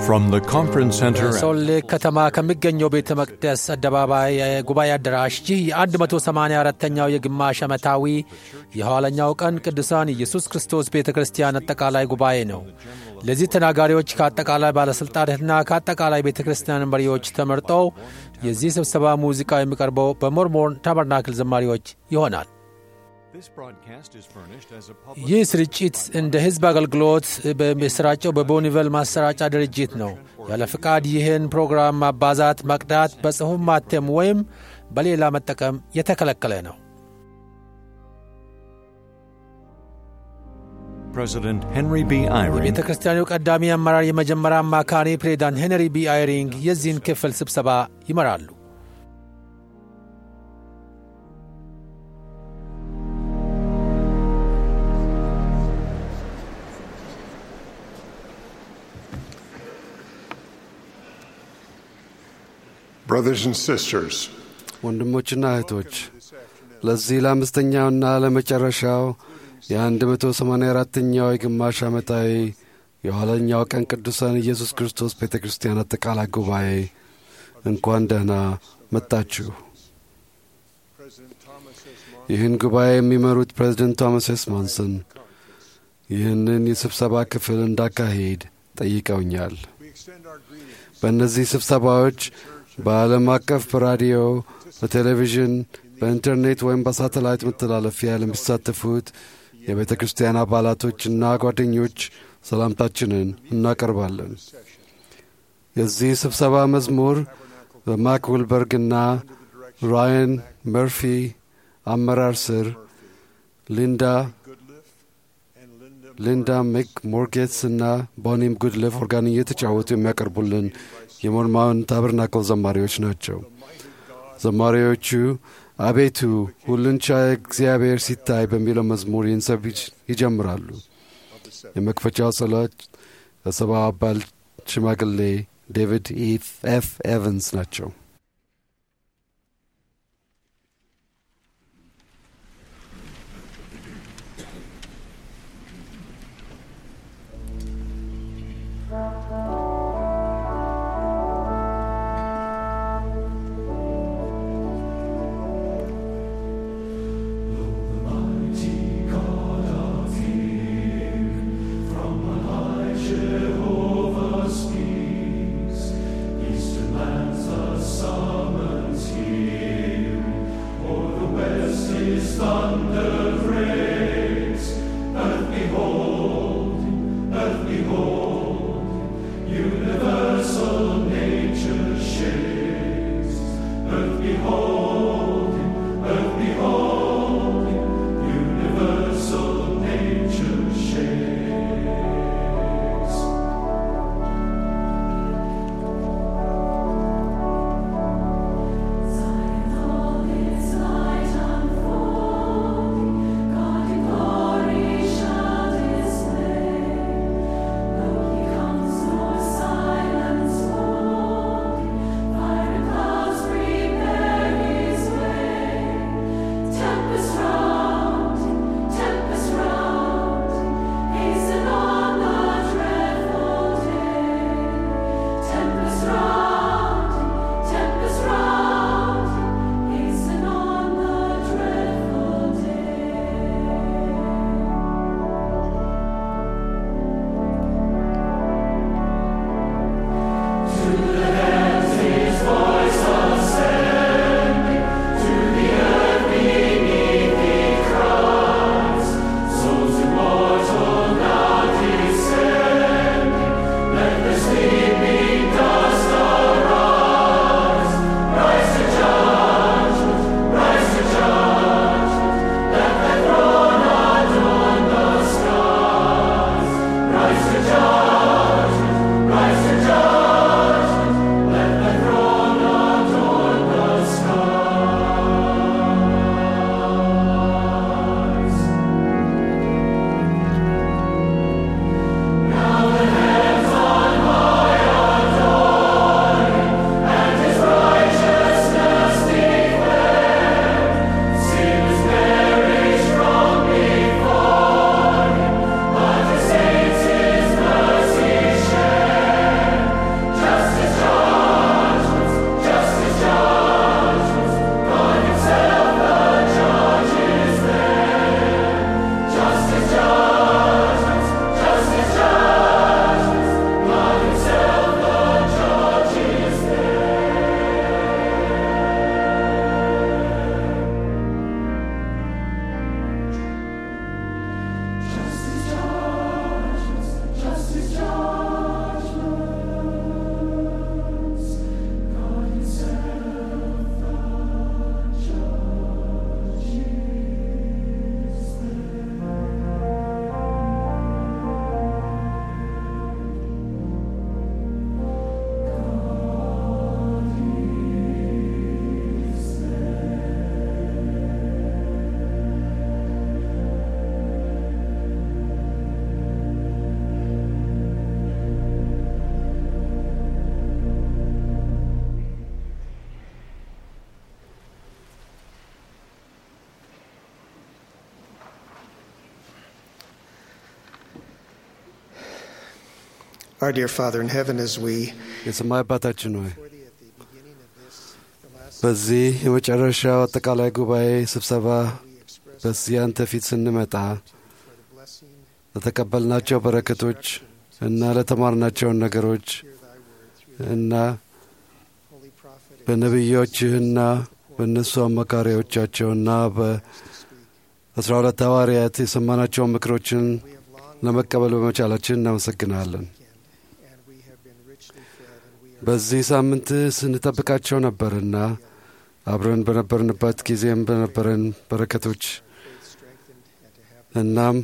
From the conference center at ሶል ሌክ ከተማ ከሚገኘው ቤተ መቅደስ አደባባይ ጉባኤ አዳራሽ ይህ የ184ኛው የግማሽ ዓመታዊ የኋለኛው ቀን ቅዱሳን ኢየሱስ ክርስቶስ ቤተ ክርስቲያን አጠቃላይ ጉባኤ ነው። ለዚህ ተናጋሪዎች ከአጠቃላይ ባለሥልጣናትና ከአጠቃላይ ቤተ ክርስቲያን መሪዎች ተመርጠው የዚህ ስብሰባ ሙዚቃ የሚቀርበው በሞርሞን ታበርናክል ዘማሪዎች ይሆናል። this broadcast is furnished as a public ይህ ስርጭት እንደ ሕዝብ አገልግሎት በሚሰራጨው በቦኒቨል ማሰራጫ ድርጅት ነው። ያለ ፍቃድ ይህን ፕሮግራም ማባዛት፣ መቅዳት፣ በጽሑፍ ማተም ወይም በሌላ መጠቀም የተከለከለ ነው። President Henry B. Eyring የቤተ ክርስቲያኑ ቀዳሚ አመራር የመጀመሪያ አማካሪ ፕሬዚዳንት ሄንሪ ቢ አይሪንግ የዚህን ክፍል ስብሰባ ይመራሉ። Brothers and sisters, ወንድሞችና እህቶች ለዚህ ለአምስተኛውና ለመጨረሻው የ184ኛው የግማሽ ዓመታዊ የኋለኛው ቀን ቅዱሳን ኢየሱስ ክርስቶስ ቤተ ክርስቲያን አጠቃላይ ጉባኤ እንኳን ደህና መጣችሁ። ይህን ጉባኤ የሚመሩት ፕሬዚደንት ቶማስ ኤስ ማንሰን ይህንን የስብሰባ ክፍል እንዳካሄድ ጠይቀውኛል። በእነዚህ ስብሰባዎች በዓለም አቀፍ በራዲዮ፣ በቴሌቪዥን፣ በኢንተርኔት ወይም በሳተላይት መተላለፊያ ለሚሳተፉት የቤተ ክርስቲያን አባላቶችና ጓደኞች ሰላምታችንን እናቀርባለን። የዚህ ስብሰባ መዝሙር በማክ ውልበርግና ራያን መርፊ አመራር ስር ሊንዳ ሊንዳ ሚክ ሞርጌትስ እና ቦኒም ጉድልፍ ኦርጋን እየተጫወቱ የሚያቀርቡልን የሞርማውን ታበርናክል ዘማሪዎች ናቸው። ዘማሪዎቹ አቤቱ ሁሉን ቻይ እግዚአብሔር ሲታይ በሚለው መዝሙር ይህን ሰብ ይጀምራሉ። የመክፈቻው ጸሎት የሰባ አባል ሽማግሌ ዴቪድ ኤፍ ኤቨንስ ናቸው። God Our dear Father in heaven, as we የሰማይ አባታችን ሆይ በዚህ የመጨረሻው አጠቃላይ ጉባኤ ስብሰባ በዚህ አንተ ፊት ስንመጣ ለተቀበልናቸው በረከቶች እና ለተማርናቸውን ነገሮች እና በነቢዮችህና በእነሱ አማካሪዎቻቸውና በአስራ ሁለት ሐዋርያት የሰማናቸውን ምክሮችን ለመቀበል በመቻላችን እናመሰግናለን። በዚህ ሳምንት ስንጠብቃቸው ነበርና አብረን በነበርንበት ጊዜም በነበረን በረከቶች እናም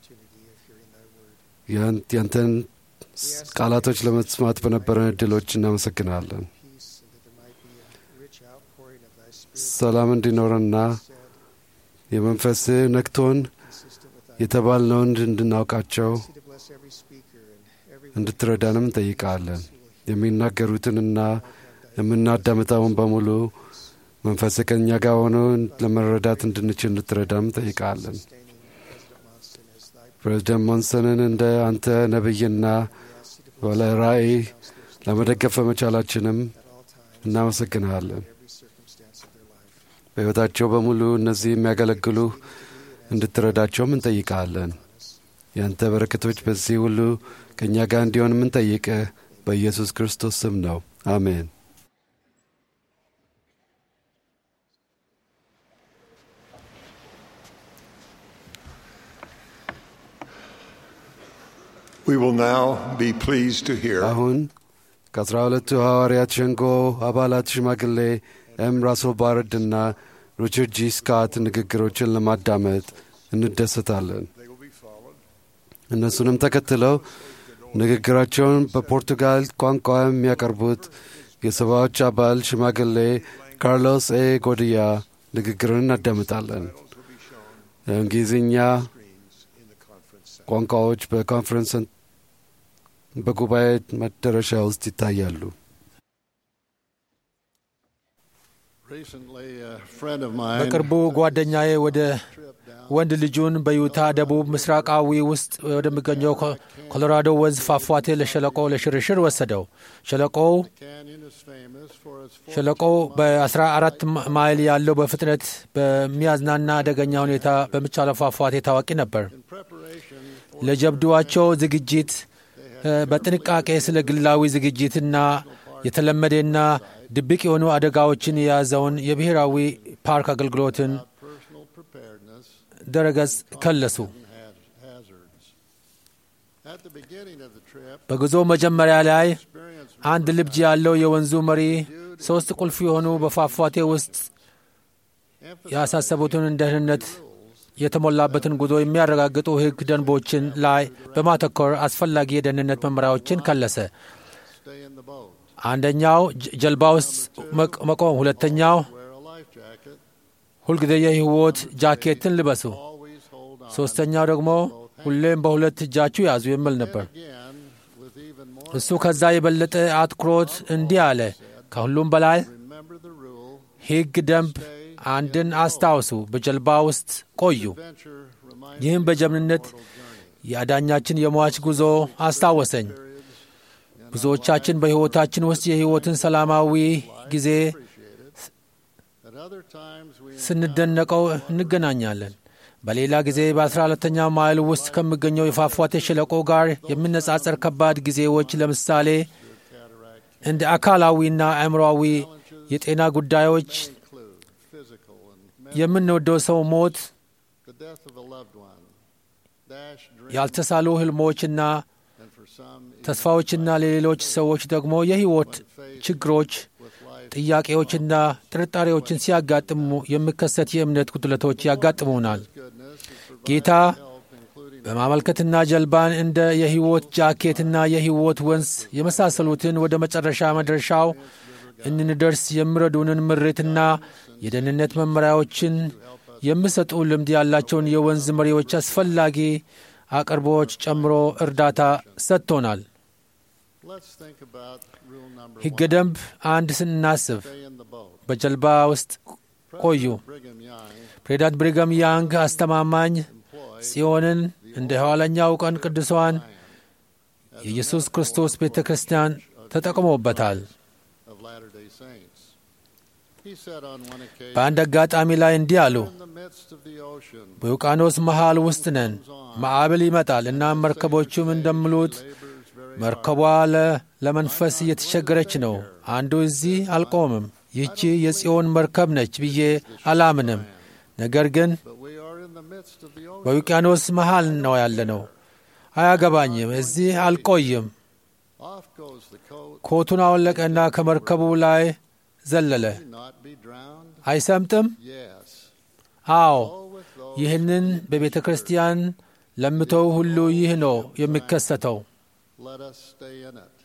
ያንተን ቃላቶች ለመስማት በነበረን እድሎች እናመሰግናለን። ሰላም እንዲኖረና የመንፈስ ነክቶን የተባልነውን እንድናውቃቸው እንድትረዳንም እንጠይቃለን። የሚናገሩትንና የምናዳምጠውን በሙሉ መንፈስ ከእኛ ጋር ሆኖ ለመረዳት እንድንችል እንድትረዳም እንጠይቃለን። ፕሬዚደንት ሞንሰንን እንደ አንተ ነቢይና ባለ ራእይ ለመደገፍ በመቻላችንም እናመሰግንሃለን። በሕይወታቸው በሙሉ እነዚህ የሚያገለግሉ እንድትረዳቸውም እንጠይቃለን። የአንተ በረከቶች በዚህ ሁሉ ከእኛ ጋር እንዲሆን የምንጠይቅህ በኢየሱስ ክርስቶስ ስም ነው። አሜን። We will now be pleased to hear አሁን ከአስራ ሁለቱ ሐዋርያት ሸንጎ አባላት ሽማግሌ ኤም ራሶ ባረድና ሪቻርድ ጂ ስካት ንግግሮችን ለማዳመጥ እንደሰታለን። እነሱንም ተከትለው ንግግራቸውን በፖርቱጋል ቋንቋ የሚያቀርቡት የሰባዎች አባል ሽማግሌ ካርሎስ ኤ ጎድያ ንግግርን እናዳምጣለን። የእንግሊዝኛ ቋንቋዎች በኮንፈረንስ በጉባኤ መደረሻ ውስጥ ይታያሉ። Recently, a friend of mine በቅርቡ ጓደኛዬ ወደ ወንድ ልጁን በዩታ ደቡብ ምስራቃዊ ውስጥ ወደሚገኘው ኮ- ኮሎራዶ ወንዝ ፏፏቴ ለሸለቆ ለሽርሽር ወሰደው። ሸለቆው canyon is famous for its ሸለቆው በ14 ማይል ያለው በፍጥነት በሚያዝናና አደገኛ ሁኔታ በሚቻለው ፏፏቴ ታዋቂ ነበር። preparation ለጀብዱዋቸው ዝግጅት እ፣ በጥንቃቄ ስለ ግላዊ ዝግጅትና የተለመደና ድብቅ የሆኑ አደጋዎችን የያዘውን የብሔራዊ ፓርክ አገልግሎትን personal preparedness ድረገጽ ከለሱ። had hazards. At the beginning of the trip, በጉዞ መጀመሪያ ላይ experience አንድ ልጅ ያለው የወንዙ መሪ ሦስት ቁልፍ የሆኑ በፏፏቴ ውስጥ ያሳሰቡትን ደህንነት የተሞላበትን ጉዞ የሚያረጋግጡ ሕግ ደንቦችን ላይ በማተኮር አስፈላጊ የደህንነት መመሪያዎችን ከለሰ። stay in the boat, አንደኛው ጀ- ጀልባ ውስጥ መቅ- መቆም፣ ሁለተኛው wear a life jacket, ሁልጊዜ የሕይወት ጃኬትን ልበሱ፣ always hold on. ሦስተኛው ደግሞ ሁሌም በሁለት እጃችሁ ያዙ የሚል ነበር። Again, with even more, እሱ ከዛ የበለጠ አትኩሮት እንዲህ አለ፣ ከሁሉም በላይ remember the rule. ሕግ ደንብ አንድን አስታውሱ፣ በጀልባ ውስጥ ቆዩ። Adventure reminds ይህም በጀግንነት የአዳኛችን የሟች ጉዞ አስታወሰኝ። ብዙዎቻችን በሕይወታችን ውስጥ የሕይወትን ሰላማዊ ጊዜ at other times we ስንደነቀው እንገናኛለን። በሌላ ጊዜ በአስራ ሁለተኛው ማይል ውስጥ ከሚገኘው የፏፏቴ ሸለቆ ጋር የሚነጻጸር ከባድ ጊዜዎች ለምሳሌ እንደ አካላዊና አእምሮአዊ የጤና ጉዳዮች፣ include physical and የምንወደው ሰው ሞት፣ the death of a loved one, dash dreams, ያልተሳሉ ህልሞችና and for some ተስፋዎችና ለሌሎች ሰዎች ደግሞ የሕይወት ችግሮች፣ with life ጥያቄዎችና ጥርጣሬዎችን ሲያጋጥሙ የሚከሰት የእምነት ጉድለቶች ያጋጥሙናል። goodness is ጌታ including በማመልከትና ጀልባን እንደ የሕይወት ጃኬትና የሕይወት ወንዝ የመሳሰሉትን ወደ መጨረሻ መድረሻው እንድንደርስ የሚረዱንን ምሬትና የደህንነት መመሪያዎችን የሚሰጡ ልምድ ያላቸውን የወንዝ መሪዎች አስፈላጊ አቅርቦች ጨምሮ እርዳታ ሰጥቶናል። Let's think about rule number ሕገ one. ደንብ አንድ ስናስብ Stay in the boat. በጀልባ ውስጥ ቆዩ። President Brigham Young ፕሬዚዳንት ብሪገም ያንግ አስተማማኝ employed ጽዮንን እንደ ኋለኛው ቀን ቅዱሷን የኢየሱስ ክርስቶስ ቤተ ክርስቲያን ተጠቅሞበታል። of Latter-day Saints. He said on one occasion, በአንድ አጋጣሚ ላይ እንዲህ አሉ። in the midst of the ocean, በውቅያኖስ መሃል ውስጥ ነን። ማዕበል ይመጣል እና መርከቦቹም እንደሚሉት labors very መርከቧ ለ- ለመንፈስ እየተቸገረች ነው። አንዱ እዚህ አልቆምም፣ ይህቺ የጽዮን መርከብ ነች ብዬ አላምንም። ነገር ግን but we are in the midst of the ocean. በውቅያኖስ መሃል ነው ያለነው። አያገባኝም፣ እዚህ አልቆይም። Off goes the coat. ኮቱን አወለቀና ከመርከቡ ላይ ዘለለ። Not be drowned? አይሰምጥም? Yes. አዎ። Go with those. ይህንን በቤተ ክርስቲያን ለምተው ሁሉ ይህ ነው የሚከሰተው። Let us stay in it.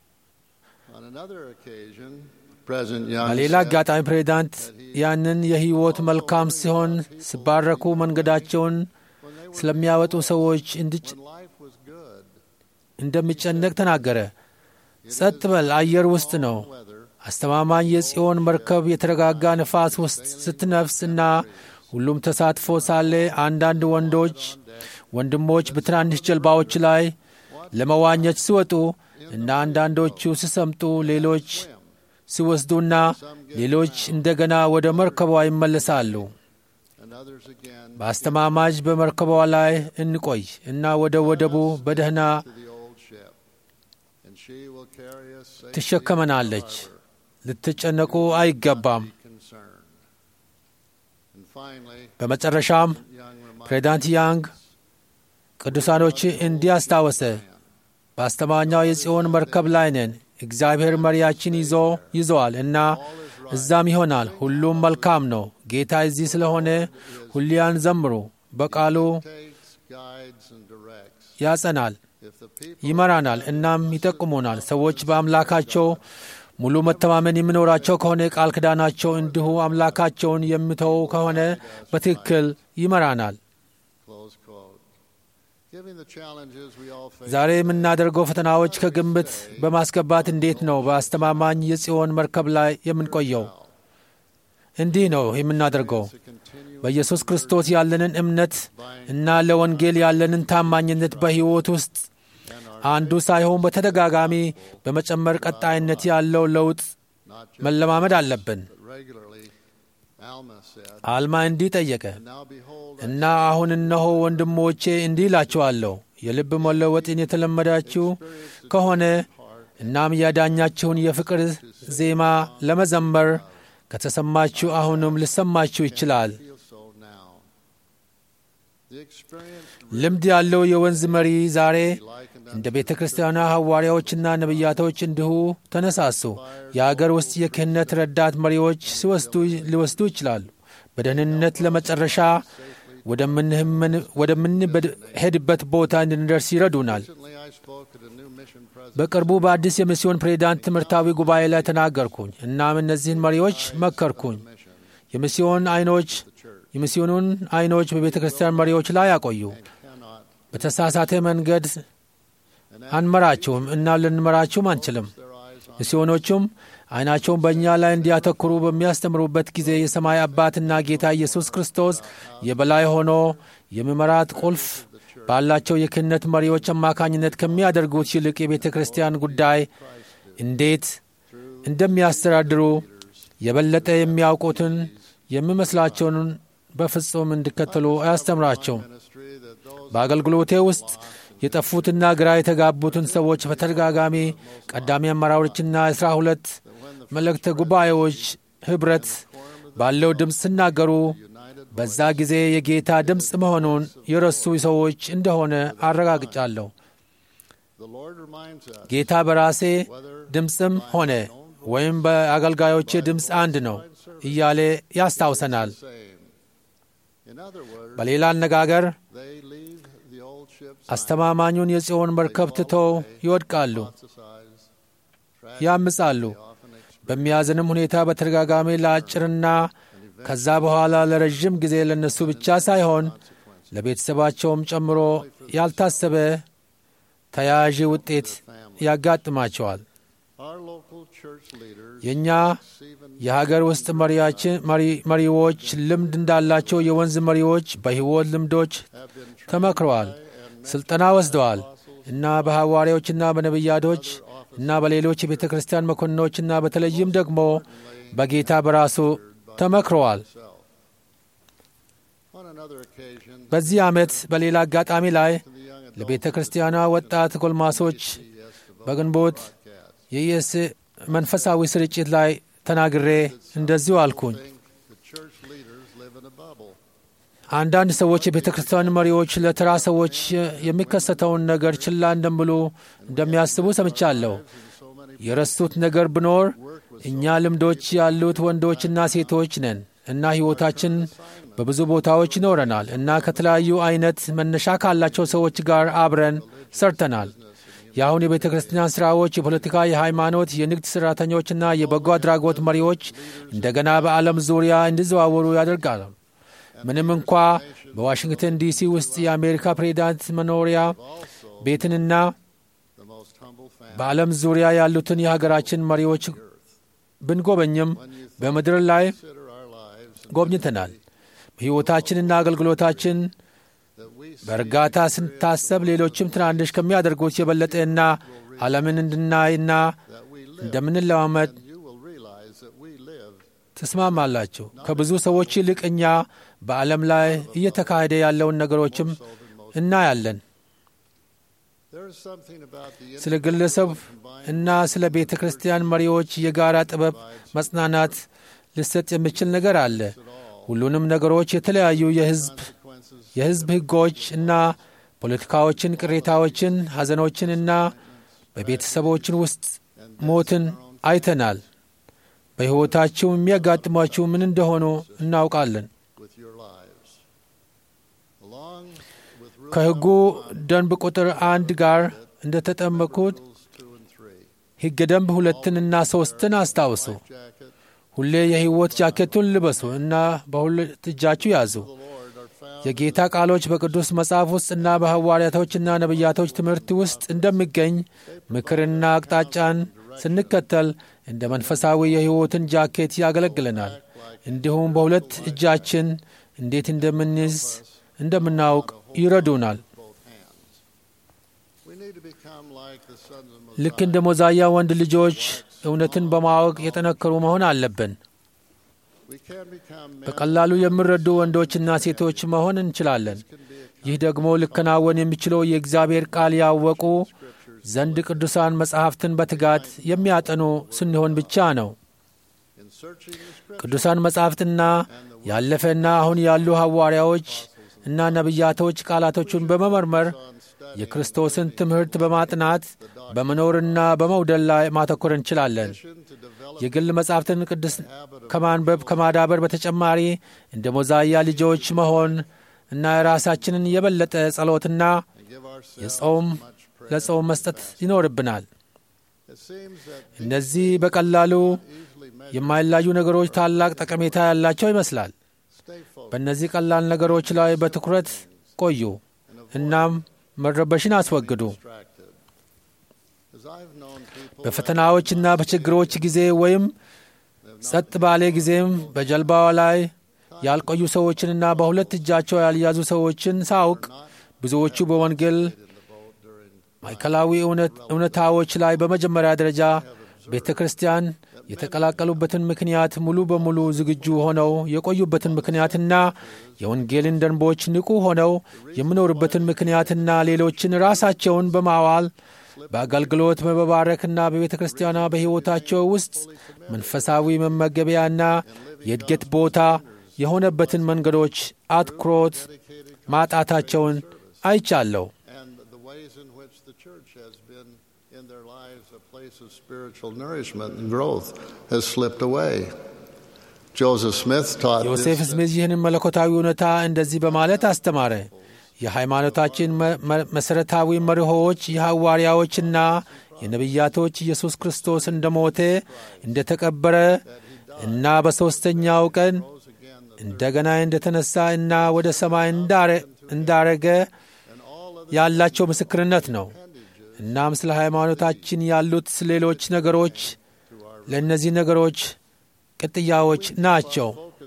On another occasion, President Young በሌላ said, አጋጣሚ ፕሬዚዳንት ያንን የሕይወት መልካም ሲሆን ሲባረኩ መንገዳቸውን when they were ስለሚያወጡ ሰዎች እንድጭ- when life was good, እንደሚጨነቅ ተናገረ። ጸጥ በል፣ አየር ውስጥ ነው። weather, አስተማማኝ የጽዮን መርከብ የተረጋጋ ነፋስ ውስጥ ስትነፍስ እና ሁሉም ተሳትፎ ሳለ አንዳንድ ወንዶች ወንድሞች በትናንሽ ጀልባዎች ላይ ለመዋኘት ሲወጡ እና አንዳንዶቹ ሲሰምጡ ሌሎች ሲወስዱና ሌሎች እንደገና ወደ መርከቧ ይመለሳሉ። and others again በአስተማማጅ በመርከቧ ላይ እንቆይ እና ወደ ወደቡ በደህና to the old ship. And she will carry us safely ትሸከመናለች። to the harbor. ልትጨነቁ አይገባም። Be concerned. And finally, በመጨረሻም Young reminded ፕሬዚዳንት ያንግ ቅዱሳኖች እንዲህ አስታወሰ። በአስተማኛው የጽዮን መርከብ ላይ ነን። እግዚአብሔር መሪያችን ይዞ ይዘዋል እና እዛም ይሆናል። ሁሉም መልካም ነው። ጌታ እዚህ ስለሆነ ሁሊያን ዘምሩ። በቃሉ takes, guides, and directs. ያጸናል፣ If the people ይመራናል፣ እናም ይጠቁሙናል። ሰዎች በአምላካቸው ሙሉ መተማመን የሚኖራቸው ከሆነ ቃል ኪዳናቸው እንዲሁ አምላካቸውን የሚተው ከሆነ በትክክል ይመራናል። close quote. Giving the challenges we all face ዛሬ የምናደርገው ፈተናዎች ከግምት በማስገባት እንዴት ነው በአስተማማኝ የጽዮን መርከብ ላይ የምንቆየው? እንዲህ ነው የምናደርገው to continue በኢየሱስ ክርስቶስ ያለንን እምነት እና ለወንጌል ያለንን ታማኝነት በሕይወት ውስጥ አንዱ ሳይሆን በተደጋጋሚ በመጨመር ቀጣይነት ያለው ለውጥ not just መለማመድ አለብን። but regularly. Alma said, አልማ እንዲህ ጠየቀ Now behold, እና አሁን እነሆ ወንድሞቼ እንዲህ እላችኋለሁ የልብ መለወጥን የተለመዳችሁ ከሆነ እናም ያዳኛችሁን የፍቅር ዜማ ለመዘመር ከተሰማችሁ አሁንም ሊሰማችሁ ይችላል። feel so now. The experienced ልምድ ያለው የወንዝ መሪ ዛሬ likened እንደ ቤተ ክርስቲያኗ ሐዋርያዎችና ነቢያቶች እንዲሁ ተነሳሱ። የአገር ውስጥ የክህነት ረዳት መሪዎች ሲወስዱ ሊወስዱ ይችላሉ። በደህንነት ለመጨረሻ ወደምንህምን- ወደምንሄድበት ቦታ እንድንደርስ ይረዱናል። Recently, I spoke at a new mission president በቅርቡ በአዲስ የሚስዮን ፕሬዚዳንት ትምህርታዊ ጉባኤ ላይ ተናገርኩኝ። እናም እነዚህን መሪዎች መከርኩኝ። mission, የሚስዮን አይኖች የሚስዮኑን አይኖች በቤተ ክርስቲያን መሪዎች ላይ ያቆዩ። cannot በተሳሳተ መንገድ አንመራችሁም እና ልንመራችሁም አንችልም። their eyes on ሚስዮኖቹም አይናቸውን በእኛ ላይ እንዲያተኩሩ በሚያስተምሩበት ጊዜ የሰማይ አባትና ጌታ ኢየሱስ ክርስቶስ የበላይ ሆኖ የሚመራት ቁልፍ ባላቸው የክህነት መሪዎች አማካኝነት ከሚያደርጉት ይልቅ የቤተ ክርስቲያን ጉዳይ እንዴት እንደሚያስተዳድሩ የበለጠ የሚያውቁትን የሚመስላቸውን በፍጹም እንዲከተሉ አያስተምራቸውም። ministry that those በአገልግሎቴ ውስጥ የጠፉትና ግራ የተጋቡትን ሰዎች በተደጋጋሚ ቀዳሚ አመራሮችና የአስራ ሁለት መልእክተ ጉባኤዎች ኅብረት ባለው ድምፅ ሲናገሩ በዛ ጊዜ የጌታ ድምፅ መሆኑን የረሱ ሰዎች እንደሆነ አረጋግጫለሁ። the Lord reminds us ጌታ በራሴ ድምፅም ሆነ ወይም በአገልጋዮቼ ድምፅ አንድ ነው እያለ ያስታውሰናል። same. In other words, በሌላ አነጋገር they leave the old ships አስተማማኙን የጽዮን መርከብ ትተው ይወድቃሉ፣ exercise, ያምጻሉ። often express በሚያዝንም ሁኔታ በተደጋጋሚ ለአጭርና ከዛ በኋላ ለረዥም ጊዜ ለነሱ ብቻ ሳይሆን ለቤተሰባቸውም ጨምሮ ያልታሰበ ተያያዥ ውጤት ያጋጥማቸዋል። our local church leaders የእኛ even የሀገር ውስጥ መሪያችን መሪ- መሪዎች ልምድ እንዳላቸው የወንዝ መሪዎች በሕይወት ልምዶች have been ተመክረዋል፣ ስልጠና ወስደዋል። እና በሐዋርያዎችና በነቢያቶች እና በሌሎች የቤተ ክርስቲያን መኮንኖችና በተለይም ደግሞ በጌታ በራሱ ተመክረዋል። On another occasion, በዚህ ዓመት በሌላ አጋጣሚ ላይ ለቤተ ክርስቲያኗ ወጣት ጎልማሶች በግንቦት የኢየስ መንፈሳዊ ስርጭት ላይ ተናግሬ እንደዚሁ አልኩኝ። think the church leaders live in a bubble. አንዳንድ ሰዎች የቤተ ክርስቲያን መሪዎች ለተራ ሰዎች የሚከሰተውን ነገር ችላ እንደምሉ እንደሚያስቡ ሰምቻለሁ። የረሱት ነገር ቢኖር እኛ ልምዶች ያሉት ወንዶችና ሴቶች ነን እና ሕይወታችን በብዙ ቦታዎች ይኖረናል እና ከተለያዩ አይነት መነሻ ካላቸው ሰዎች ጋር አብረን ሰርተናል። የአሁን የቤተ ክርስቲያን ሥራዎች የፖለቲካ፣ የሃይማኖት፣ የንግድ ሠራተኞችና የበጎ አድራጎት መሪዎች እንደገና በዓለም ዙሪያ እንዲዘዋወሩ ያደርጋል። ምንም እንኳ በዋሽንግተን ዲሲ ውስጥ የአሜሪካ ፕሬዚዳንት መኖሪያ ቤትንና The most humble family. በዓለም ዙሪያ ያሉትን የሀገራችን መሪዎች ብንጎበኝም በምድር ላይ Consider our lives and ጎብኝተናል። ሕይወታችንና አገልግሎታችን that we በእርጋታ ስንታሰብ ሌሎችም ትናንሽ ከሚያደርጉት የበለጠና ዓለምን እንድናይና that we live, እንደምንለማመድ you will realize that we live ትስማማላችሁ። ከብዙ ሰዎች ይልቅ እኛ በዓለም ላይ እየተካሄደ ያለውን ነገሮችም እናያለን። There is something about the ስለ ግለሰብ እና ስለ ቤተ ክርስቲያን መሪዎች የጋራ ጥበብ መጽናናት ሊሰጥ የሚችል ነገር አለ። ሁሉንም ነገሮች የተለያዩ የሕዝብ consequences የሕዝብ ሕጎች እና ፖለቲካዎችን፣ ቅሬታዎችን፣ ሐዘኖችን እና በቤተሰቦችን ውስጥ ሞትን አይተናል። በሕይወታችሁ የሚያጋጥሟችሁ ምን እንደሆኑ እናውቃለን። with your lives. Along with rules ከሕጉ ደንብ ቁጥር አንድ ጋር እንደተጠመቁት 2 and 3, ሕገ ደንብ ሁለትንና ሦስትን አስታውሱ። jacket, ሁሌ የሕይወት ጃኬቱን ልበሱ እና በሁለት እጃችሁ ያዙ። the Lord are found የጌታ ቃሎች በቅዱስ መጽሐፍ ውስጥ እና በሐዋርያቶችና ነቢያቶች ትምህርት ውስጥ እንደሚገኝ ምክርና አቅጣጫን ስንከተል እንደ መንፈሳዊ የሕይወትን ጃኬት ያገለግለናል። እንዲሁም በሁለት እጃችን እንዴት እንደምንይዝ እንደምናውቅ ይረዱናል። both hands. We need to become like the sons of ልክ Mosiah. እንደ ሞዛያ ወንድ ልጆች እውነትን በማወቅ የጠነከሩ መሆን አለብን። We can become men በቀላሉ የሚረዱ ወንዶችና ሴቶች መሆን እንችላለን። ይህ ደግሞ ሊከናወን የሚችለው የእግዚአብሔር ቃል ያወቁ ዘንድ ቅዱሳን መጻሕፍትን በትጋት የሚያጠኑ ስንሆን ብቻ ነው። in searching the scripture ቅዱሳን መጻሕፍትና ያለፈና አሁን ያሉ ሐዋርያዎች እና ነቢያቶች ቃላቶቹን በመመርመር የክርስቶስን ትምህርት በማጥናት በመኖርና በመውደል ላይ ማተኮር እንችላለን። to develop የግል መጻሕፍትን ቅዱስ ከማንበብ ከማዳበር በተጨማሪ እንደ ሞዛያ ልጆች መሆን እና የራሳችንን የበለጠ ጸሎትና and give ourselves የጾም much prayer. ለጾም መስጠት ይኖርብናል። It seems that እነዚህ በቀላሉ easily measure የማይላዩ ነገሮች ታላቅ ጠቀሜታ ያላቸው ይመስላል። stay focused በእነዚህ ቀላል ነገሮች ላይ በትኩረት ቆዩ፣ እናም መረበሽን አስወግዱ። distracted. As I've known people በፈተናዎችና በችግሮች ጊዜ ወይም ጸጥ ባለ ጊዜም በጀልባዋ ላይ ያልቆዩ ሰዎችንና በሁለት እጃቸው ያልያዙ ሰዎችን ሳውቅ ብዙዎቹ በወንጌል ማዕከላዊ እውነት- እውነታዎች ላይ በመጀመሪያ ደረጃ ቤተ ክርስቲያን የተቀላቀሉበትን ምክንያት ሙሉ በሙሉ ዝግጁ ሆነው የቆዩበትን ምክንያትና የወንጌልን ደንቦች ንቁ ሆነው የሚኖሩበትን ምክንያትና ሌሎችን ራሳቸውን በማዋል በአገልግሎት በመባረክና በቤተ ክርስቲያኗ በሕይወታቸው ውስጥ መንፈሳዊ መመገቢያና የእድገት ቦታ የሆነበትን መንገዶች አትኩሮት ማጣታቸውን አይቻለሁ። and the ways in which the church has been in their lives a place of spiritual nourishment and growth has slipped away. Joseph Smith taught ዮሴፍ this, ስሚዝ ይህንን መለኮታዊ እውነታ እንደዚህ በማለት አስተማረ። የሃይማኖታችን መ- መ- መሠረታዊ መርሆዎች የሐዋርያዎችና የነቢያቶች ኢየሱስ ክርስቶስ እንደ ሞተ እንደ ተቀበረ እና በሦስተኛው ቀን እንደገና እንደ ተነሣ እና ወደ ሰማይ እንዳረ- እንዳረገ ያላቸው ምስክርነት ነው። እናም ስለ ሃይማኖታችን ያሉት ሌሎች ነገሮች ለእነዚህ ነገሮች ቅጥያዎች ናቸው።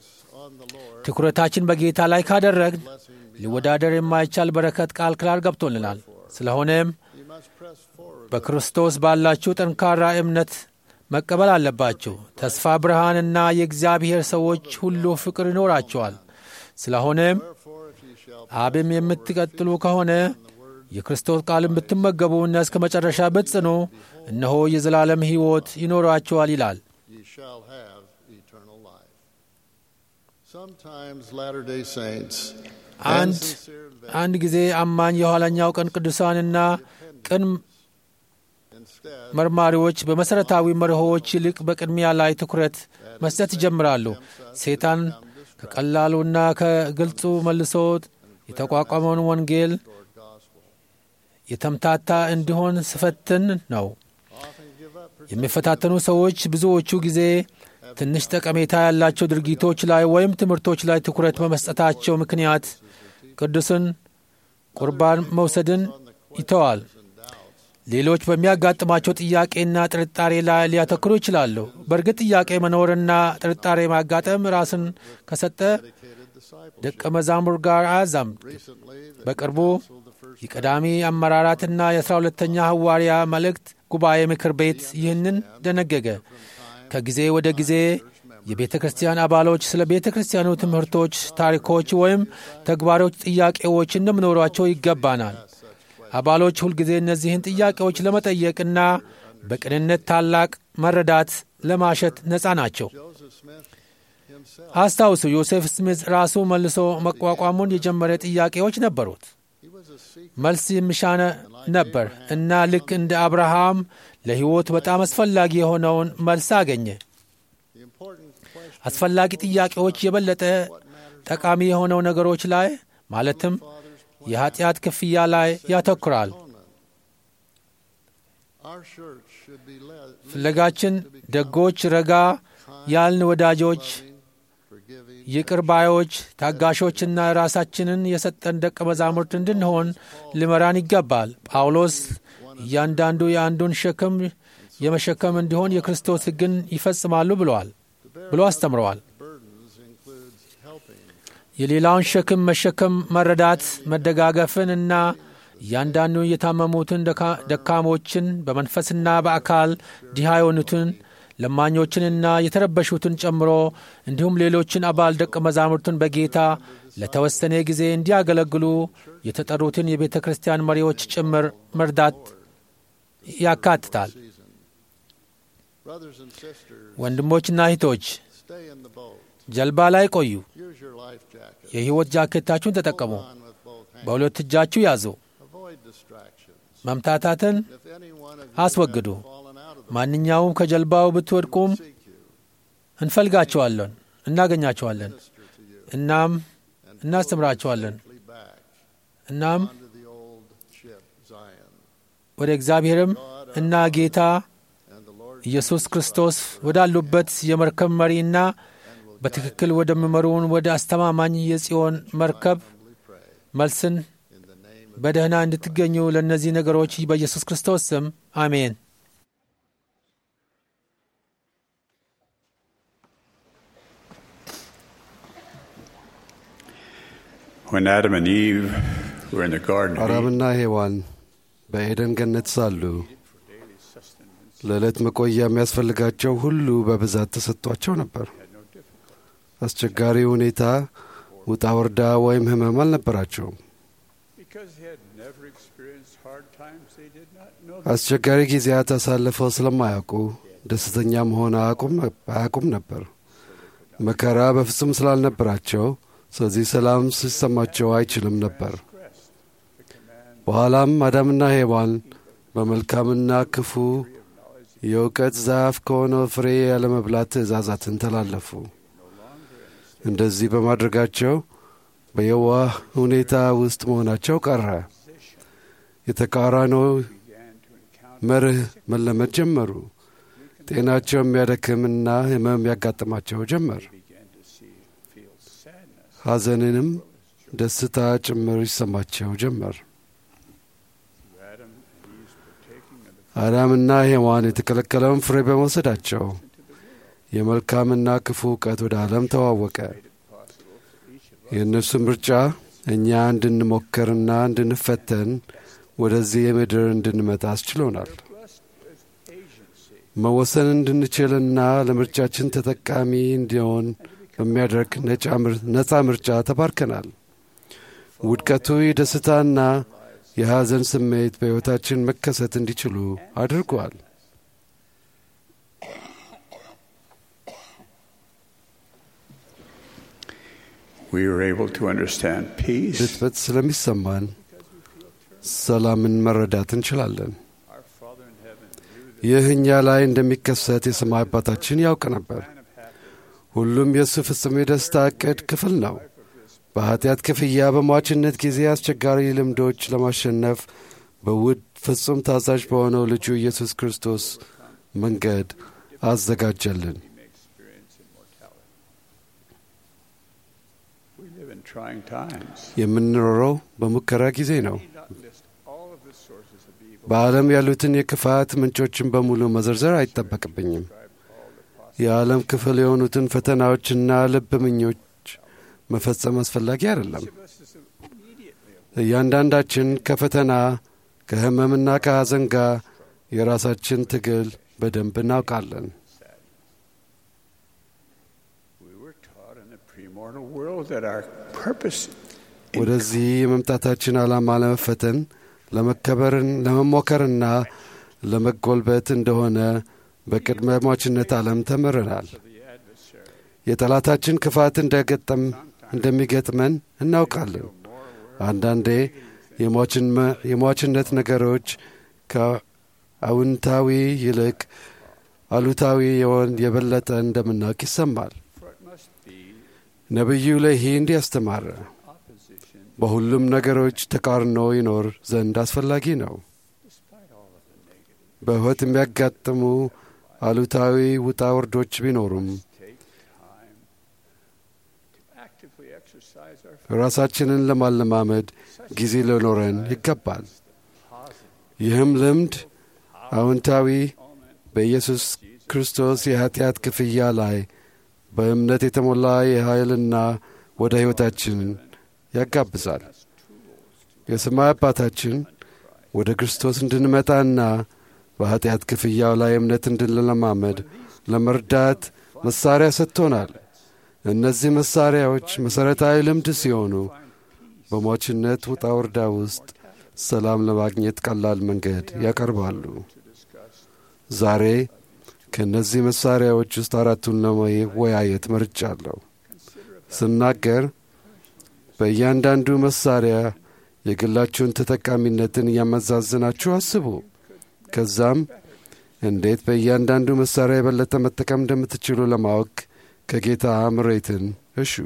ትኩረታችን በጌታ ላይ ካደረግን ሊወዳደር የማይቻል በረከት ቃል ክላል ገብቶልናል። ስለሆነም must press forward. በክርስቶስ ባላችሁ ጠንካራ እምነት መቀበል አለባችሁ። ተስፋ ብርሃንና የእግዚአብሔር ሰዎች ሁሉ ፍቅር ይኖራቸዋል። ስለሆነም Therefore, if ye shall አብም የምትቀጥሉ ከሆነ የክርስቶስ ቃልን ብትመገቡና እስከ መጨረሻ ብትጽኑ እነሆ የዘላለም ሕይወት ይኖራቸዋል ይላል። ye shall have eternal life. Sometimes Latter day Saints and አንድ sincere አንድ ጊዜ አማኝ የኋለኛው ቀን ቅዱሳንና ቅን instead መርማሪዎች በመሠረታዊ መርሆዎች ይልቅ በቅድሚያ ላይ ትኩረት መስጠት ይጀምራሉ። ሴጣን ከቀላሉና ከግልጹ መልሶ የተቋቋመውን ወንጌል የተምታታ እንዲሆን ስፈትን ነው። often give up የሚፈታተኑ ሰዎች ብዙዎቹ ጊዜ ትንሽ ጠቀሜታ ያላቸው ድርጊቶች ላይ ወይም ትምህርቶች ላይ ትኩረት በመስጠታቸው ምክንያት ቅዱስን ቁርባን መውሰድን ይተዋል። ሌሎች በሚያጋጥማቸው ጥያቄና ጥርጣሬ ላይ ሊያተክሩ ይችላሉ። በእርግጥ ጥያቄ መኖርና ጥርጣሬ ማጋጠም ራስን ከሰጠ ደቀ መዛሙር ጋር አያዛምድ። recently the በቅርቡ የቀዳሚ አመራራትና የአስራ ሁለተኛ ሐዋርያ መልእክት ጉባኤ ምክር ቤት ይህንን ደነገገ። ከጊዜ ወደ ጊዜ የቤተ ክርስቲያን አባሎች ስለ ቤተ ክርስቲያኑ ትምህርቶች፣ ታሪኮች ወይም ተግባሮች ጥያቄዎች እንደሚኖሯቸው ይገባናል። አባሎች ሁልጊዜ እነዚህን ጥያቄዎች ለመጠየቅና በቅንነት ታላቅ መረዳት ለማሸት ነፃ ናቸው። Joseph Smith himself አስታውሱ፣ ዮሴፍ ስሚዝ ራሱ መልሶ መቋቋሙን የጀመረ ጥያቄዎች ነበሩት። he was a seeker መልስ የሚሻነ ነበር እና ልክ እንደ አብርሃም ለሕይወት በጣም አስፈላጊ የሆነውን መልስ አገኘ። the important question አስፈላጊ ጥያቄዎች የበለጠ ጠቃሚ የሆነው ነገሮች ላይ ማለትም የኀጢአት ክፍያ ላይ ያተኩራል። our church should be led ፍለጋችን ደጎች፣ ረጋ ያልን ወዳጆች፣ forgiving ይቅር ባዮች፣ ታጋሾችና ራሳችንን የሰጠን ደቀ መዛሙርት እንድንሆን ሊመራን ይገባል። ጳውሎስ እያንዳንዱ የአንዱን ሸክም የመሸከም እንዲሆን የክርስቶስ ሕግን ይፈጽማሉ ብለዋል ብሎ አስተምረዋል። burdens includes helping የሌላውን ሸክም መሸከም መረዳት፣ መደጋገፍን እና እያንዳንዱ የታመሙትን ደካ- ደካሞችን በመንፈስና በአካል ድሃ የሆኑትን ለማኞችንና የተረበሹትን ጨምሮ እንዲሁም ሌሎችን አባል ደቀ መዛሙርቱን በጌታ ለተወሰነ ጊዜ እንዲያገለግሉ የተጠሩትን የቤተ ክርስቲያን መሪዎች ጭምር መርዳት ያካትታል። brothers and sisters ወንድሞችና እህቶች stay in the boat ጀልባ ላይ ቆዩ። use your life jacket የሕይወት ጃኬታችሁን ተጠቀሙ። on with both hands በሁለት እጃችሁ ያዙ። avoid distractions መምታታትን if any one of you አስወግዱ። have fallen out of the ማንኛውም ከጀልባው ብትወድቁም seek you እንፈልጋቸዋለን፣ እናገኛቸዋለን፣ minister to you እናም and እናስተምራቸዋለን። safely back እናም onto the old ship Zion ወደ እግዚአብሔርም እና ጌታ and the Lord ኢየሱስ ክርስቶስ ወዳሉበት የመርከብ መሪና በትክክል ወደሚመሩን ወደ አስተማማኝ የጽዮን መርከብ humbly pray መልስን in the name of በደህና እንድትገኙ ለእነዚህ ነገሮች በኢየሱስ ክርስቶስ ስም አሜን። When Adam and Eve were in the Garden of Eden, አዳምና ሔዋን በኤደን ገነት ሳሉ ለዕለት መቆያ የሚያስፈልጋቸው ሁሉ በብዛት ተሰጥቷቸው ነበር። አስቸጋሪ ሁኔታ፣ ውጣ ወርዳ ወይም ሕመም አልነበራቸውም። because they had never experienced hard times, they did not know አስቸጋሪ ጊዜያት አሳልፈው ስለማያውቁ ደስተኛ መሆን አያውቁም አያውቁም ነበር። መከራ በፍጹም ስላልነበራቸው ስለዚህ ሰላም ሲሰማቸው አይችልም ነበር። በኋላም አዳምና ሔዋን በመልካምና ክፉ የእውቀት ዛፍ ከሆነው ፍሬ ያለመብላት ትእዛዛትን ተላለፉ። እንደዚህ በማድረጋቸው በየዋህ ሁኔታ ውስጥ መሆናቸው ቀረ። የተቃራኒው መርህ መለመድ ጀመሩ። ጤናቸው የሚያደክምና ሕመም ያጋጥማቸው ጀመር። ሐዘንንም ደስታ ጭምር ይሰማቸው ጀመር። አዳምና ሔዋን የተከለከለውን ፍሬ በመውሰዳቸው የመልካምና ክፉ እውቀት ወደ ዓለም ተዋወቀ። የእነርሱ ምርጫ እኛ እንድንሞክርና እንድንፈተን ወደዚህ ምድር እንድንመጣ አስችሎናል። blessed with agency መወሰን እንድንችልና ለምርጫችን ተጠቃሚ እንዲሆን በሚያደርግ ነፃ ምርጫ ተባርከናል። ውድቀቱ የደስታና የሐዘን ስሜት በሕይወታችን መከሰት እንዲችሉ አድርጓል። we were able to understand peace. ድትበት ስለሚሰማን ሰላምን መረዳት እንችላለን። Our Father in heaven knew ይህ እኛ ላይ እንደሚከሰት የሰማይ አባታችን ያውቅ ነበር። ሁሉም የእሱ ፍጹም የደስታ ዕቅድ ክፍል ነው። በኀጢአት ክፍያ በሟችነት ጊዜ አስቸጋሪ ልምዶች ለማሸነፍ በውድ ፍጹም ታዛዥ በሆነው ልጁ ኢየሱስ ክርስቶስ መንገድ አዘጋጀልን። we may experience immortality. We live in trying times. የምንኖረው በሙከራ ጊዜ ነው። We need not list all of the sources of evil. በዓለም ያሉትን የክፋት ምንጮችን በሙሉ መዘርዘር አይጠበቅብኝም። የዓለም ክፍል የሆኑትን ፈተናዎችና ልብ ምኞች መፈጸም አስፈላጊ አይደለም። Each of us is immediately እያንዳንዳችን ከፈተና ከሕመምና ከሐዘን ጋር የራሳችን ትግል በደንብ እናውቃለን። We were taught in the premortal world that our purpose in ወደዚህ የመምጣታችን ዓላማ ለመፈተን ለመከበርን ለመሞከርና ለመጎልበት እንደሆነ በቅድመ ሟችነት ዓለም ተምረናል። the adversary የጠላታችን ክፋት እንደገጠም እንደሚገጥመን እናውቃለን። አንዳንዴ የሟችን- የሟችነት ነገሮች ከአውንታዊ ይልቅ አሉታዊ የሆን የበለጠ እንደምናውቅ ይሰማል። for it must be ነቢዩ ለይህ እንዲህ አስተማረ። opposition በሁሉም ነገሮች ተቃርኖ ይኖር ዘንድ አስፈላጊ ነው። despite all of the negative. በሕይወት የሚያጋጥሙ አሉታዊ ውጣ ውርዶች ቢኖሩም Take time to actively exercise our ራሳችንን ለማለማመድ ጊዜ ሊኖረን ይገባል። ይህም ልምድ አዎንታዊ በኢየሱስ ክርስቶስ የኀጢአት ክፍያ ላይ በእምነት የተሞላ የኃይልና ወደ ሕይወታችን ያጋብዛል። የሰማይ አባታችን ወደ ክርስቶስ እንድንመጣና በኀጢአት ክፍያው ላይ እምነት እንድንለማመድ ለመርዳት መሣሪያ ሰጥቶናል። እነዚህ መሣሪያዎች መሠረታዊ ልምድ ሲሆኑ በሟችነት ውጣ ውርዳ ውስጥ ሰላም ለማግኘት ቀላል መንገድ ያቀርባሉ። ዛሬ ከእነዚህ መሣሪያዎች ውስጥ አራቱን ለመወያየት መርጫለሁ። ስናገር በእያንዳንዱ መሣሪያ የግላችሁን ተጠቃሚነትን እያመዛዝናችሁ አስቡ። ከዛም እንዴት በእያንዳንዱ መሣሪያ የበለጠ መጠቀም እንደምትችሉ ለማወቅ ከጌታ ምሬትን እሹ።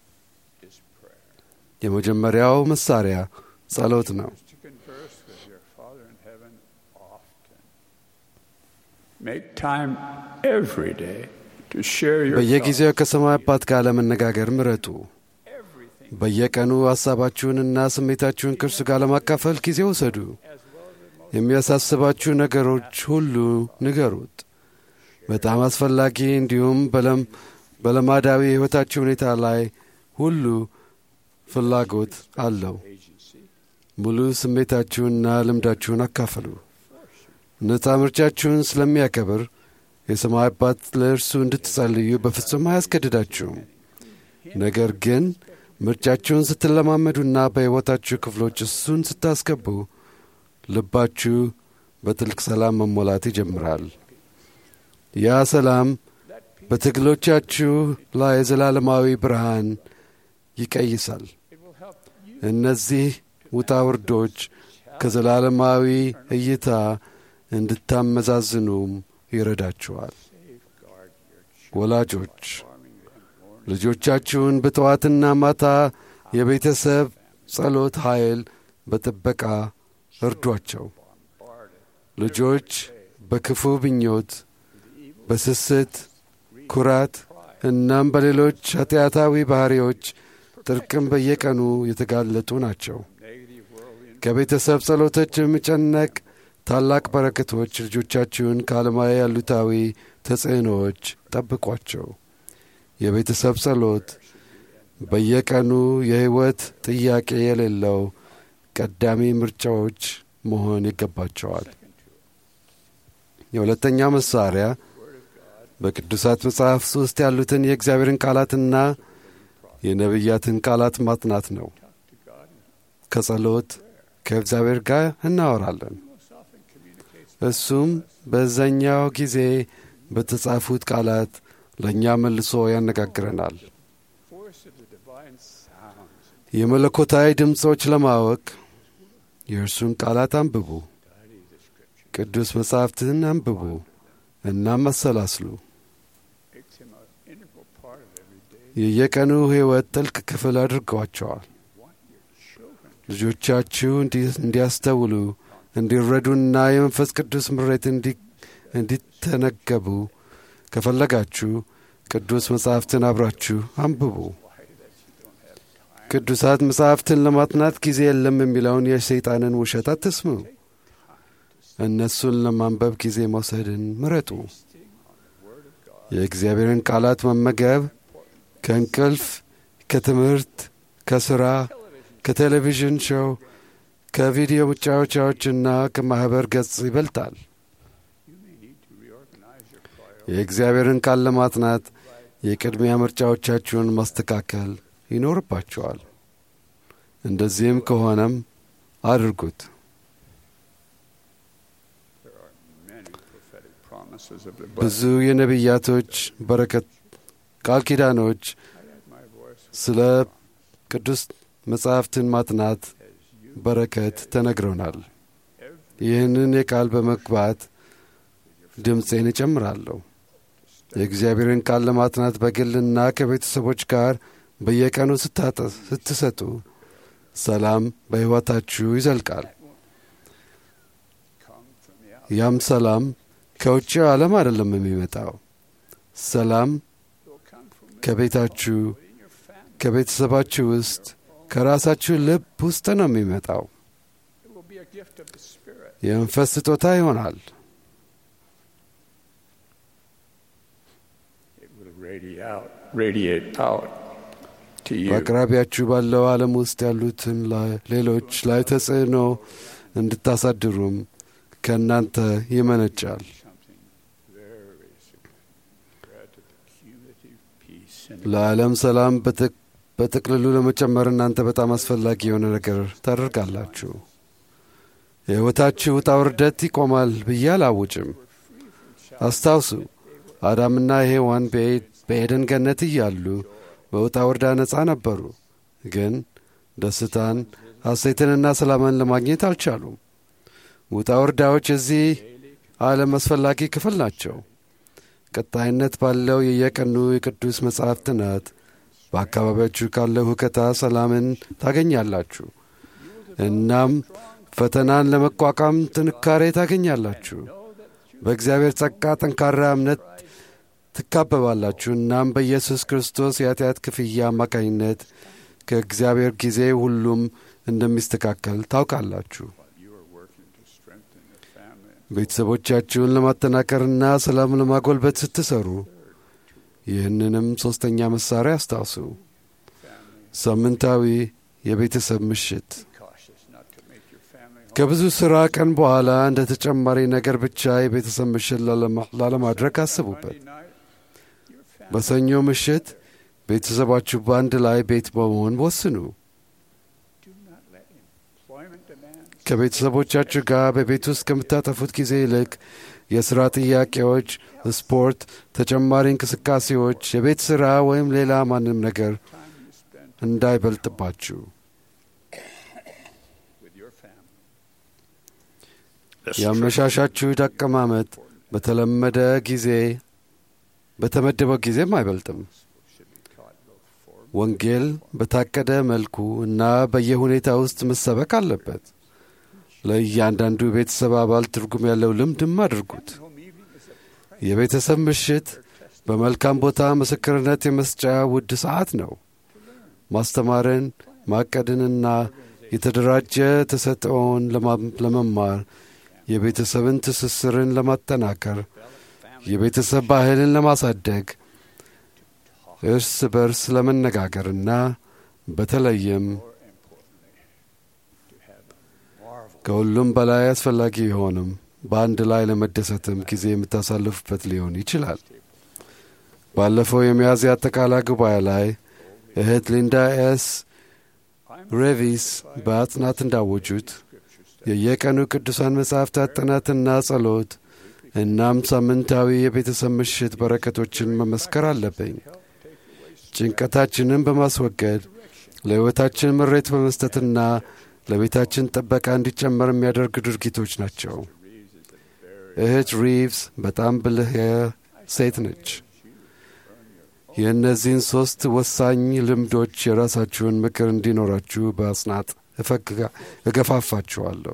የመጀመሪያው መሣሪያ ጸሎት ነው። to converse with your Father in heaven often. Make time every day to share your በየጊዜው ከሰማይ አባት ጋር ለመነጋገር ምረጡ። everything በየቀኑ ሐሳባችሁንና ስሜታችሁን ከእርሱ ጋር ለማካፈል ጊዜ ውሰዱ። የሚያሳስባችሁ ነገሮች ሁሉ ንገሩት። በጣም አስፈላጊ እንዲሁም በለም በለማዳዊ የሕይወታችሁ ሁኔታ ላይ ሁሉ ፍላጎት አለው። ሙሉ ስሜታችሁንና ልምዳችሁን አካፍሉ። ነፃ ምርጫችሁን ስለሚያከብር የሰማይ አባት ለእርሱ እንድትጸልዩ በፍጹም አያስገድዳችሁም። ነገር ግን ምርጫችሁን ስትለማመዱና በሕይወታችሁ ክፍሎች እሱን ስታስገቡ ልባችሁ በጥልቅ ሰላም መሞላት ይጀምራል። ያ ሰላም በትግሎቻችሁ ላይ የዘላለማዊ ብርሃን ይቀይሳል። እነዚህ ውጣ ውርዶች ከዘላለማዊ እይታ እንድታመዛዝኑም ይረዳችኋል። ወላጆች ልጆቻችሁን በጠዋትና ማታ የቤተሰብ ጸሎት ኃይል በጥበቃ እርዷቸው። ልጆች በክፉ ምኞት፣ በስስት፣ ኩራት እናም በሌሎች ኃጢአታዊ ባሕሪዎች ጥርቅም በየቀኑ የተጋለጡ ናቸው። ከቤተሰብ ጸሎቶች የሚጨነቅ ታላቅ በረከቶች ልጆቻችሁን ከዓለማዊ አሉታዊ ተጽዕኖዎች ጠብቋቸው። የቤተሰብ ጸሎት በየቀኑ የሕይወት ጥያቄ የሌለው ቀዳሚ ምርጫዎች መሆን ይገባቸዋል። የሁለተኛ መሳሪያ በቅዱሳት መጽሐፍት ውስጥ ያሉትን የእግዚአብሔርን ቃላትና የነቢያትን ቃላት ማጥናት ነው። ከጸሎት ከእግዚአብሔር ጋር እናወራለን። እሱም በዛኛው ጊዜ በተጻፉት ቃላት ለእኛ መልሶ ያነጋግረናል። የመለኮታዊ ድምፆች ለማወቅ የእርሱን ቃላት አንብቡ፣ ቅዱስ መጻሕፍትን አንብቡ እናም አሰላስሉ። የየቀኑ ሕይወት ጥልቅ ክፍል አድርገዋቸዋል። ልጆቻችሁ እንዲያስተውሉ እንዲረዱና የመንፈስ ቅዱስ ምሬት እንዲተነገቡ ከፈለጋችሁ ቅዱስ መጻሕፍትን አብራችሁ አንብቡ። ቅዱሳት መጻሕፍትን ለማጥናት ጊዜ የለም የሚለውን የሰይጣንን ውሸት አትስሙ። እነሱን ለማንበብ ጊዜ መውሰድን ምረጡ። የእግዚአብሔርን ቃላት መመገብ ከእንቅልፍ፣ ከትምህርት፣ ከሥራ፣ ከቴሌቪዥን ሾው፣ ከቪዲዮ መጫወቻዎችና ከማኅበር ገጽ ይበልጣል። የእግዚአብሔርን ቃል ለማጥናት የቅድሚያ ምርጫዎቻችሁን ማስተካከል ይኖርባችኋል። እንደዚህም ከሆነም አድርጉት። ብዙ የነቢያቶች በረከት ቃል ኪዳኖች ስለ ቅዱስ መጻሕፍትን ማጥናት በረከት ተነግረውናል። ይህንን የቃል በመግባት ድምፄን እጨምራለሁ። የእግዚአብሔርን ቃል ለማጥናት በግልና ከቤተሰቦች ጋር በየቀኑ ስትሰጡ ሰላም በሕይወታችሁ ይዘልቃል። ያም ሰላም ከውጭው ዓለም አይደለም የሚመጣው። ሰላም ከቤታችሁ፣ ከቤተሰባችሁ ውስጥ፣ ከራሳችሁ ልብ ውስጥ ነው የሚመጣው። የመንፈስ ስጦታ ይሆናል። በአቅራቢያችሁ ባለው ዓለም ውስጥ ያሉትን ሌሎች ላይ ተጽዕኖ እንድታሳድሩም ከእናንተ ይመነጫል። ለዓለም ሰላም በጥቅልሉ ለመጨመር እናንተ በጣም አስፈላጊ የሆነ ነገር ታደርጋላችሁ። የሕይወታችሁ ውጣ ውርደት ይቆማል ብዬ አላውጭም። አስታውሱ፣ አዳምና ሔዋን በኤደን ገነት እያሉ በውጣ ውርዳ ነፃ ነበሩ፣ ግን ደስታን ሐሴትንና ሰላምን ለማግኘት አልቻሉም። ውጣ ውርዳዎች የዚህ ዓለም አስፈላጊ ክፍል ናቸው። ቀጣይነት ባለው የየቀኑ የቅዱስ መጽሐፍ ጥናት በአካባቢያችሁ ካለው ሁከታ ሰላምን ታገኛላችሁ። እናም ፈተናን ለመቋቋም ጥንካሬ ታገኛላችሁ። በእግዚአብሔር ጸጋ ጠንካራ እምነት ትካበባላችሁ። እናም በኢየሱስ ክርስቶስ የኃጢአት ክፍያ አማካኝነት ከእግዚአብሔር ጊዜ ሁሉም እንደሚስተካከል ታውቃላችሁ። ቤተሰቦቻችሁን ለማጠናከርና ሰላም ለማጎልበት ስትሰሩ ይህንንም ሦስተኛ መሣሪያ አስታውሱ። ሳምንታዊ የቤተሰብ ምሽት ከብዙ ሥራ ቀን በኋላ እንደ ተጨማሪ ነገር ብቻ የቤተሰብ ምሽት ላለማድረግ አስቡበት። በሰኞ ምሽት ቤተሰባችሁ በአንድ ላይ ቤት በመሆን ወስኑ። ከቤተሰቦቻችሁ ጋር በቤት ውስጥ ከምታጠፉት ጊዜ ይልቅ የሥራ ጥያቄዎች፣ ስፖርት፣ ተጨማሪ እንቅስቃሴዎች፣ የቤት ሥራ ወይም ሌላ ማንም ነገር እንዳይበልጥባችሁ። የአመሻሻችሁ አቀማመጥ በተለመደ ጊዜ በተመደበው ጊዜም አይበልጥም። ወንጌል በታቀደ መልኩ እና በየሁኔታ ውስጥ መሰበክ አለበት። ለእያንዳንዱ ቤተሰብ አባል ትርጉም ያለው ልምድም አድርጉት። የቤተሰብ ምሽት በመልካም ቦታ ምስክርነት የመስጫ ውድ ሰዓት ነው። ማስተማርን፣ ማቀድንና የተደራጀ ተሰጥኦውን ለመማር የቤተሰብን ትስስርን ለማጠናከር የቤተሰብ ባህልን ለማሳደግ እርስ በርስ ለመነጋገርና በተለይም ከሁሉም በላይ አስፈላጊ ቢሆንም በአንድ ላይ ለመደሰትም ጊዜ የምታሳልፉበት ሊሆን ይችላል። ባለፈው የሚያዝያ አጠቃላይ ጉባኤ ላይ እህት ሊንዳ ኤስ ሬቪስ በአጽናት እንዳወጁት የየቀኑ ቅዱሳን መጻሕፍታት ጥናትና ጸሎት እናም ሳምንታዊ የቤተሰብ ምሽት በረከቶችን መመስከር አለብኝ። ጭንቀታችንን በማስወገድ ለሕይወታችን ምሬት በመስጠትና ለቤታችን ጥበቃ እንዲጨመር የሚያደርግ ድርጊቶች ናቸው። እህት ሪቭስ በጣም ብልህ ሴት ነች። የእነዚህን ሦስት ወሳኝ ልምዶች የራሳችሁን ምክር እንዲኖራችሁ በአጽናት እገፋፋችኋለሁ።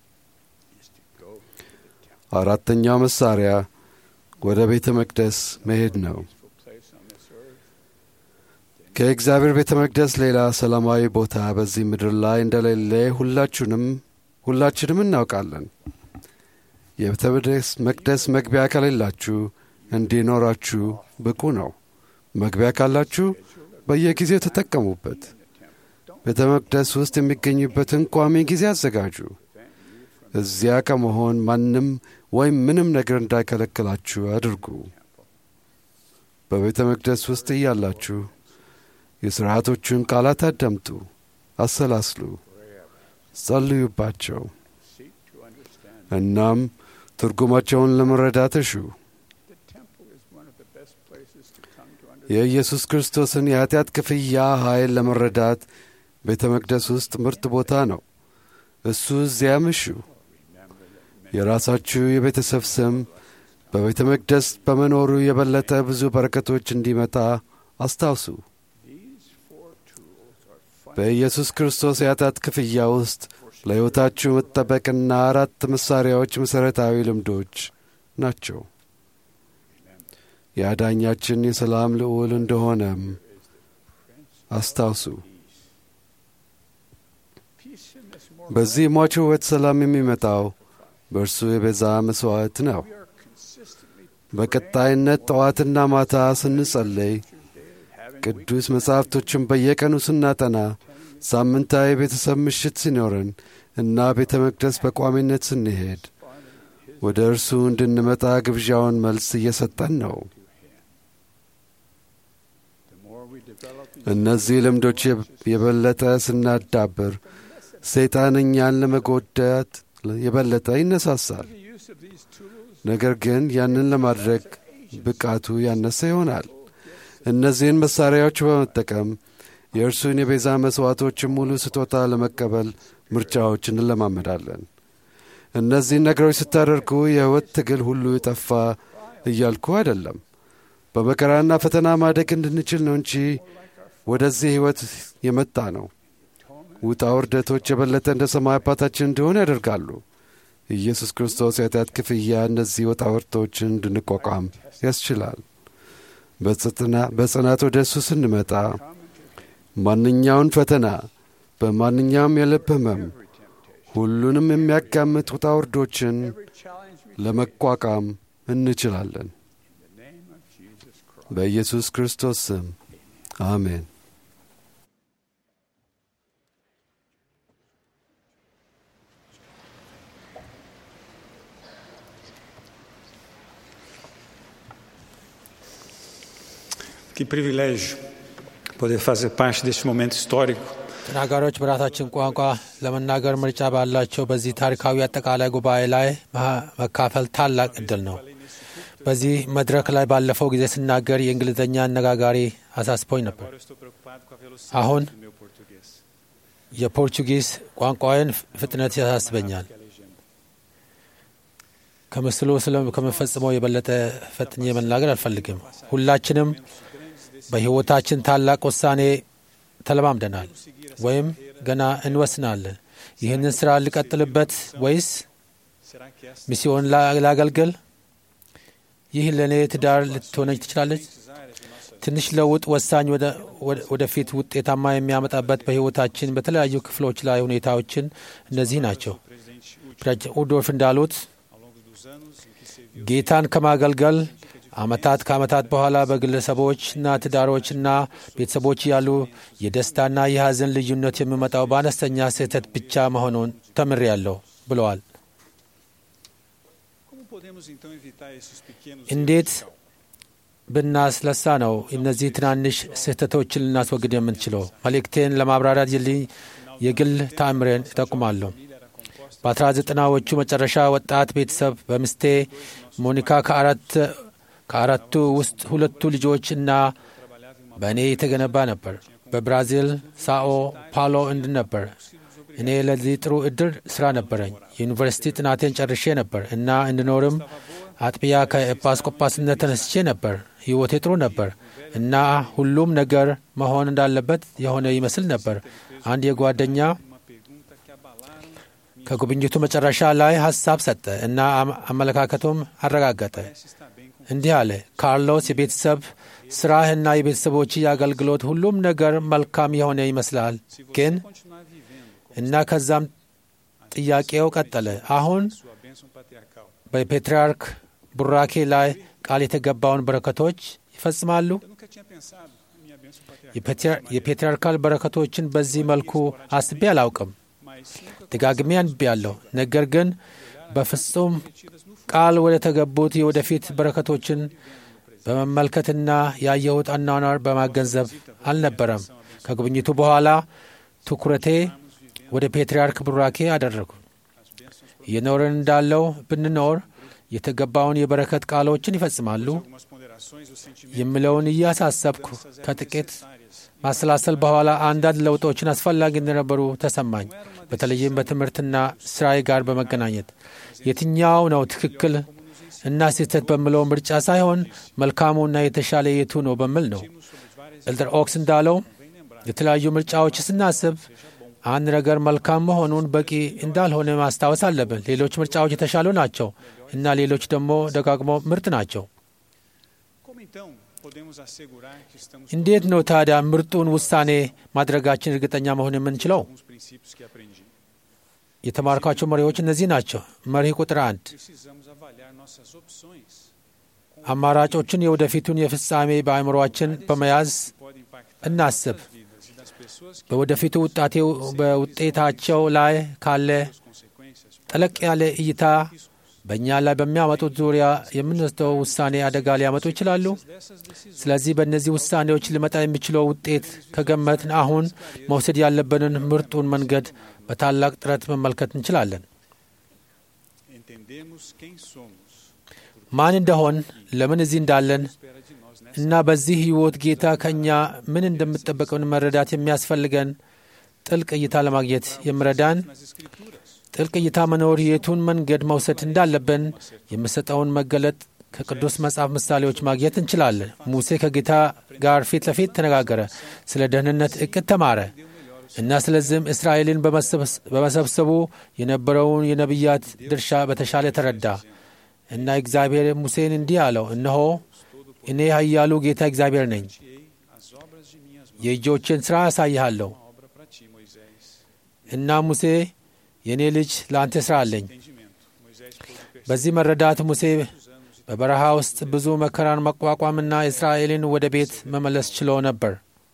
አራተኛው መሳሪያ ወደ ቤተ መቅደስ መሄድ ነው። ከእግዚአብሔር ቤተ መቅደስ ሌላ ሰላማዊ ቦታ በዚህ ምድር ላይ እንደሌለ ሁላችሁንም ሁላችንም እናውቃለን። የቤተ መቅደስ መግቢያ ከሌላችሁ እንዲኖራችሁ ብቁ ነው። መግቢያ ካላችሁ በየጊዜው ተጠቀሙበት። ቤተ መቅደስ ውስጥ የሚገኙበትን ቋሚ ጊዜ አዘጋጁ። እዚያ ከመሆን ማንም ወይም ምንም ነገር እንዳይከለክላችሁ አድርጉ። በቤተ መቅደስ ውስጥ እያላችሁ የሥርዓቶቹን ቃላት አዳምጡ፣ አሰላስሉ፣ ጸልዩባቸው። እናም ትርጉማቸውን ለመረዳት እሹ። የኢየሱስ ክርስቶስን የኀጢአት ክፍያ ኃይል ለመረዳት ቤተ መቅደስ ውስጥ ምርጥ ቦታ ነው። እሱ እዚያም እሹ። የራሳችሁ የቤተሰብ ስም በቤተ መቅደስ በመኖሩ የበለጠ ብዙ በረከቶች እንዲመጣ አስታውሱ። በኢየሱስ ክርስቶስ የኃጢአት ክፍያ ውስጥ ለሕይወታችሁ መጠበቅና አራት መሣሪያዎች መሠረታዊ ልምዶች ናቸው። የአዳኛችን የሰላም ልዑል እንደሆነም አስታውሱ። በዚህ ሟች ሕይወት ሰላም የሚመጣው በእርሱ የቤዛ መሥዋዕት ነው። በቀጣይነት ጠዋትና ማታ ስንጸለይ፣ ቅዱስ መጻሕፍቶችን በየቀኑ ስናጠና፣ ሳምንታዊ የቤተሰብ ምሽት ሲኖረን እና ቤተ መቅደስ በቋሚነት ስንሄድ ወደ እርሱ እንድንመጣ ግብዣውን መልስ እየሰጠን ነው። እነዚህ ልምዶች የበለጠ ስናዳብር ሰይጣን እኛን ለመጎዳት የበለጠ ይነሳሳል። ነገር ግን ያንን ለማድረግ ብቃቱ ያነሰ ይሆናል። እነዚህን መሣሪያዎች በመጠቀም የእርሱን የቤዛ መሥዋዕቶችን ሙሉ ስጦታ ለመቀበል ምርጫዎች እንለማመዳለን። እነዚህን ነገሮች ስታደርጉ የሕይወት ትግል ሁሉ የጠፋ እያልኩ አይደለም። በመከራና ፈተና ማደግ እንድንችል ነው እንጂ ወደዚህ ሕይወት የመጣ ነው። ውጣ ውርደቶች የበለጠ እንደ ሰማይ አባታችን እንዲሆን ያደርጋሉ። ኢየሱስ ክርስቶስ የኃጢአት ክፍያ እነዚህ ውጣ ውርዶችን እንድንቋቋም ያስችላል። በጽናት ወደ እሱ ስንመጣ ማንኛውን ፈተና፣ በማንኛውም የልብ ሕመም፣ ሁሉንም የሚያጋምጥ ውጣ ውርዶችን ለመቋቋም እንችላለን። በኢየሱስ ክርስቶስ ስም አሜን። Que privilégio poder fazer parte deste momento histórico. ተናጋሪዎች በራሳችን ቋንቋ ለመናገር ምርጫ ባላቸው በዚህ ታሪካዊ አጠቃላይ ጉባኤ ላይ መካፈል ታላቅ እድል ነው። በዚህ መድረክ ላይ ባለፈው ጊዜ ስናገር የእንግሊዝኛ አነጋጋሪ አሳስቦኝ ነበር። አሁን የፖርቹጊዝ ቋንቋዬን ፍጥነት ያሳስበኛል። ከምስሉ ከምፈጽመው የበለጠ ፈጥኜ መናገር አልፈልግም። ሁላችንም በሕይወታችን ታላቅ ውሳኔ ተለማምደናል ወይም ገና እንወስናለን። ይህንን ሥራ ልቀጥልበት ወይስ ሚስዮን ላገልግል? ይህ ለእኔ ትዳር ልትሆነች ትችላለች። ትንሽ ለውጥ ወሳኝ ወደፊት ውጤታማ የሚያመጣበት በሕይወታችን በተለያዩ ክፍሎች ላይ ሁኔታዎችን እነዚህ ናቸው። ፕሬዚደንት ውዶርፍ እንዳሉት ጌታን ከማገልገል ዓመታት ከዓመታት በኋላ በግለሰቦችና ትዳሮችና ቤተሰቦች ያሉ የደስታና የሐዘን ልዩነት የሚመጣው በአነስተኛ ስህተት ብቻ መሆኑን ተምሬያለሁ። ብለዋል። Como podemos então evitar esses pequenos እንዴት erros? ብናስለሳ ነው እነዚህ ትናንሽ ስህተቶችን ልናስወግድ የምንችለው? መልእክቴን ለማብራራት የልኝ የግል ተአምሬን እጠቁማለሁ። በ1990ዎቹ መጨረሻ ወጣት ቤተሰብ በምስቴ ሞኒካ ከአራት ከአራቱ ውስጥ ሁለቱ ልጆች እና በእኔ የተገነባ ነበር። በብራዚል ሳኦ ፓሎ እንድ ነበር። እኔ ለዚህ ጥሩ እድል ስራ ነበረኝ። የዩኒቨርሲቲ ጥናቴን ጨርሼ ነበር እና እንድኖርም አጥቢያ ከኤጲስቆጶስነት ተነስቼ ነበር። ሕይወቴ ጥሩ ነበር እና ሁሉም ነገር መሆን እንዳለበት የሆነ ይመስል ነበር። አንድ የጓደኛ ከጉብኝቱ መጨረሻ ላይ ሀሳብ ሰጠ እና አመ- አመለካከቱም አረጋገጠ። እንዲህ አለ፣ ካርሎስ የቤተሰብ ስራህና የቤተሰቦች የአገልግሎት ሁሉም ነገር መልካም የሆነ ይመስላል ግን Continuar vivendo እና ከዛም ጥያቄው ቀጠለ። አሁን sua bênção patriarcal. በፔትርያርክ ቡራኬ ላይ ቃል የተገባውን በረከቶች ይፈጽማሉ? Eu nunca tinha pensado em minha bênção patriarcal, የፔትር- የፔትርያርካል በረከቶችን በዚህ መልኩ አስቤ አላውቅም። mas nunca ደጋግሜ አንብቤያለሁ። ነገር ግን በፍጹም ቃል ወደ ተገቡት የወደፊት በረከቶችን በመመልከትና ያየሁት አኗኗር በማገንዘብ አልነበረም። ከጉብኝቱ በኋላ ትኩረቴ ወደ ፔትርያርክ ቡራኬ አደረጉ። እየኖርን እንዳለው ብንኖር የተገባውን የበረከት ቃሎችን ይፈጽማሉ algumas ponderações o sentimento የምለውን እያሳሰብኩ ከጥቂት ማሰላሰል በኋላ አንዳንድ ለውጦችን አስፈላጊ እንደነበሩ ተሰማኝ። በተለይም በትምህርትና ስራዬ ጋር በመገናኘት የትኛው ነው ትክክል እና ስህተት በምለው ምርጫ ሳይሆን መልካሙና የተሻለ የቱ ነው በሚል ነው። ኤልደር ኦክስ እንዳለው የተለያዩ ምርጫዎች ስናስብ አንድ ነገር መልካም መሆኑን በቂ እንዳልሆነ ማስታወስ አለብን። ሌሎች ምርጫዎች የተሻሉ ናቸው እና ሌሎች ደግሞ ደጋግሞ ምርጥ ናቸው። Como então podemos assegurar que estamos እንዴት ነው ታዲያ ምርጡን ውሳኔ ማድረጋችን እርግጠኛ መሆን የምንችለው? com os princípios que aprendi? የተማርኳቸው መሪዎች እነዚህ ናቸው። መርህ ቁጥር አንድ Precisamos avaliar nossas opções. አማራጮችን የወደፊቱን የፍጻሜ በአእምሮአችን በመያዝ Pode impactar እናስብ። as vidas e das pessoas que በወደፊቱ ውጣቴው በውጤታቸው ላይ ካለ consequências ጠለቅ ያለ እይታ በእኛ ላይ በሚያመጡት ዙሪያ የምንወስደው ውሳኔ አደጋ ሊያመጡ ይችላሉ። dessas decisões. ስለዚህ በእነዚህ ውሳኔዎች ሊመጣ የሚችለው ውጤት ከገመትን አሁን መውሰድ ያለብንን ምርጡን መንገድ በታላቅ ጥረት መመልከት እንችላለን። Entendemos quem somos. ማን እንደሆን፣ ለምን እዚህ እንዳለን Espera de nós nessa እና በዚህ ሕይወት ጌታ ከእኛ ምን እንደምጠበቀውን መረዳት የሚያስፈልገን ጥልቅ እይታ ለማግኘት የሚረዳን nas escrituras. ጥልቅ እይታ መኖር የቱን መንገድ መውሰድ እንዳለብን የምሰጠውን መገለጥ ከቅዱስ መጽሐፍ ምሳሌዎች ማግኘት እንችላለን። ሙሴ ከጌታ ጋር ፊት ለፊት ተነጋገረ፣ ስለ ደህንነት እቅድ ተማረ እና ስለዚህም እስራኤልን በመሰብስ- በመሰብሰቡ የነበረውን የነቢያት ድርሻ በተሻለ ተረዳ እና እግዚአብሔር ሙሴን እንዲህ አለው፣ እነሆ እኔ ኃያሉ ጌታ እግዚአብሔር ነኝ። Ei as obras de minhas mãos. የእጆችን ሥራ አሳይሃለሁ Uma obra para ti, Moisés. እና ሙሴ የእኔ ልጅ ለአንተ ሥራ አለኝ። Entendimento. Moisés pôde perceber በዚህ መረዳት ሙሴ በበረሃ ውስጥ ብዙ መከራን መቋቋምና እስራኤልን ወደ ቤት መመለስ ችሎ ነበር።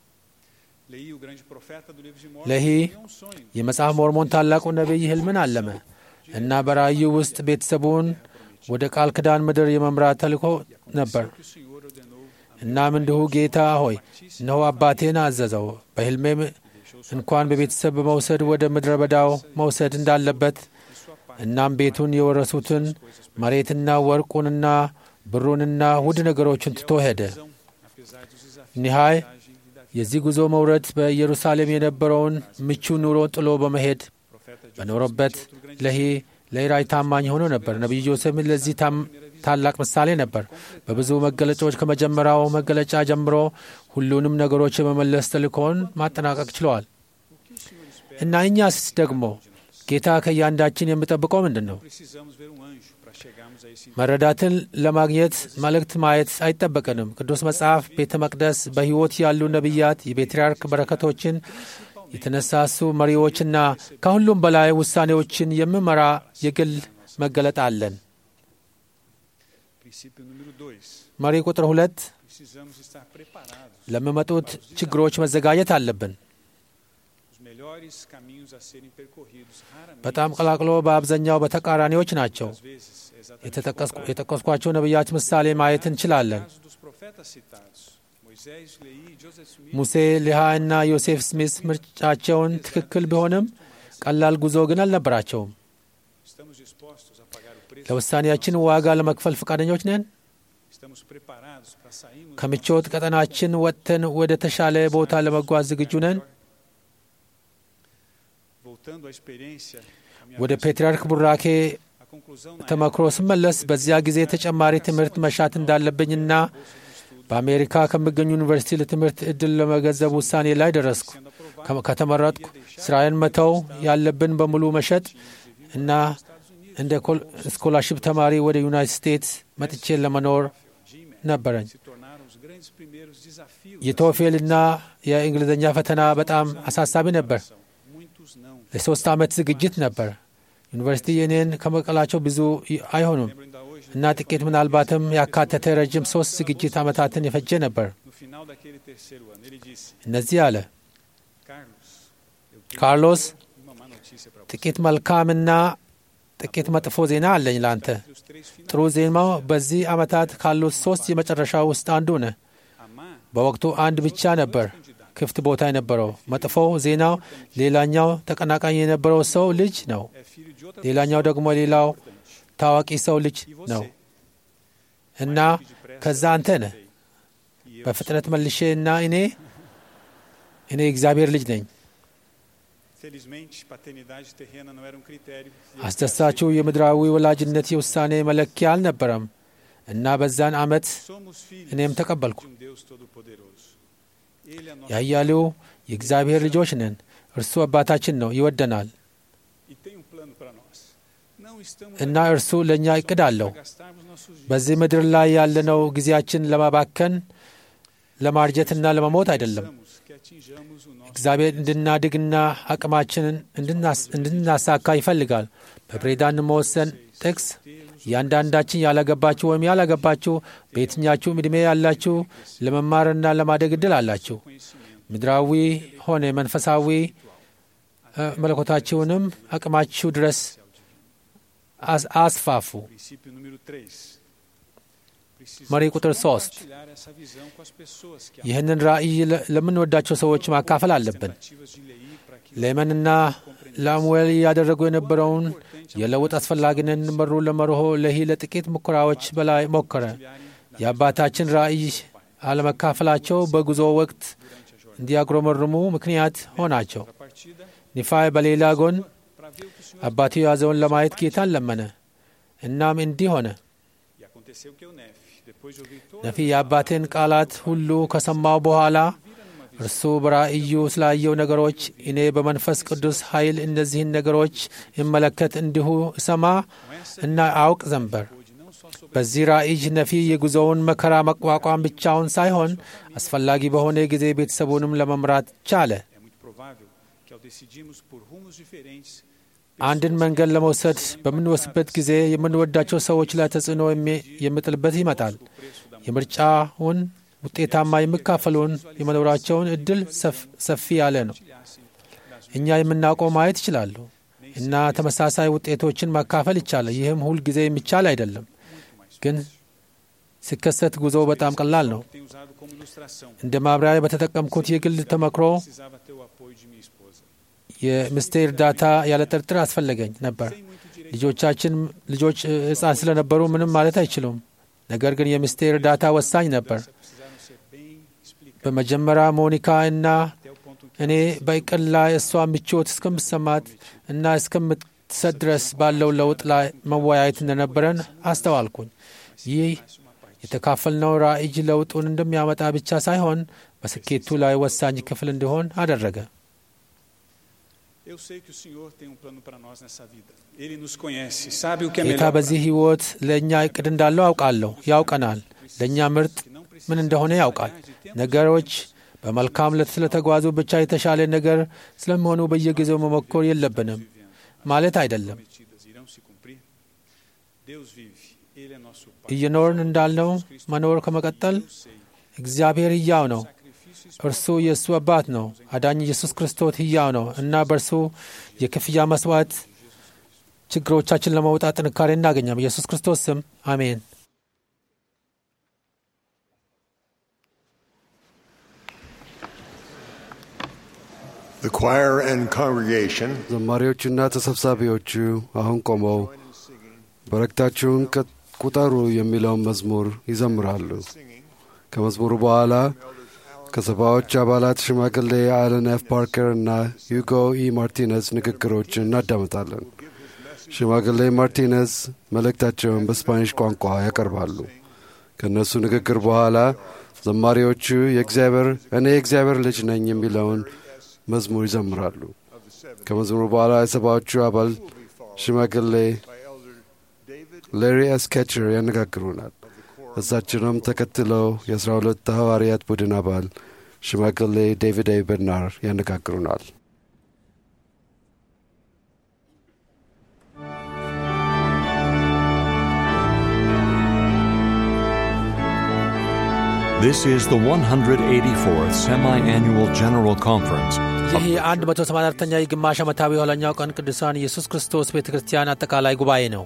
Leí o grande profeta do livro de Mormon. ለሂ tinha um sonho. የመጽሐፍ ሞርሞን ታላቁ ነቢይ ሕልምን አለመ እና በራእዩ ውስጥ ቤተሰቡን ወደ ቃል ኪዳን ምድር የመምራት ተልእኮ ነበር። Que o Senhor ordenou እናም እንዲሁ ጌታ ሆይ እነሆ አባቴን አዘዘው በሕልሜም እንኳን በቤተሰብ በመውሰድ ወደ ምድረ በዳው መውሰድ እንዳለበት እናም ቤቱን የወረሱትን መሬትና ወርቁንና ብሩንና ውድ ነገሮችን ትቶ ሄደ። apesar dos desafios ኒሃይ da viagem e da vida. የዚህ ጉዞ መውረድ በኢየሩሳሌም የነበረውን ምቹ ኑሮ ጥሎ በመሄድ Profeta de በኖረበት ለሂ ለራይ ታማኝ ሆኖ ነበር። ነቢዩ ዮሴፍም ለዚህ ታም- ታላቅ ምሳሌ ነበር። በብዙ መገለጫዎች ከመጀመሪያው መገለጫ ጀምሮ ሁሉንም ነገሮች የመመለስ ተልእኮውን ማጠናቀቅ ችለዋል። እና እኛስ ደግሞ ጌታ ከእያንዳችን የሚጠብቀው ምንድን ነው? precisamos ver um anjo para chegarmos a esse መረዳትን ለማግኘት መልእክት ማየት አይጠበቅንም። ቅዱስ መጽሐፍ፣ ቤተ መቅደስ፣ በሕይወት ያሉ ነቢያት፣ የፔትርያርክ በረከቶችን የተነሳሱ መሪዎችና ከሁሉም በላይ ውሳኔዎችን የሚመራ የግል መገለጥ አለን። princípio número dois. መሪ ቁጥር ሁለት Precisamos estar preparados. ለሚመጡት ችግሮች መዘጋጀት አለብን። Os melhores melhores caminhos a serem percorridos. Raramente, በጣም ቀላቅሎ በአብዛኛው በተቃራኒዎች ናቸው። às vezes, é exatamente o የተጠቀስኩ- contrário. የጠቀስኳቸው ነቢያት ምሳሌ ማየት እንችላለን። No caso dos profetas citados, Moisés, Leí e Joseph Smith, ሙሴ፣ ሊሃ እና ዮሴፍ ስሚስ ምርጫቸውን ትክክል ቢሆንም ቀላል ጉዞ ግን አልነበራቸውም። estamos dispostos a pagar o preço? ለውሳኔያችን ዋጋ ለመክፈል ፈቃደኞች ነን? Estamos preparados para sairmos ከምቾት ቀጠናችን ወጥተን ወደ ተሻለ ቦታ ለመጓዝ ዝግጁ ነን? Voltando à experiência, a minha ወደ vez, ፔትርያርክ ቡራኬ a conclusão na ተመክሮ ስመለስ በዚያ ጊዜ ተጨማሪ ትምህርት መሻት እንዳለብኝና በአሜሪካ ከሚገኙ ዩኒቨርሲቲ ለትምህርት ዕድል ለመገንዘብ ውሳኔ ላይ ደረስኩ። ከ- ከተመረጥኩ ስራዬን መተው ያለብን በሙሉ መሸጥ እና እንደ ኮል- ስኮላርሽፕ ተማሪ ወደ ዩናይትድ ስቴትስ መጥቼ ለመኖር ነበረኝ። se tornaram os grandes primeiros desafios. የቶፌልና የእንግሊዝኛ ፈተና በጣም አሳሳቢ ነበር። Muitos não. ለሶስት ዓመት ዝግጅት ነበር። ዩኒቨርሲቲ እኔን ከመቀላቸው ብዙ ይ- አይሆኑም Lembro ainda hoje, እና ጥቂት ምናልባትም ያካተተ ረጅም ሶስት ዝግጅት ዓመታትን የፈጀ ነበር። no final daquele terceiro ano, ele disse: እነዚህ አለ Carlos, eu tenho ካርሎስ uma má notícia para você. ጥቂት መልካምና ጥቂት መጥፎ ዜና አለኝ ላንተ። Os três finais, ጥሩ ዜናው በዚህ ዓመታት ካሉት ሶስት የመጨረሻ ውስጥ አንዱ ነህ። amar በወቅቱ አንድ ብቻ ነበር ክፍት ቦታ የነበረው። መጥፎው ዜናው ሌላኛው ተቀናቃኝ የነበረው ሰው ልጅ ነው። é filho de outra ሌላኛው ደግሞ ሌላው ታዋቂ ሰው ልጅ e ነው você. እና ከዛ አንተ ነህ። E eu በፍጥነት መልሼ እና እኔ እኔ እግዚአብሔር ልጅ ነኝ። Felizmente, paternidade terrena não era um critério. e eu አስደሳችው የምድራዊ ወላጅነት የውሳኔ መለኪያ አልነበረም እና በዛን ዓመት Somos filhos እኔም ተቀበልኩ። de um Deus Todo-Poderoso. Ele é nosso ያያሌው የእግዚአብሔር ልጆች ነን። እርሱ አባታችን ነው፣ ይወደናል e tem um plano para nós. Não estamos እና aqui እርሱ ለእኛ እቅድ አለው። para gastarmos nossos dias. በዚህ ምድር ላይ ያለነው ጊዜያችን ለማባከን ለማርጀትና ለመሞት አይደለም። Precisamos que atinjamos o nosso እግዚአብሔር እንድናድግና አቅማችንን እንድናስ- እንድናሳካ ይፈልጋል። በፕሬዳን መወሰን ጥቅስ እያንዳንዳችን ያላገባችሁ ወይም ያላገባችሁ በየትኛችሁም ዕድሜ ያላችሁ ለመማርና ለማደግ እድል አላችሁ። ምድራዊ ሆነ መንፈሳዊ እ፣ መለኮታችሁንም አቅማችሁ ድረስ አስ- አስፋፉ። princípio número 3. Precisamos መሪ ቁጥር ሶስት compartilhar essa visão com as pessoas que ይህንን ራእይ ለ- ለምንወዳቸው ሰዎች ማካፈል አለብን። ativas de lei para que ለመንና ለአሙኤል እያደረጉ የነበረውን የለውጥ አስፈላጊነት መሩ ለመርሆ ለሂ ለጥቂት ሙከራዎች በላይ ሞከረ። የአባታችን ራእይ አለመካፈላቸው በጉዞ ወቅት እንዲያጉረመርሙ ምክንያት ሆናቸው። partida ኒፋይ በሌላ ጎን para ver o que o Senhor አባቱ የያዘውን ለማየት ጌታን ለመነ። እናም እንዲህ ሆነ። e aconteceu que o Nef, depois de ouvir toda ነፊ የአባቴን ቃላት ሁሉ ከሰማው በኋላ እርሱ በራእዩ ስላየው ነገሮች እኔ በመንፈስ ቅዱስ ኃይል እነዚህን ነገሮች እመለከት እንዲሁ እሰማ እና አውቅ ዘንበር። በዚህ ራእይ ነፊ የጉዞውን መከራ መቋቋም ብቻውን ሳይሆን አስፈላጊ በሆነ ጊዜ ቤተሰቡንም ለመምራት ቻለ። é muito provável que ao decidirmos por rumos diferentes, አንድን መንገድ ለመውሰድ በምንወስድበት ጊዜ የምንወዳቸው ሰዎች ላይ ተጽዕኖ የሚ- የሚጥልበት ይመጣል። የምርጫውን ውጤታማ የሚካፈሉን የመኖራቸውን እድል ሰፍ- ሰፊ ያለ ነው። እኛ የምናውቀው ማየት ይችላሉ እና ተመሳሳይ ውጤቶችን ማካፈል ይቻላል። ይህም ሁል ጊዜ የሚቻል አይደለም፣ ግን ሲከሰት ጉዞው በጣም ቀላል ነው። tenho usado como ilustração. እንደ ማብራሪያ በተጠቀምኩት የግል ተመክሮ Precisava ter o apoio de minha esposa. የሚስቴ እርዳታ ያለ ጥርጥር አስፈለገኝ ነበር። ልጆቻችን ልጆች እ፣ ሕፃን ስለነበሩ ምንም ማለት አይችሉም። ነገር ግን የሚስቴ እርዳታ ወሳኝ ነበር። Precisaram ser bem explicadas በመጀመሪያ ሞኒካ እና até o ponto em እኔ በእቅድ ላይ እሷ ምቾት እስከምሰማት እና እስከምትሰጥ ድረስ ባለው ለውጥ ላይ መወያየት እንደነበረን አስተዋልኩኝ። ይህ የተካፈልነው ራእይ ለውጡን እንደሚያመጣ ብቻ ሳይሆን በስኬቱ ላይ ወሳኝ ክፍል እንዲሆን አደረገ። Eu sei que o Senhor tem um plano para nós nessa vida. Ele nos conhece, sabe o que é ጌታ melhor para በዚህ ሕይወት ለእኛ እቅድ እንዳለው አውቃለሁ። ያውቀናል። ለእኛ ምርጥ ምን እንደሆነ ያውቃል። ነገሮች በመልካም ለት ስለተጓዙ ብቻ የተሻለ ነገር ስለሚሆኑ በየጊዜው መሞከር የለብንም ማለት አይደለም። prometidas irão se cumprir. Deus vive, Ele é nosso Pai. እየኖርን እንዳልነው መኖር ከመቀጠል እግዚአብሔር ሕያው ነው። እርሱ የእሱ አባት ነው። አዳኝ ኢየሱስ ክርስቶስ ሕያው ነው እና በእርሱ የክፍያ መስዋዕት ችግሮቻችን ለመውጣት ጥንካሬ እናገኛም። ኢየሱስ ክርስቶስ ስም አሜን። The choir and congregation ዘማሪዎቹና ተሰብሳቢዎቹ አሁን ቆመው በረከታችሁን ቀ- ቁጠሩ የሚለውን መዝሙር ይዘምራሉ። ከመዝሙሩ በኋላ ከሰባዎች አባላት ሽማግሌ አለን ኤፍ ፓርከር እና ዩጎ ኢ ማርቲነዝ ንግግሮችን እናዳምጣለን። ሽማግሌ ማርቲነዝ መልእክታቸውን በስፓኒሽ ቋንቋ ያቀርባሉ። ከእነሱ ንግግር በኋላ ዘማሪዎቹ የእግዚአብሔር እኔ የእግዚአብሔር ልጅ ነኝ የሚለውን መዝሙር ይዘምራሉ። ከመዝሙሩ በኋላ የሰባዎቹ አባል ሽማግሌ ሌሪ ኤስ ኬቸር ያነጋግሩናል። እሳችንም ተከትለው የአስራ ሁለት ሐዋርያት ቡድን አባል ሽማግሌ ዴቪድ ኤ በርናር ያነጋግሩናል። This is the 184th Semi Annual General Conference. ይህ የ184ኛ የግማሽ ዓመታዊ የኋለኛው ቀን ቅዱሳን ኢየሱስ ክርስቶስ ቤተ ክርስቲያን አጠቃላይ ጉባኤ ነው።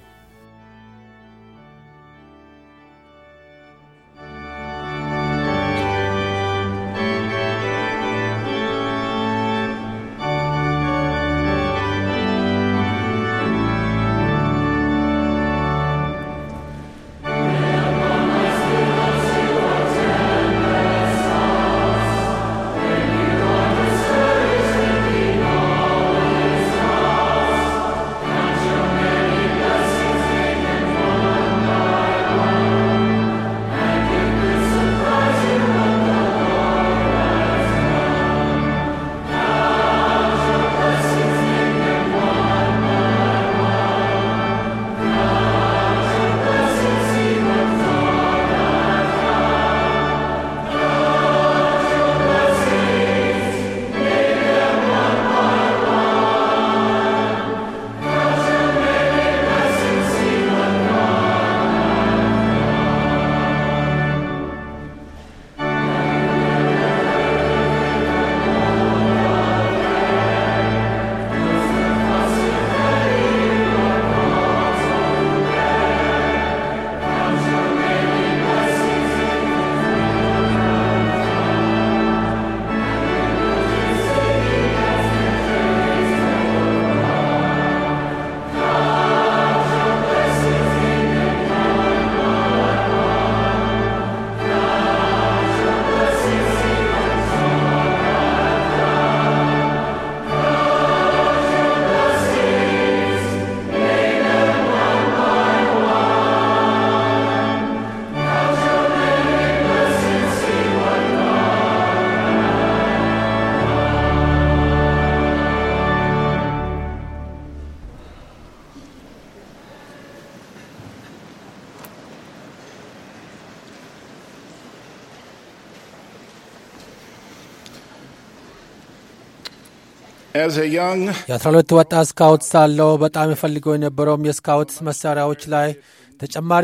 As a young የአስራ ሁለት ወጣት ስካውት ሳለው በጣም የፈልገው የነበረውም የስካውት መሳሪያዎች ላይ ተጨማሪ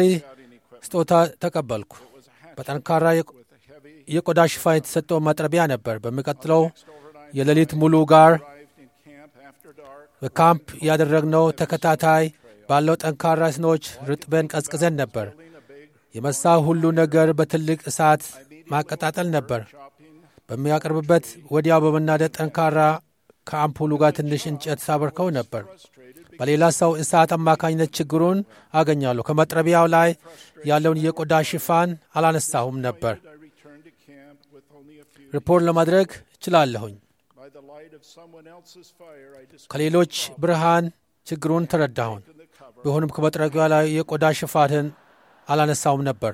ስጦታ ተቀበልኩ። በጠንካራ የቆ- የቆዳ ሽፋን የተሰጠው መጥረቢያ ነበር። በሚቀጥለው የሌሊት ሙሉ ጋር በካምፕ ያደረግነው ተከታታይ ባለው ጠንካራ ስኖች ርጥበን ቀዝቅዘን ነበር። የመሳው ሁሉ ነገር በትልቅ እሳት ማቀጣጠል ነበር። በሚያቀርብበት ወዲያው በመናደድ ጠንካራ ከአምፑሉ ጋር ትንሽ እንጨት ሳበርከው ነበር። በሌላ ሰው እሳት አማካኝነት ችግሩን አገኛለሁ። ከመጥረቢያው ላይ ያለውን የቆዳ ሽፋን አላነሳሁም ነበር። I returned to camp with only a few. ሪፖርት ለማድረግ እችላለሁኝ። By the light of someone else's fire, I discovered ከሌሎች ብርሃን ችግሩን ተረዳሁን። ቢሆንም ከመጥረቢያው ላይ የቆዳ ሽፋንን አላነሳውም ነበር።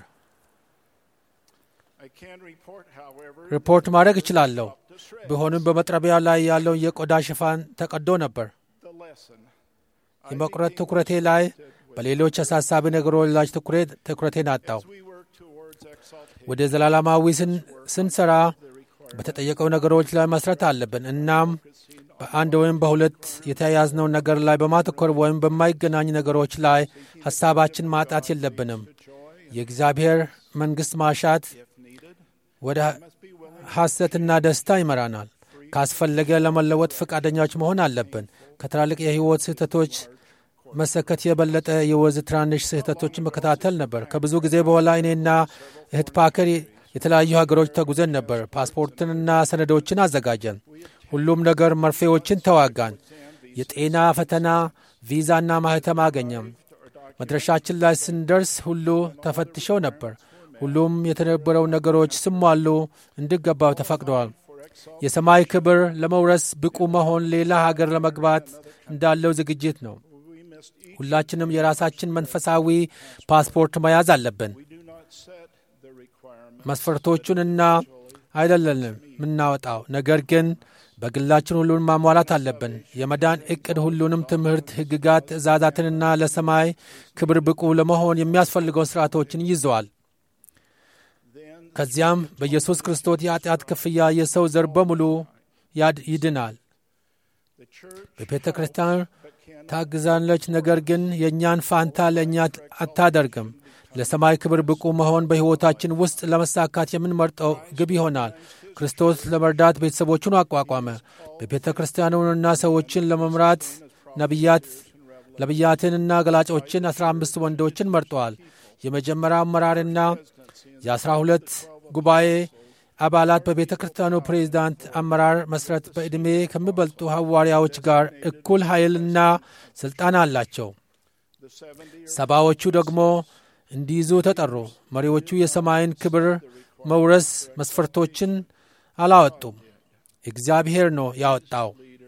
I can report, however, ሪፖርት ማድረግ እችላለሁ። ቢሆንም በመጥረቢያው ላይ ያለውን የቆዳ ሽፋን ተቀዶ ነበር። the lesson. የመቁረጥ ትኩረቴ ላይ በሌሎች አሳሳቢ ነገሮች ላይ ትኩሬት ትኩረቴን አጣው። We work towards exaltation. ወደ ዘላለማዊ ስን- ስንሰራ በተጠየቀው ነገሮች ላይ መስረት አለብን። እናም በአንድ ወይም በሁለት የተያያዝነው ነገር ላይ በማተኮር ወይም በማይገናኝ ነገሮች ላይ ሐሳባችን ማጣት የለብንም። የእግዚአብሔር መንግሥት ማሻት ወደ ሐሰትና ደስታ ይመራናል። ካስፈለገ ለመለወጥ ፈቃደኛዎች መሆን አለብን። ከትላልቅ የሕይወት ስህተቶች መሰከት የበለጠ የወዝ ትናንሽ ስህተቶችን መከታተል ነበር። ከብዙ ጊዜ በኋላ እኔና እህት ፓከር የተለያዩ ሀገሮች ተጉዘን ነበር። ፓስፖርትንና ሰነዶችን አዘጋጀን። ሁሉም ነገር መርፌዎችን ተዋጋን። የጤና ፈተና፣ ቪዛና ማህተም አገኘም። መድረሻችን ላይ ስንደርስ ሁሉ ተፈትሸው ነበር። ሁሉም የተነበረው ነገሮች ስሟሉ እንዲገባው ተፈቅደዋል። የሰማይ ክብር ለመውረስ ብቁ መሆን ሌላ ሀገር ለመግባት እንዳለው ዝግጅት ነው። ሁላችንም የራሳችን መንፈሳዊ ፓስፖርት መያዝ አለብን። መስፈርቶቹንና አይደለንም የምናወጣው፣ ነገር ግን በግላችን ሁሉን ማሟላት አለብን። የመዳን ዕቅድ ሁሉንም ትምህርት፣ ሕግጋት፣ ትእዛዛትንና ለሰማይ ክብር ብቁ ለመሆን የሚያስፈልገውን ሥርዓቶችን ይዘዋል። ከዚያም በኢየሱስ ክርስቶስ የኃጢአት ክፍያ የሰው ዘር በሙሉ ይድናል። በቤተ ክርስቲያን ታግዛለች፣ ነገር ግን የእኛን ፋንታ ለእኛ አታደርግም። ለሰማይ ክብር ብቁ መሆን በሕይወታችን ውስጥ ለመሳካት የምንመርጠው ግብ ይሆናል። ክርስቶስ ለመርዳት ቤተሰቦቹን አቋቋመ። በቤተ ክርስቲያኑንና ሰዎችን ለመምራት ነቢያት ነቢያትንና ገላጮችን አስራ አምስት ወንዶችን መርጠዋል። የመጀመሪያ አመራርና የአስራ ሁለት ጉባኤ አባላት በቤተ ክርስቲያኑ ፕሬዚዳንት አመራር መሠረት በዕድሜ ከሚበልጡ ሐዋርያዎች ጋር እኩል ኃይልና ሥልጣን አላቸው። ሰባዎቹ ደግሞ እንዲይዙ ተጠሩ። መሪዎቹ የሰማይን ክብር መውረስ መስፈርቶችን አላወጡም፣ እግዚአብሔር ነው ያወጣው።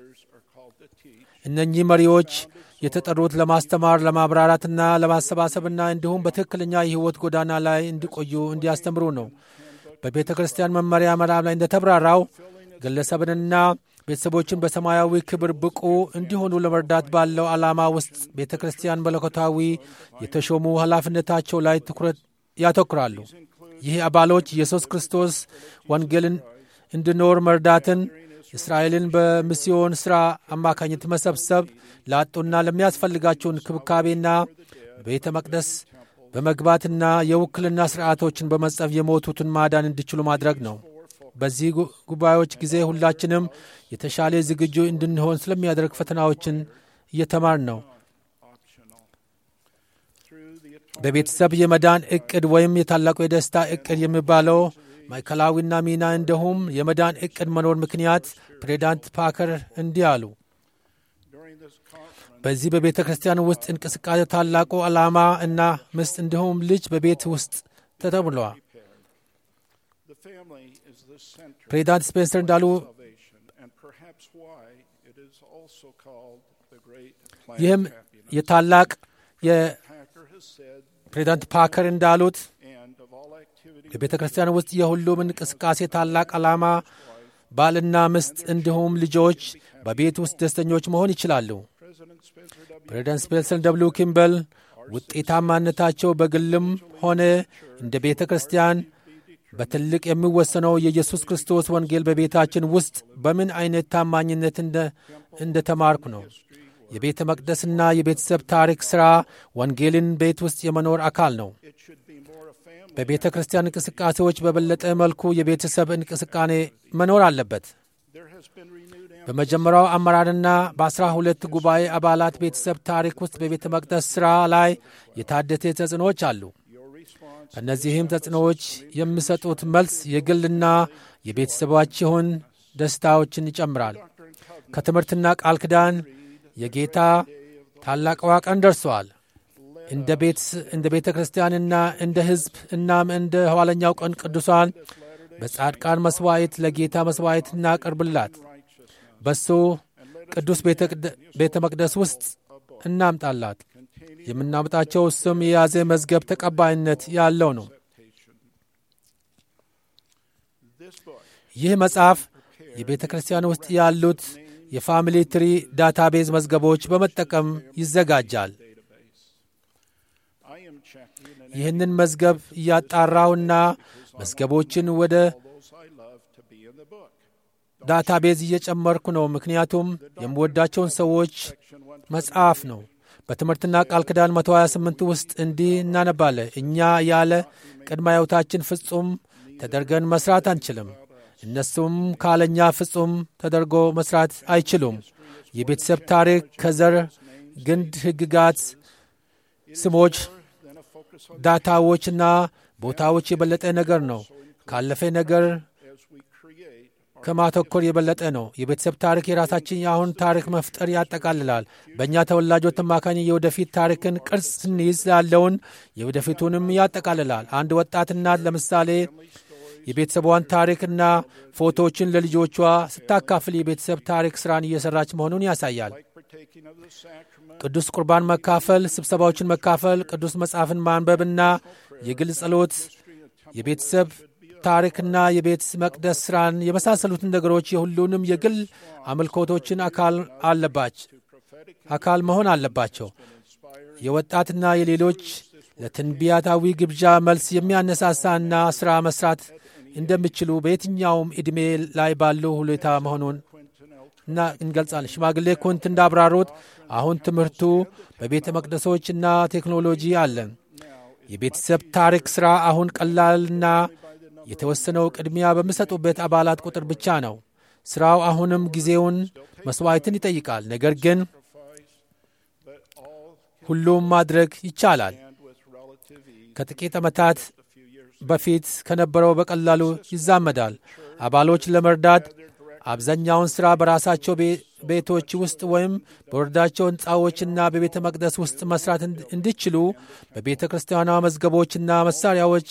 እነኚህ መሪዎች የተጠሩት ለማስተማር፣ ለማብራራትና ለማሰባሰብና እንዲሁም በትክክለኛ የሕይወት ጎዳና ላይ እንዲቆዩ እንዲያስተምሩ ነው። በቤተ ክርስቲያን መመሪያ ምዕራፍ ላይ እንደተብራራው ግለሰብንና ቤተሰቦችን በሰማያዊ ክብር ብቁ እንዲሆኑ ለመርዳት ባለው ዓላማ ውስጥ ቤተ ክርስቲያን መለኮታዊ የተሾሙ ኃላፊነታቸው ላይ ትኩረት ያተኩራሉ። ይህ አባሎች ኢየሱስ ክርስቶስ ወንጌልን እንዲኖር መርዳትን፣ እስራኤልን በሚስዮን ሥራ አማካኝነት መሰብሰብ፣ ላጡና ለሚያስፈልጋቸው እንክብካቤና ቤተ መቅደስ በመግባትና የውክልና ሥርዓቶችን በመጸፍ የሞቱትን ማዳን እንዲችሉ ማድረግ ነው። በዚህ ጉባኤዎች ጊዜ ሁላችንም የተሻለ ዝግጁ እንድንሆን ስለሚያደርግ ፈተናዎችን እየተማር ነው። በቤተሰብ የመዳን ዕቅድ ወይም የታላቁ የደስታ ዕቅድ የሚባለው ማዕከላዊና ሚና እንዲሁም የመዳን ዕቅድ መኖር ምክንያት ፕሬዚዳንት ፓከር እንዲህ አሉ። በዚህ በቤተ ክርስቲያን ውስጥ እንቅስቃሴ ታላቁ ዓላማ እና ምስጥ እንዲሁም ልጅ በቤት ውስጥ ተተብለዋል። ፕሬዚዳንት ስፔንሰር እንዳሉ ይህም የታላቅ የፕሬዚዳንት ፓከር እንዳሉት በቤተ ክርስቲያን ውስጥ የሁሉም እንቅስቃሴ ታላቅ ዓላማ ባልና ምስጥ እንዲሁም ልጆች በቤት ውስጥ ደስተኞች መሆን ይችላሉ። ፕሬዚዳንት ስፔንሰር ደብሉ ኪምበል ውጤታማነታቸው በግልም ሆነ እንደ ቤተ ክርስቲያን በትልቅ የሚወሰነው የኢየሱስ ክርስቶስ ወንጌል በቤታችን ውስጥ በምን አይነት ታማኝነት እንደ ተማርኩ ነው። የቤተ መቅደስና የቤተሰብ ታሪክ ሥራ ወንጌልን ቤት ውስጥ የመኖር አካል ነው። በቤተ ክርስቲያን እንቅስቃሴዎች በበለጠ መልኩ የቤተሰብ እንቅስቃሴ መኖር አለበት። በመጀመሪያው አመራርና በአስራ ሁለት ጉባኤ አባላት ቤተሰብ ታሪክ ውስጥ በቤተ መቅደስ ሥራ ላይ የታደተ ተጽዕኖዎች አሉ። እነዚህም ተጽዕኖዎች የሚሰጡት መልስ የግልና የቤተሰባችሁን ደስታዎችን ይጨምራል። ከትምህርትና ቃል ኪዳን የጌታ ታላቅዋ ቀን ደርሰዋል። እንደ ቤተ ክርስቲያንና እንደ ሕዝብ እናም እንደ ኋለኛው ቀን ቅዱሳን በጻድቃን መሥዋዕት ለጌታ መሥዋዕት እናቀርብላት በሱ ቅዱስ ቤተ መቅደስ ውስጥ እናምጣላት። የምናምጣቸው ስም የያዘ መዝገብ ተቀባይነት ያለው ነው። ይህ መጽሐፍ የቤተ ክርስቲያን ውስጥ ያሉት የፋሚሊ ትሪ ዳታቤዝ መዝገቦች በመጠቀም ይዘጋጃል። ይህንን መዝገብ እያጣራውና መዝገቦችን ወደ ዳታቤዝ እየጨመርኩ ነው። ምክንያቱም የምወዳቸውን ሰዎች መጽሐፍ ነው። በትምህርትና ቃል ኪዳን 128 ውስጥ እንዲህ እናነባለን። እኛ ያለ ቅድመ ሕይወታችን ፍጹም ተደርገን መስራት አንችልም። እነሱም ካለኛ ፍጹም ተደርጎ መስራት አይችሉም። የቤተሰብ ታሪክ ከዘር ግንድ ሕግጋት፣ ስሞች፣ ዳታዎችና ቦታዎች የበለጠ ነገር ነው። ካለፈ ነገር ከማተኮር የበለጠ ነው። የቤተሰብ ታሪክ የራሳችን የአሁን ታሪክ መፍጠር ያጠቃልላል። በእኛ ተወላጆች አማካኝ የወደፊት ታሪክን ቅርጽ ስንይዝ ያለውን የወደፊቱንም ያጠቃልላል። አንድ ወጣት እናት ለምሳሌ የቤተሰቧን ታሪክና ፎቶዎችን ለልጆቿ ስታካፍል የቤተሰብ ታሪክ ስራን እየሰራች መሆኑን ያሳያል። ቅዱስ ቁርባን መካፈል፣ ስብሰባዎችን መካፈል፣ ቅዱስ መጽሐፍን ማንበብና የግል ጸሎት የቤተሰብ ታሪክና የቤት መቅደስ ሥራን የመሳሰሉትን ነገሮች የሁሉንም የግል አምልኮቶችን አካል አለባች አካል መሆን አለባቸው። የወጣትና የሌሎች ለትንቢያታዊ ግብዣ መልስ የሚያነሳሳና ሥራ መስራት እንደሚችሉ በየትኛውም ዕድሜ ላይ ባለው ሁኔታ መሆኑን እና እንገልጻለን። ሽማግሌ ኩንት እንዳብራሩት አሁን ትምህርቱ በቤተ መቅደሶችና ቴክኖሎጂ አለን። የቤተሰብ ታሪክ ሥራ አሁን ቀላልና የተወሰነው ቅድሚያ በሚሰጡበት አባላት ቁጥር ብቻ ነው። ሥራው አሁንም ጊዜውን መሥዋዕትን ይጠይቃል። ነገር ግን ሁሉም ማድረግ ይቻላል። ከጥቂት ዓመታት በፊት ከነበረው በቀላሉ ይዛመዳል። አባሎች ለመርዳት አብዛኛውን ሥራ በራሳቸው ቤቶች ውስጥ ወይም በወረዳቸው ሕንፃዎችና በቤተ መቅደስ ውስጥ መስራት እንዲችሉ በቤተ ክርስቲያኗ መዝገቦችና መሣሪያዎች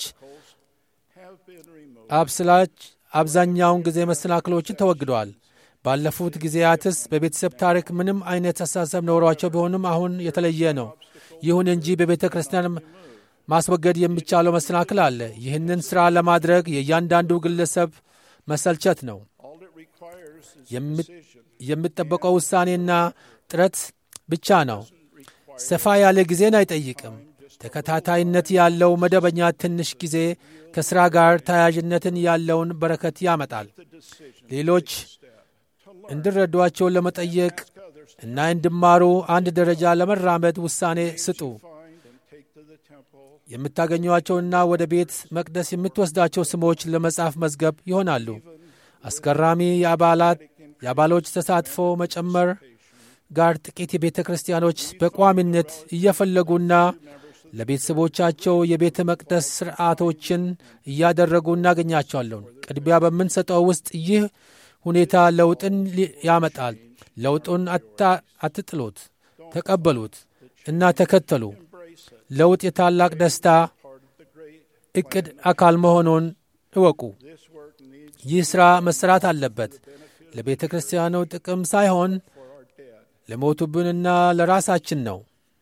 አብስላች አብዛኛውን ጊዜ መሰናክሎችን ተወግደዋል። ባለፉት ጊዜያትስ በቤተሰብ ታሪክ ምንም አይነት አስተሳሰብ ኖሯቸው ቢሆንም አሁን የተለየ ነው። ይሁን እንጂ በቤተ ክርስቲያን ማስወገድ የሚቻለው መሰናክል አለ። ይህንን ሥራ ለማድረግ የእያንዳንዱ ግለሰብ መሰልቸት ነው። የሚጠበቀው ውሳኔና ጥረት ብቻ ነው። ሰፋ ያለ ጊዜን አይጠይቅም። ተከታታይነት ያለው መደበኛ ትንሽ ጊዜ ከሥራ ጋር ተያያዥነትን ያለውን በረከት ያመጣል። ሌሎች እንዲረዷቸው ለመጠየቅ እና እንዲማሩ አንድ ደረጃ ለመራመድ ውሳኔ ስጡ። የምታገኟቸውና ወደ ቤት መቅደስ የምትወስዳቸው ስሞች ለመጽሐፍ መዝገብ ይሆናሉ። አስገራሚ የአባላት የአባሎች ተሳትፎ መጨመር ጋር ጥቂት የቤተ ክርስቲያኖች በቋሚነት እየፈለጉና ለቤተሰቦቻቸው የቤተ መቅደስ ሥርዓቶችን እያደረጉ እናገኛቸዋለን። ቅድሚያ በምንሰጠው ውስጥ ይህ ሁኔታ ለውጥን ያመጣል። ለውጡን አትጥሉት፣ ተቀበሉት እና ተከተሉ። ለውጥ የታላቅ ደስታ እቅድ አካል መሆኑን እወቁ። ይህ ሥራ መሠራት አለበት። ለቤተ ክርስቲያኑ ጥቅም ሳይሆን ለሞቱብንና ለራሳችን ነው።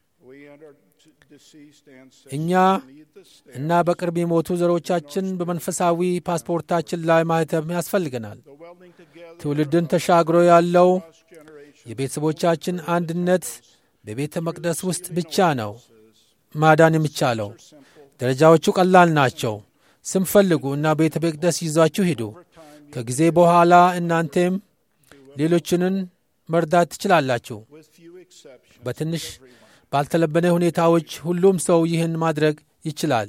እኛ እና በቅርብ የሞቱ ዘሮቻችን በመንፈሳዊ ፓስፖርታችን ላይ ማህተም ያስፈልገናል። ትውልድን ተሻግሮ ያለው የቤተሰቦቻችን አንድነት በቤተ መቅደስ ውስጥ ብቻ ነው ማዳን የሚቻለው። ደረጃዎቹ ቀላል ናቸው። ስም ፈልጉ እና ቤተ መቅደስ ይዟችሁ ሂዱ። ከጊዜ በኋላ እናንተም ሌሎችንን መርዳት ትችላላችሁ። በትንሽ ባልተለበነ ሁኔታዎች ሁሉም ሰው ይህን ማድረግ ይችላል።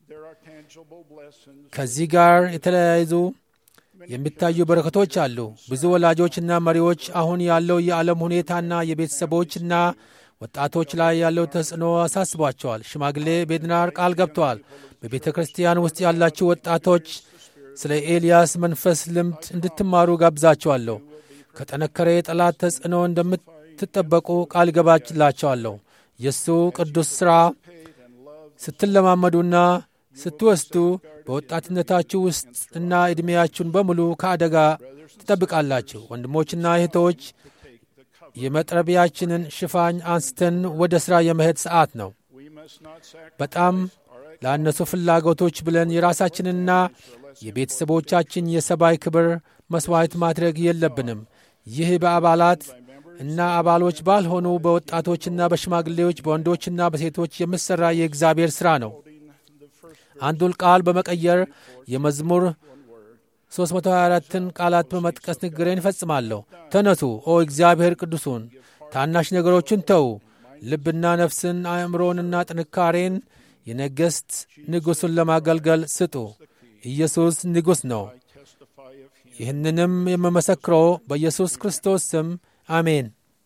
ከዚህ ጋር የተለያዩ የሚታዩ በረከቶች አሉ። ብዙ ወላጆችና መሪዎች አሁን ያለው የዓለም ሁኔታና የቤተሰቦችና ወጣቶች ላይ ያለው ተጽዕኖ አሳስቧቸዋል። ሽማግሌ ቤድናር ቃል ገብተዋል። በቤተ ክርስቲያን ውስጥ ያላችሁ ወጣቶች ስለ ኤልያስ መንፈስ ልምድ እንድትማሩ ጋብዛቸዋለሁ። ከጠነከረ የጠላት ተጽዕኖ እንደምትጠበቁ ቃል ገባላቸዋለሁ። የእሱ ቅዱስ ሥራ ስትለማመዱና ስትወስዱ በወጣትነታችሁ ውስጥ እና ዕድሜያችሁን በሙሉ ከአደጋ ትጠብቃላችሁ። ወንድሞችና እህቶች የመጥረቢያችንን ሽፋኝ አንስተን ወደ ሥራ የመሄድ ሰዓት ነው። በጣም ለአነሱ ፍላጎቶች ብለን የራሳችንና የቤተሰቦቻችን የሰብአዊ ክብር መሥዋዕት ማድረግ የለብንም። ይህ በአባላት እና አባሎች ባልሆኑ በወጣቶችና በሽማግሌዎች በወንዶችና በሴቶች የሚሠራ የእግዚአብሔር ሥራ ነው። አንዱን ቃል በመቀየር የመዝሙር 324ን ቃላት በመጥቀስ ንግግሬን እፈጽማለሁ። ተነሱ ኦ እግዚአብሔር ቅዱሱን፣ ታናሽ ነገሮችን ተዉ፣ ልብና ነፍስን አእምሮንና ጥንካሬን የነገሥት ንጉሡን ለማገልገል ስጡ። ኢየሱስ ንጉሥ ነው። ይህንንም የምመሰክረው በኢየሱስ ክርስቶስ ስም አሜን።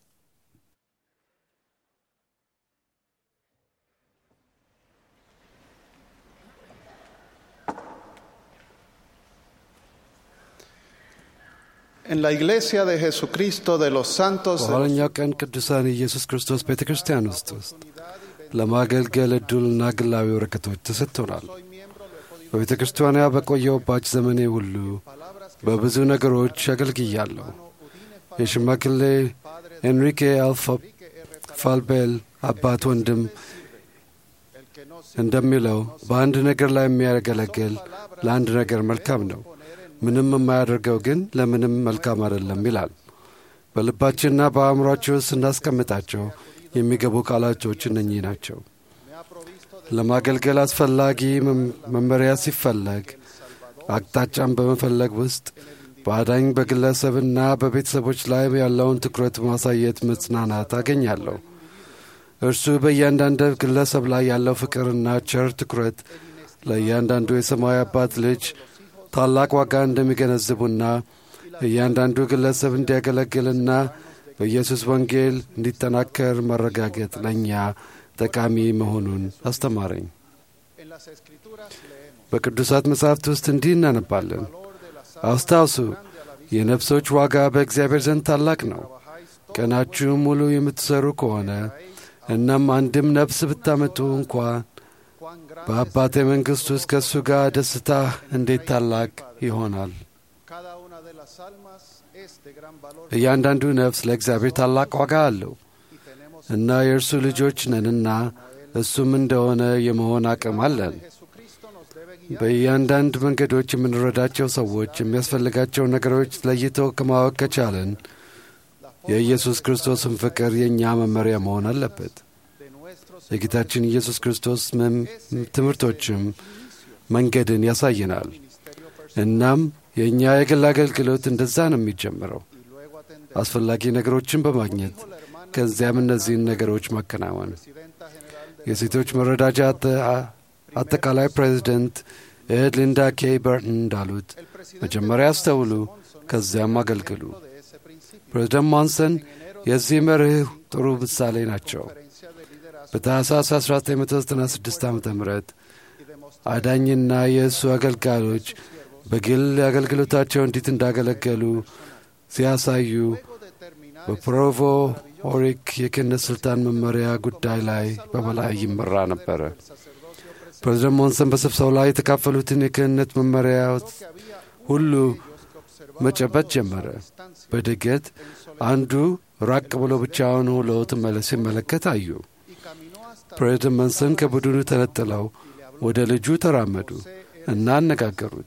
En la iglesia de Jesucristo de los santos በኋለኛው ቀን ቅዱሳን የኢየሱስ ክርስቶስ ቤተ ክርስቲያን ውስጥ ውስጥ ለማገልገል ዕድልና ግላዊ ወረቀቶች ተሰጥቶናል። በቤተ ክርስቲያኗ በቆየሁባች ዘመኔ ሁሉ በብዙ ነገሮች አገልግያለሁ። የሽማግሌ ኤንሪኬ አልፋ ፋልቤል አባት ወንድም እንደሚለው በአንድ ነገር ላይ የሚያገለግል ለአንድ ነገር መልካም ነው፣ ምንም የማያደርገው ግን ለምንም መልካም አይደለም ይላል። በልባችንና በአእምሯችን ውስጥ ስናስቀምጣቸው የሚገቡ ቃላቶች እነኚህ ናቸው። ለማገልገል አስፈላጊ መመሪያ ሲፈለግ አቅጣጫን በመፈለግ ውስጥ በአዳኝ በግለሰብና በቤተሰቦች ላይ ያለውን ትኩረት ማሳየት መጽናናት አገኛለሁ። እርሱ በእያንዳንዱ ግለሰብ ላይ ያለው ፍቅርና ቸር ትኩረት ለእያንዳንዱ የሰማያዊ አባት ልጅ ታላቅ ዋጋ እንደሚገነዝቡና እያንዳንዱ ግለሰብ እንዲያገለግልና በኢየሱስ ወንጌል እንዲጠናከር ማረጋገጥ ለእኛ ጠቃሚ መሆኑን አስተማረኝ። በቅዱሳት መጻሕፍት ውስጥ እንዲህ እናነባለን። አስታውሱ፣ የነፍሶች ዋጋ በእግዚአብሔር ዘንድ ታላቅ ነው። ቀናችሁም ሙሉ የምትሠሩ ከሆነ እናም አንድም ነፍስ ብታመጡ እንኳ በአባቴ መንግሥት ውስጥ ከእሱ ጋር ደስታ እንዴት ታላቅ ይሆናል። እያንዳንዱ ነፍስ ለእግዚአብሔር ታላቅ ዋጋ አለው እና የእርሱ ልጆች ነንና እሱም እንደሆነ የመሆን አቅም አለን። በእያንዳንድ መንገዶች የምንረዳቸው ሰዎች የሚያስፈልጋቸው ነገሮች ለይተው ከማወቅ ከቻለን የኢየሱስ ክርስቶስን ፍቅር የእኛ መመሪያ መሆን አለበት። የጌታችን ኢየሱስ ክርስቶስ ትምህርቶችም መንገድን ያሳየናል። እናም የእኛ የግል አገልግሎት እንደዛ ነው የሚጀምረው፣ አስፈላጊ ነገሮችን በማግኘት ከዚያም እነዚህን ነገሮች ማከናወን። የሴቶች መረዳጃ አጠቃላይ ፕሬዚደንት እህት ሊንዳ ኬ በርተን እንዳሉት መጀመሪያ አስተውሉ፣ ከዚያም አገልግሉ። ፕሬዚደንት ሞንሰን የዚህ መርህ ጥሩ ምሳሌ ናቸው። በታህሳስ 1996 ዓ ም አዳኝና የእሱ አገልጋዮች በግል አገልግሎታቸው እንዴት እንዳገለገሉ ሲያሳዩ በፕሮቮ ኦሪክ የክህነት ሥልጣን መመሪያ ጉዳይ ላይ በበላይ ይመራ ነበረ። ፕሬዚደንት ሞንሰን በስብሰው ላይ የተካፈሉትን የክህነት መመሪያዎች ሁሉ መጨበጥ ጀመረ። በድገት አንዱ ራቅ ብሎ ብቻውን ውሎ ትመለስ ሲመለከት አዩ። ፕሬዚደንት መንሰን ከቡድኑ ተነጥለው ወደ ልጁ ተራመዱ እና አነጋገሩት።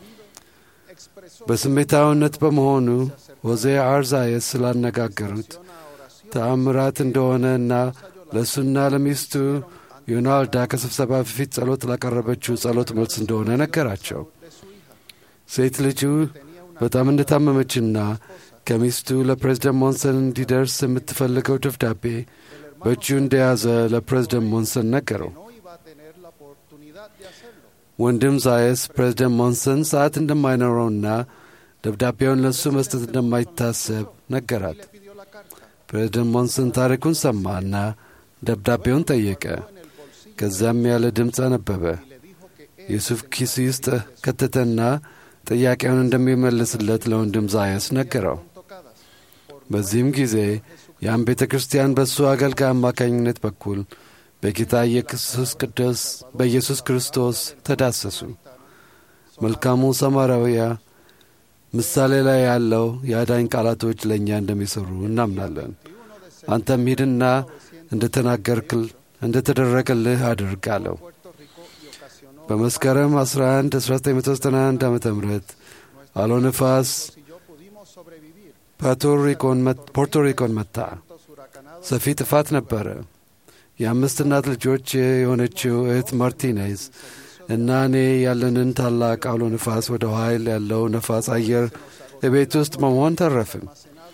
በስሜታዊነት በመሆኑ ሆዜ አርዛየስ ስላነጋገሩት ተአምራት እንደሆነ እና ለእሱና ለሚስቱ ዮናልዳ ከስብሰባ በፊት ጸሎት ላቀረበችው ጸሎት መልስ እንደሆነ ነገራቸው። ሴት ልጁ በጣም እንደታመመችና ከሚስቱ ለፕሬዝደንት ሞንሰን እንዲደርስ የምትፈልገው ደብዳቤ በእጁ እንደያዘ ለፕሬዝደንት ሞንሰን ነገረው። ወንድም ዛየስ ፕሬዝደንት ሞንሰን ሰዓት እንደማይኖረውና ደብዳቤውን ለእሱ መስጠት እንደማይታሰብ ነገራት። ፕሬዝደንት ሞንሰን ታሪኩን ሰማና ደብዳቤውን ጠየቀ። ከዚያም ያለ ድምፅ አነበበ። የሱፍ ኪስ ውስጥ ከተተና ጥያቄውን እንደሚመልስለት ለወንድም ዛየስ ነገረው። በዚህም ጊዜ ያን ቤተ ክርስቲያን በእሱ አገልጋይ አማካኝነት በኩል በጌታ ኢየሱስ ቅዱስ በኢየሱስ ክርስቶስ ተዳሰሱ። መልካሙ ሰማራዊያ ምሳሌ ላይ ያለው የአዳኝ ቃላቶች ለእኛ እንደሚሠሩ እናምናለን። አንተም ሂድና እንደ ተናገርክል እንደ ተደረገልህ አድርግ አለው። በመስከረም 11 1991 ዓ ም አሎ ነፋስ ፖርቶሪኮን መታ። ሰፊ ጥፋት ነበረ። የአምስት እናት ልጆች የሆነችው እህት ማርቲኔዝ እና እኔ ያለንን ታላቅ አውሎ ነፋስ ወደ ኃይል ያለው ነፋስ አየር እቤት ውስጥ በመሆን ተረፍን።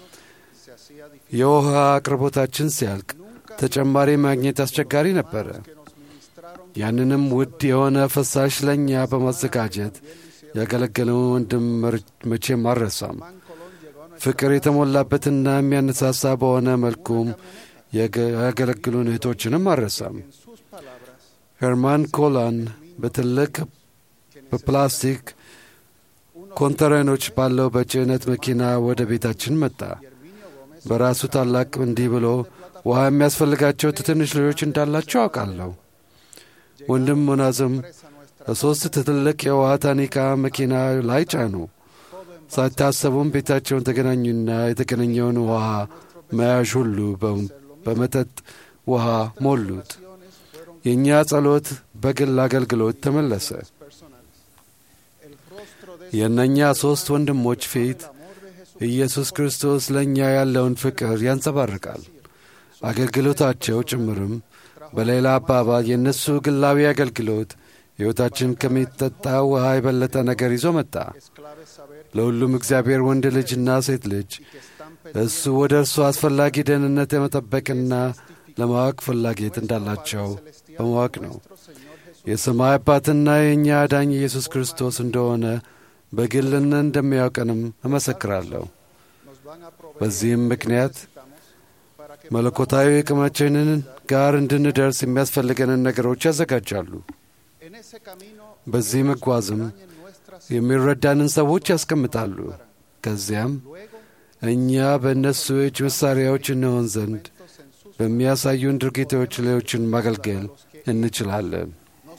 የውሃ አቅርቦታችን ሲያልቅ ተጨማሪ ማግኘት አስቸጋሪ ነበረ። ያንንም ውድ የሆነ ፈሳሽ ለእኛ በማዘጋጀት ያገለገለውን ወንድም መቼም አልረሳም። ፍቅር የተሞላበትና የሚያነሳሳ በሆነ መልኩም ያገለግሉን እህቶችንም አልረሳም። ሄርማን ኮላን በትልቅ በፕላስቲክ ኮንተረኖች ባለው በጭነት መኪና ወደ ቤታችን መጣ። በራሱ ታላቅ እንዲህ ብሎ ውሃ የሚያስፈልጋቸው ትንሽ ልጆች እንዳላቸው አውቃለሁ። ወንድም ሙናዝም በሦስት ትልቅ የውሃ ታኒካ መኪና ላይ ጫኑ። ሳይታሰቡም ቤታቸውን ተገናኙና የተገናኘውን ውሃ መያዥ ሁሉ በመጠጥ ውሃ ሞሉት። የእኛ ጸሎት በግል አገልግሎት ተመለሰ። የእነኛ ሦስት ወንድሞች ፊት ኢየሱስ ክርስቶስ ለእኛ ያለውን ፍቅር ያንጸባርቃል። አገልግሎታቸው ጭምርም በሌላ አባባል የእነሱ ግላዊ አገልግሎት ሕይወታችን ከሚጠጣ ውሃ የበለጠ ነገር ይዞ መጣ። ለሁሉም እግዚአብሔር ወንድ ልጅና ሴት ልጅ እሱ ወደ እርሱ አስፈላጊ ደህንነት የመጠበቅና ለማወቅ ፍላጎት እንዳላቸው በማወቅ ነው። የሰማይ አባትና የእኛ አዳኝ ኢየሱስ ክርስቶስ እንደሆነ በግልና እንደሚያውቀንም እመሰክራለሁ። በዚህም ምክንያት መለኮታዊ ዕቅማችንን ጋር እንድንደርስ የሚያስፈልገንን ነገሮች ያዘጋጃሉ። በዚህ መጓዝም የሚረዳንን ሰዎች ያስቀምጣሉ። ከዚያም እኛ በእነሱ እጅ መሣሪያዎች እንሆን ዘንድ በሚያሳዩን ድርጊቶች ሌሎችን ማገልገል እንችላለን።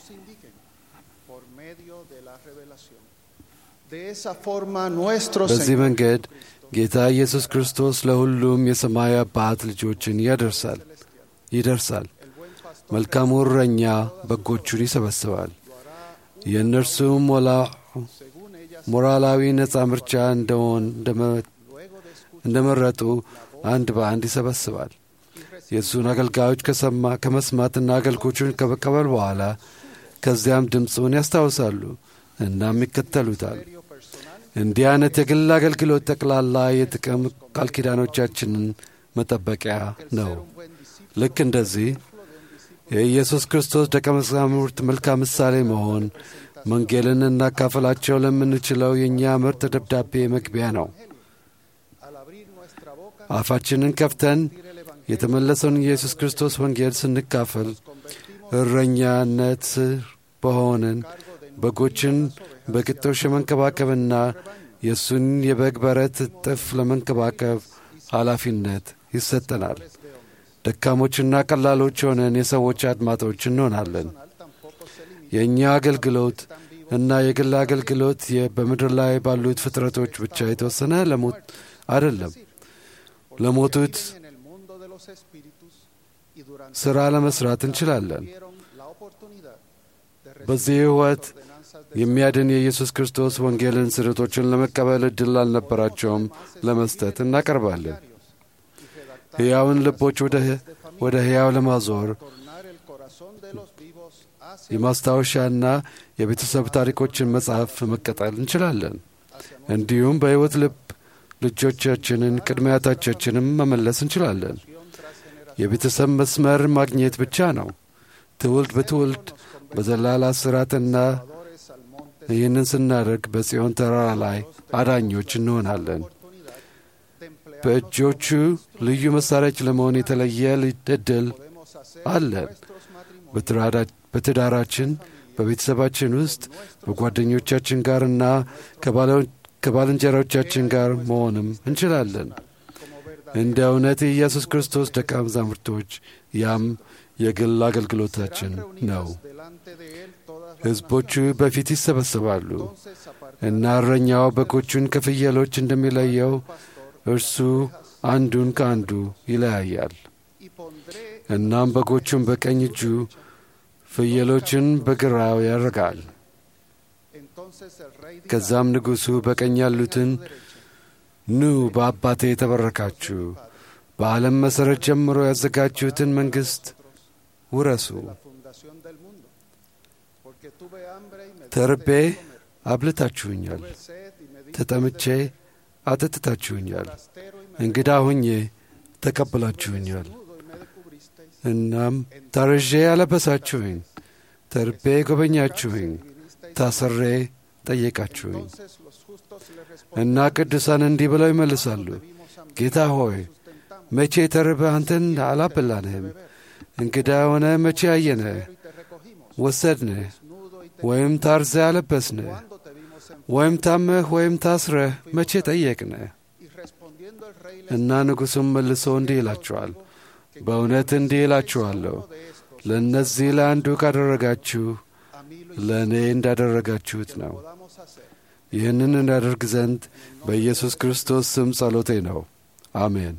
በዚህ መንገድ ጌታ ኢየሱስ ክርስቶስ ለሁሉም የሰማይ አባት ልጆችን ያደርሳል ይደርሳል። መልካሙ እረኛ በጎቹን ይሰበስባል። የእነርሱም ሞራላዊ ነፃ ምርጫ እንደሆን እንደመረጡ አንድ በአንድ ይሰበስባል። የእሱን አገልጋዮች ከመስማትና አገልጎቹን ከመቀበል በኋላ ከዚያም ድምፁን ያስታውሳሉ እናም ይከተሉታል። እንዲህ አይነት የግል አገልግሎት ጠቅላላ የጥቅም ቃል ኪዳኖቻችንን መጠበቂያ ነው። ልክ እንደዚህ የኢየሱስ ክርስቶስ ደቀ መዛሙርት መልካም ምሳሌ መሆን ወንጌልን እናካፈላቸው ለምንችለው የእኛ ምርጥ ደብዳቤ መግቢያ ነው። አፋችንን ከፍተን የተመለሰውን ኢየሱስ ክርስቶስ ወንጌል ስንካፈል እረኛነት ስር በሆንን በጎችን በግጦሽ የመንከባከብና የእሱን የበግ በረት እጥፍ ለመንከባከብ ኃላፊነት ይሰጠናል። ደካሞችና ቀላሎች ሆነን የሰዎች አድማጮች እንሆናለን። የእኛ አገልግሎት እና የግል አገልግሎት በምድር ላይ ባሉት ፍጥረቶች ብቻ የተወሰነ ለሞት አይደለም። ለሞቱት ሥራ ለመሥራት እንችላለን። በዚህ ሕይወት የሚያድን የኢየሱስ ክርስቶስ ወንጌልን ስርቶችን ለመቀበል ዕድል አልነበራቸውም ለመስጠት እናቀርባለን። ሕያውን ልቦች ወደ ሕያው ለማዞር የማስታወሻና የቤተሰብ ታሪኮችን መጽሐፍ መቀጠል እንችላለን። እንዲሁም በሕይወት ልብ ልጆቻችንን ቅድሚያቶቻችንም መመለስ እንችላለን። የቤተሰብ መስመር ማግኘት ብቻ ነው። ትውልድ በትውልድ በዘላላ ስራትና ይህንን ስናደርግ በጽዮን ተራራ ላይ አዳኞች እንሆናለን። በእጆቹ ልዩ መሣሪያዎች ለመሆን የተለየ ዕድል አለን። በትዳራችን፣ በቤተሰባችን ውስጥ በጓደኞቻችን ጋርና ከባልንጀሮቻችን ጋር መሆንም እንችላለን። እንደ እውነት የኢየሱስ ክርስቶስ ደቀ መዛሙርቶች ያም የግል አገልግሎታችን ነው። ሕዝቦቹ በፊት ይሰበሰባሉ እና እረኛው በጎቹን ከፍየሎች እንደሚለየው እርሱ አንዱን ከአንዱ ይለያያል። እናም በጎቹን በቀኝ እጁ ፍየሎችን በግራው ያደርጋል። ከዛም ንጉሡ በቀኝ ያሉትን ኑ በአባቴ የተበረካችሁ በዓለም መሠረት ጀምሮ ያዘጋጁትን መንግሥት ውረሱ። ተርቤ አብልታችሁኛል፣ ተጠምቼ አጠጥታችሁኛል፣ እንግዳ ሁኜ ተቀብላችሁኛል። እናም ታርዤ ያለበሳችሁኝ፣ ተርቤ ጎበኛችሁኝ፣ ታስሬ ጠየቃችሁኝ። እና ቅዱሳን እንዲህ ብለው ይመልሳሉ፣ ጌታ ሆይ መቼ ተርበህ አንተን አላበላንህም? እንግዳ ሆነ መቼ አየንህ ወሰድንህ? ወይም ታርዘህ አለበስንህ? ወይም ታመህ ወይም ታስረህ መቼ ጠየቅንህ? እና ንጉሡም መልሶ እንዲህ ይላችኋል፣ በእውነት እንዲህ ይላችኋለሁ ለእነዚህ ለአንዱ ካደረጋችሁ ለእኔ እንዳደረጋችሁት ነው። ይህንን እናደርግ ዘንድ በኢየሱስ ክርስቶስ ስም ጸሎቴ ነው። አሜን።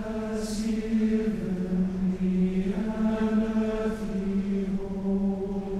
Has given me an earthly home.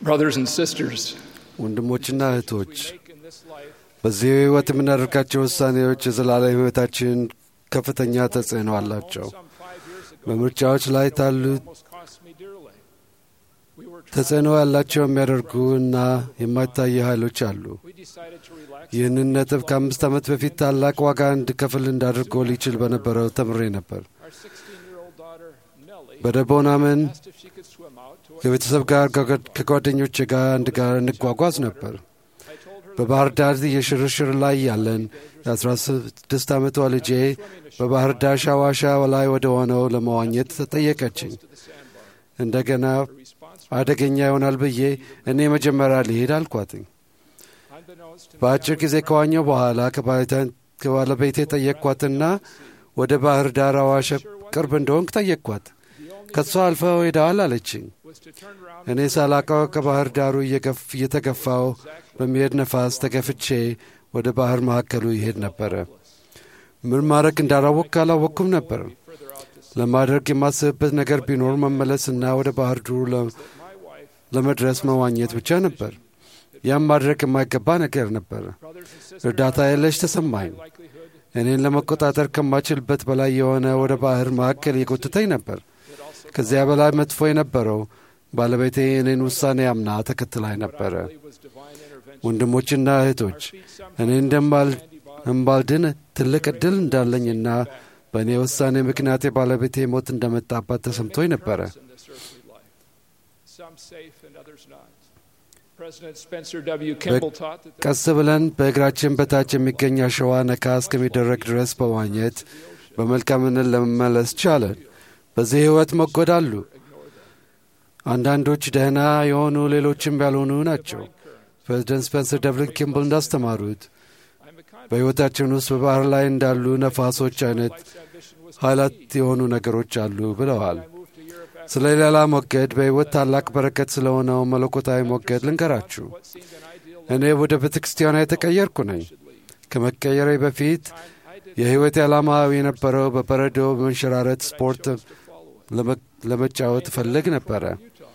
Brothers and sisters, ወንድሞችና እህቶች make in this life በዚህ ሕይወት የምናደርጋቸው ውሳኔዎች የዘላለም ሕይወታችን ከፍተኛ ተጽዕኖ አላቸው። some five years ago በምርጫዎች ላይ ታሉት almost cost me dearly. We were ተጽዕኖ ያላቸው የሚያደርጉ እና የማይታዩ ኃይሎች አሉ። we decided to relax. ይህንን ነጥብ ከአምስት ዓመት በፊት ታላቅ ዋጋ እንድከፍል እንዳድርጎ ሊችል በነበረው ተምሬ ነበር። Our 16-year-old daughter Nellie በደቦናምን asked if she could swim out to ከቤተሰብ ጋር ከጓ- ከጓደኞቼ ጋር አንድ ጋር እንጓጓዝ ነበር። I told her በባህር ዳር የሽርሽር ላይ ያለን የ16 ዓመቷ ልጄ በባህር ዳር ሻዋሻ ላይ ወደ ሆነው ለመዋኘት ተጠየቀችኝ። to the sandbar. እንደገና Response አደገኛ ይሆናል ብዬ እኔ መጀመሪያ ልሄድ አልኳትኝ። unbeknownst to me, በአጭር ጊዜ ከዋኘው በኋላ ከባለቤቴ- ከባለቤቴ ጠየቅኳትና ወደ ባህር ዳር አዋሽ ቅርብ እንደሆንክ ጠየቅኳት። ከሷ አልፈው ሄደዋል አለችኝ። was to turn around እኔ ሳላቀው ከባህር ዳሩ እየገፍ- እየተገፋው በሚሄድ ነፋስ ተገፍቼ ወደ ባህር መካከሉ ይሄድ ነበረ። ምን ማድረግ እንዳላወቅ አላወቅኩም ነበር። further out to sea. ለማድረግ የማስብበት ነገር ቢኖር መመለስና ወደ ባህር ዱሩ ለ- My wife, ለመድረስ መዋኘት ብቻ ነበር። ያም ማድረግ የማይገባ ነገር ነበር። brothers and sisters, እርዳታ የለሽ ተሰማኝ። likelihood እኔን ለመቆጣጠር ከማችልበት በላይ የሆነ ወደ ባህር መካከል የጎትተኝ ነበር። ከዚያ በላይ መጥፎ የነበረው ባለቤቴ የእኔን ውሳኔ አምና ተከትላኝ ነበረ። was divine intervention. ወንድሞችና እህቶች እኔ እንደማል እምባልድን ትልቅ ዕድል እንዳለኝና በእኔ ውሳኔ ምክንያት የባለቤቴ ሞት እንደመጣባት ተሰምቶኝ ነበረ። in this earthly life. Some safe and others not. President Spencer W. Kimball taught that there ቀስ ብለን በእግራችን በታች የሚገኝ አሸዋ ነካ እስከሚደረግ ድረስ በዋኘት በመልካምነት ለመመለስ ቻለን። በዚህ ሕይወት መጎዳሉ። አንዳንዶች ደህና የሆኑ ሌሎችም ያልሆኑ ናቸው። ፕሬዚደንት ስፔንሰር ደብሊን ኪምብል እንዳስተማሩት I'm a kind በሕይወታችን ውስጥ በባህር ላይ እንዳሉ ነፋሶች አይነት ambition was ኃይላት የሆኑ ነገሮች አሉ ብለዋል። moved to Europe after ስለ ሌላ ሞገድ በሕይወት ታላቅ በረከት ስለሆነው መለኮታዊ ሞገድ ልንገራችሁ። what seemed an ideal እኔ ወደ ቤተ ክርስቲያኗ የተቀየርኩ ነኝ። ከመቀየሬ በፊት የሕይወት ዓላማ የነበረው በበረዶ በመንሸራረት ስፖርት ለመ- ለመጫወት እፈልግ ነበረ።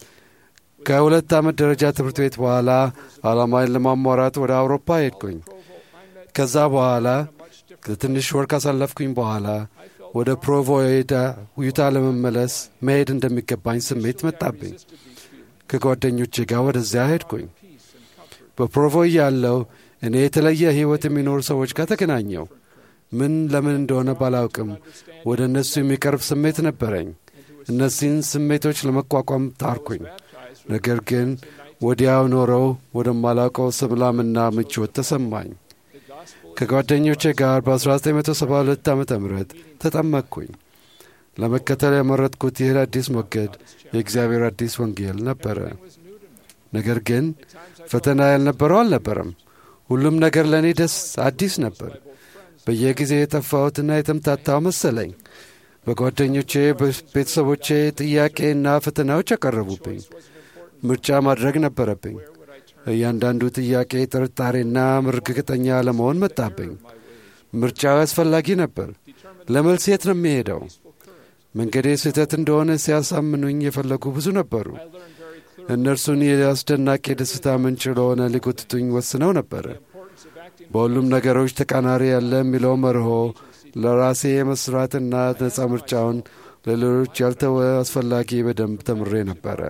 ከሁለት ዓመት ደረጃ ትምህርት ቤት በኋላ ዓላማዬን ለማሟራት ወደ አውሮፓ ሄድኩኝ። ከዛ በኋላ ለትንሽ ወር ካሳለፍኩኝ በኋላ ወደ ፕሮቮ ዩታ- ዩታ ለመመለስ መሄድ እንደሚገባኝ ስሜት መጣብኝ። ከጓደኞቼ ጋር ወደዚያ ሄድኩኝ። በፕሮቮ ያለው እኔ የተለየ ሕይወት የሚኖሩ ሰዎች ጋር ተገናኘው። ምን ለምን እንደሆነ ባላውቅም ወደ እነሱ የሚቀርብ ስሜት ነበረኝ። እነዚህን ስሜቶች ለመቋቋም ጣርኩኝ። ነገር ግን ወዲያው ኖረው ወደማላውቀው ሰላምና ምቾት ተሰማኝ። ከጓደኞቼ ጋር በ1972 ዓ ም ተጠመቅኩኝ። ለመከተል የመረጥኩት ይህ አዲስ ሞገድ የእግዚአብሔር አዲስ ወንጌል ነበረ። ነገር ግን ፈተና ያልነበረው አልነበረም። ሁሉም ነገር ለእኔ ደስ አዲስ ነበር። በየጊዜ የጠፋሁትና የተምታታው መሰለኝ። በጓደኞቼ በቤተሰቦቼ ጥያቄና ፈተናዎች ያቀረቡብኝ። ምርጫ ማድረግ ነበረብኝ። እያንዳንዱ ጥያቄ ጥርጣሬና እርግጠኛ ለመሆን መጣብኝ። ምርጫው አስፈላጊ ነበር። ለመልስ የት ነው የሚሄደው? መንገዴ ስህተት እንደሆነ ሲያሳምኑኝ የፈለጉ ብዙ ነበሩ። እነርሱን የአስደናቂ ደስታ ምንጭ ለሆነ ሊጎትቱኝ ወስነው ነበረ። በሁሉም ነገሮች ተቃራኒ ያለ የሚለው መርሆ ለራሴ የመስራትና ነጻ ምርጫውን ለሌሎች ያልተወ አስፈላጊ በደንብ ተምሬ ነበረ።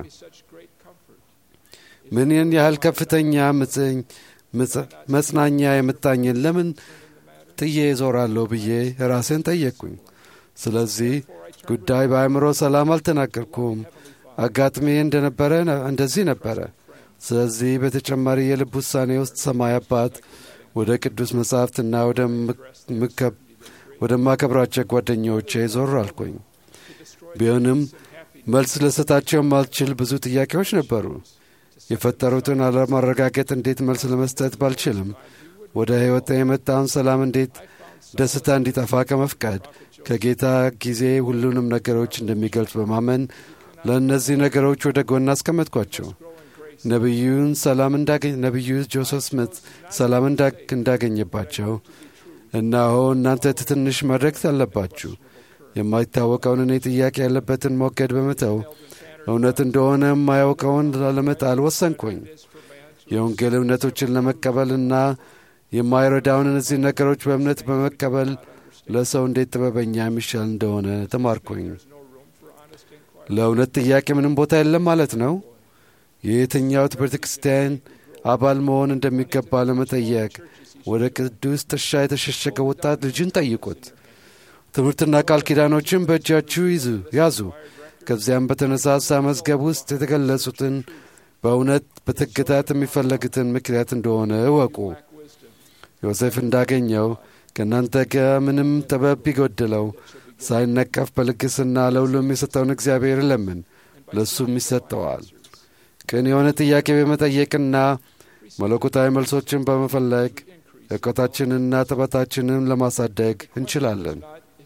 ምንን ያህል ከፍተኛ ምጽኝ- ምጽ- መጽናኛ የምጣኝን ለምን ጥዬ እዞራለሁ ብዬ ራሴን ጠየቅኩኝ። ስለዚህ ጉዳይ በአእምሮ ሰላም አልተናገርኩም። አጋጥሜ እንደነበረ ነ- እንደዚህ ነበረ። ስለዚህ በተጨማሪ የልብ ውሳኔ ውስጥ ሰማይ አባት ወደ ቅዱስ መጻሕፍትና ወደ ምከብ ወደማከብራቸው ጓደኞቼ ዞር አልኩኝ። ቢሆንም መልስ ልሰጣቸው የማልችል ብዙ ጥያቄዎች ነበሩ። የፈጠሩትን አለማረጋገጥ እንዴት መልስ ለመስጠት ባልችልም ወደ ሕይወት የመጣውን ሰላም እንዴት ደስታ እንዲጠፋ ከመፍቀድ ከጌታ ጊዜ ሁሉንም ነገሮች እንደሚገልጽ በማመን ለእነዚህ ነገሮች ወደ ጎን አስቀመጥኳቸው። ነቢዩን ሰላም እንዳገኝ ነቢዩ ጆሴፍ ስሚት ሰላም እንዳ- እንዳገኘባቸው እነሆ እናንተ ትንሽ ማድረግ አለባችሁ የማይታወቀውን እኔ ጥያቄ ያለበትን ሞገድ በመተው እውነት እንደሆነ የማያውቀውን ለመጣል ወሰንኩኝ። የወንጌል እውነቶችን ለመቀበልና የማይረዳውን እነዚህ ነገሮች በእምነት በመቀበል ለሰው እንዴት ጥበበኛ የሚሻል እንደሆነ ተማርኩኝ። ለእውነት ጥያቄ ምንም ቦታ የለም ማለት ነው። የየትኛው ቤተ ክርስቲያን አባል መሆን እንደሚገባ ለመጠየቅ ወደ ቅዱስ ጥሻ የተሸሸገ ወጣት ልጅን ጠይቁት። ትምህርትና ቃል ኪዳኖችን በእጃችሁ ይዙ ያዙ። ከዚያም በተነሳሳ መዝገብ ውስጥ የተገለጹትን በእውነት በትግታት የሚፈለግትን ምክንያት እንደሆነ እወቁ። ዮሴፍ እንዳገኘው ከእናንተ ጋር ምንም ጥበብ ቢጎድለው ሳይነቀፍ በልግስና ለሁሉም የሰጠውን እግዚአብሔር ለምን ለእሱም ይሰጠዋል። ቅን የሆነ ጥያቄ በመጠየቅና መለኮታዊ መልሶችን በመፈለግ እውቀታችንንና ጥበታችንን ለማሳደግ እንችላለን።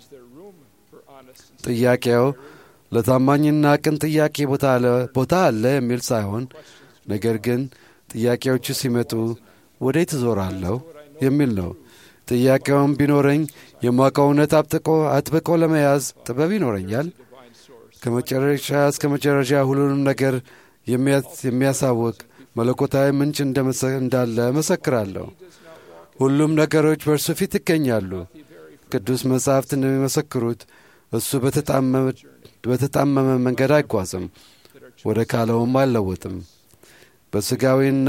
ጥያቄው ለታማኝና ቅን ጥያቄ ቦታ አለ የሚል ሳይሆን ነገር ግን ጥያቄዎቹ ሲመጡ ወዴት እዞራለሁ የሚል ነው። ጥያቄውን ቢኖረኝ የማውቀው እውነት አጥብቆ ለመያዝ ጥበብ ይኖረኛል። ከመጨረሻ እስከ መጨረሻ ሁሉንም ነገር የሚያሳውቅ መለኮታዊ ምንጭ እንዳለ መሰክራለሁ። ሁሉም ነገሮች በእርሱ ፊት ይገኛሉ። ቅዱስ መጻሕፍት እንደሚመሰክሩት እሱ በተጣመመ መንገድ አይጓዝም፣ ወደ ካለውም አይለወጥም። በሥጋዊና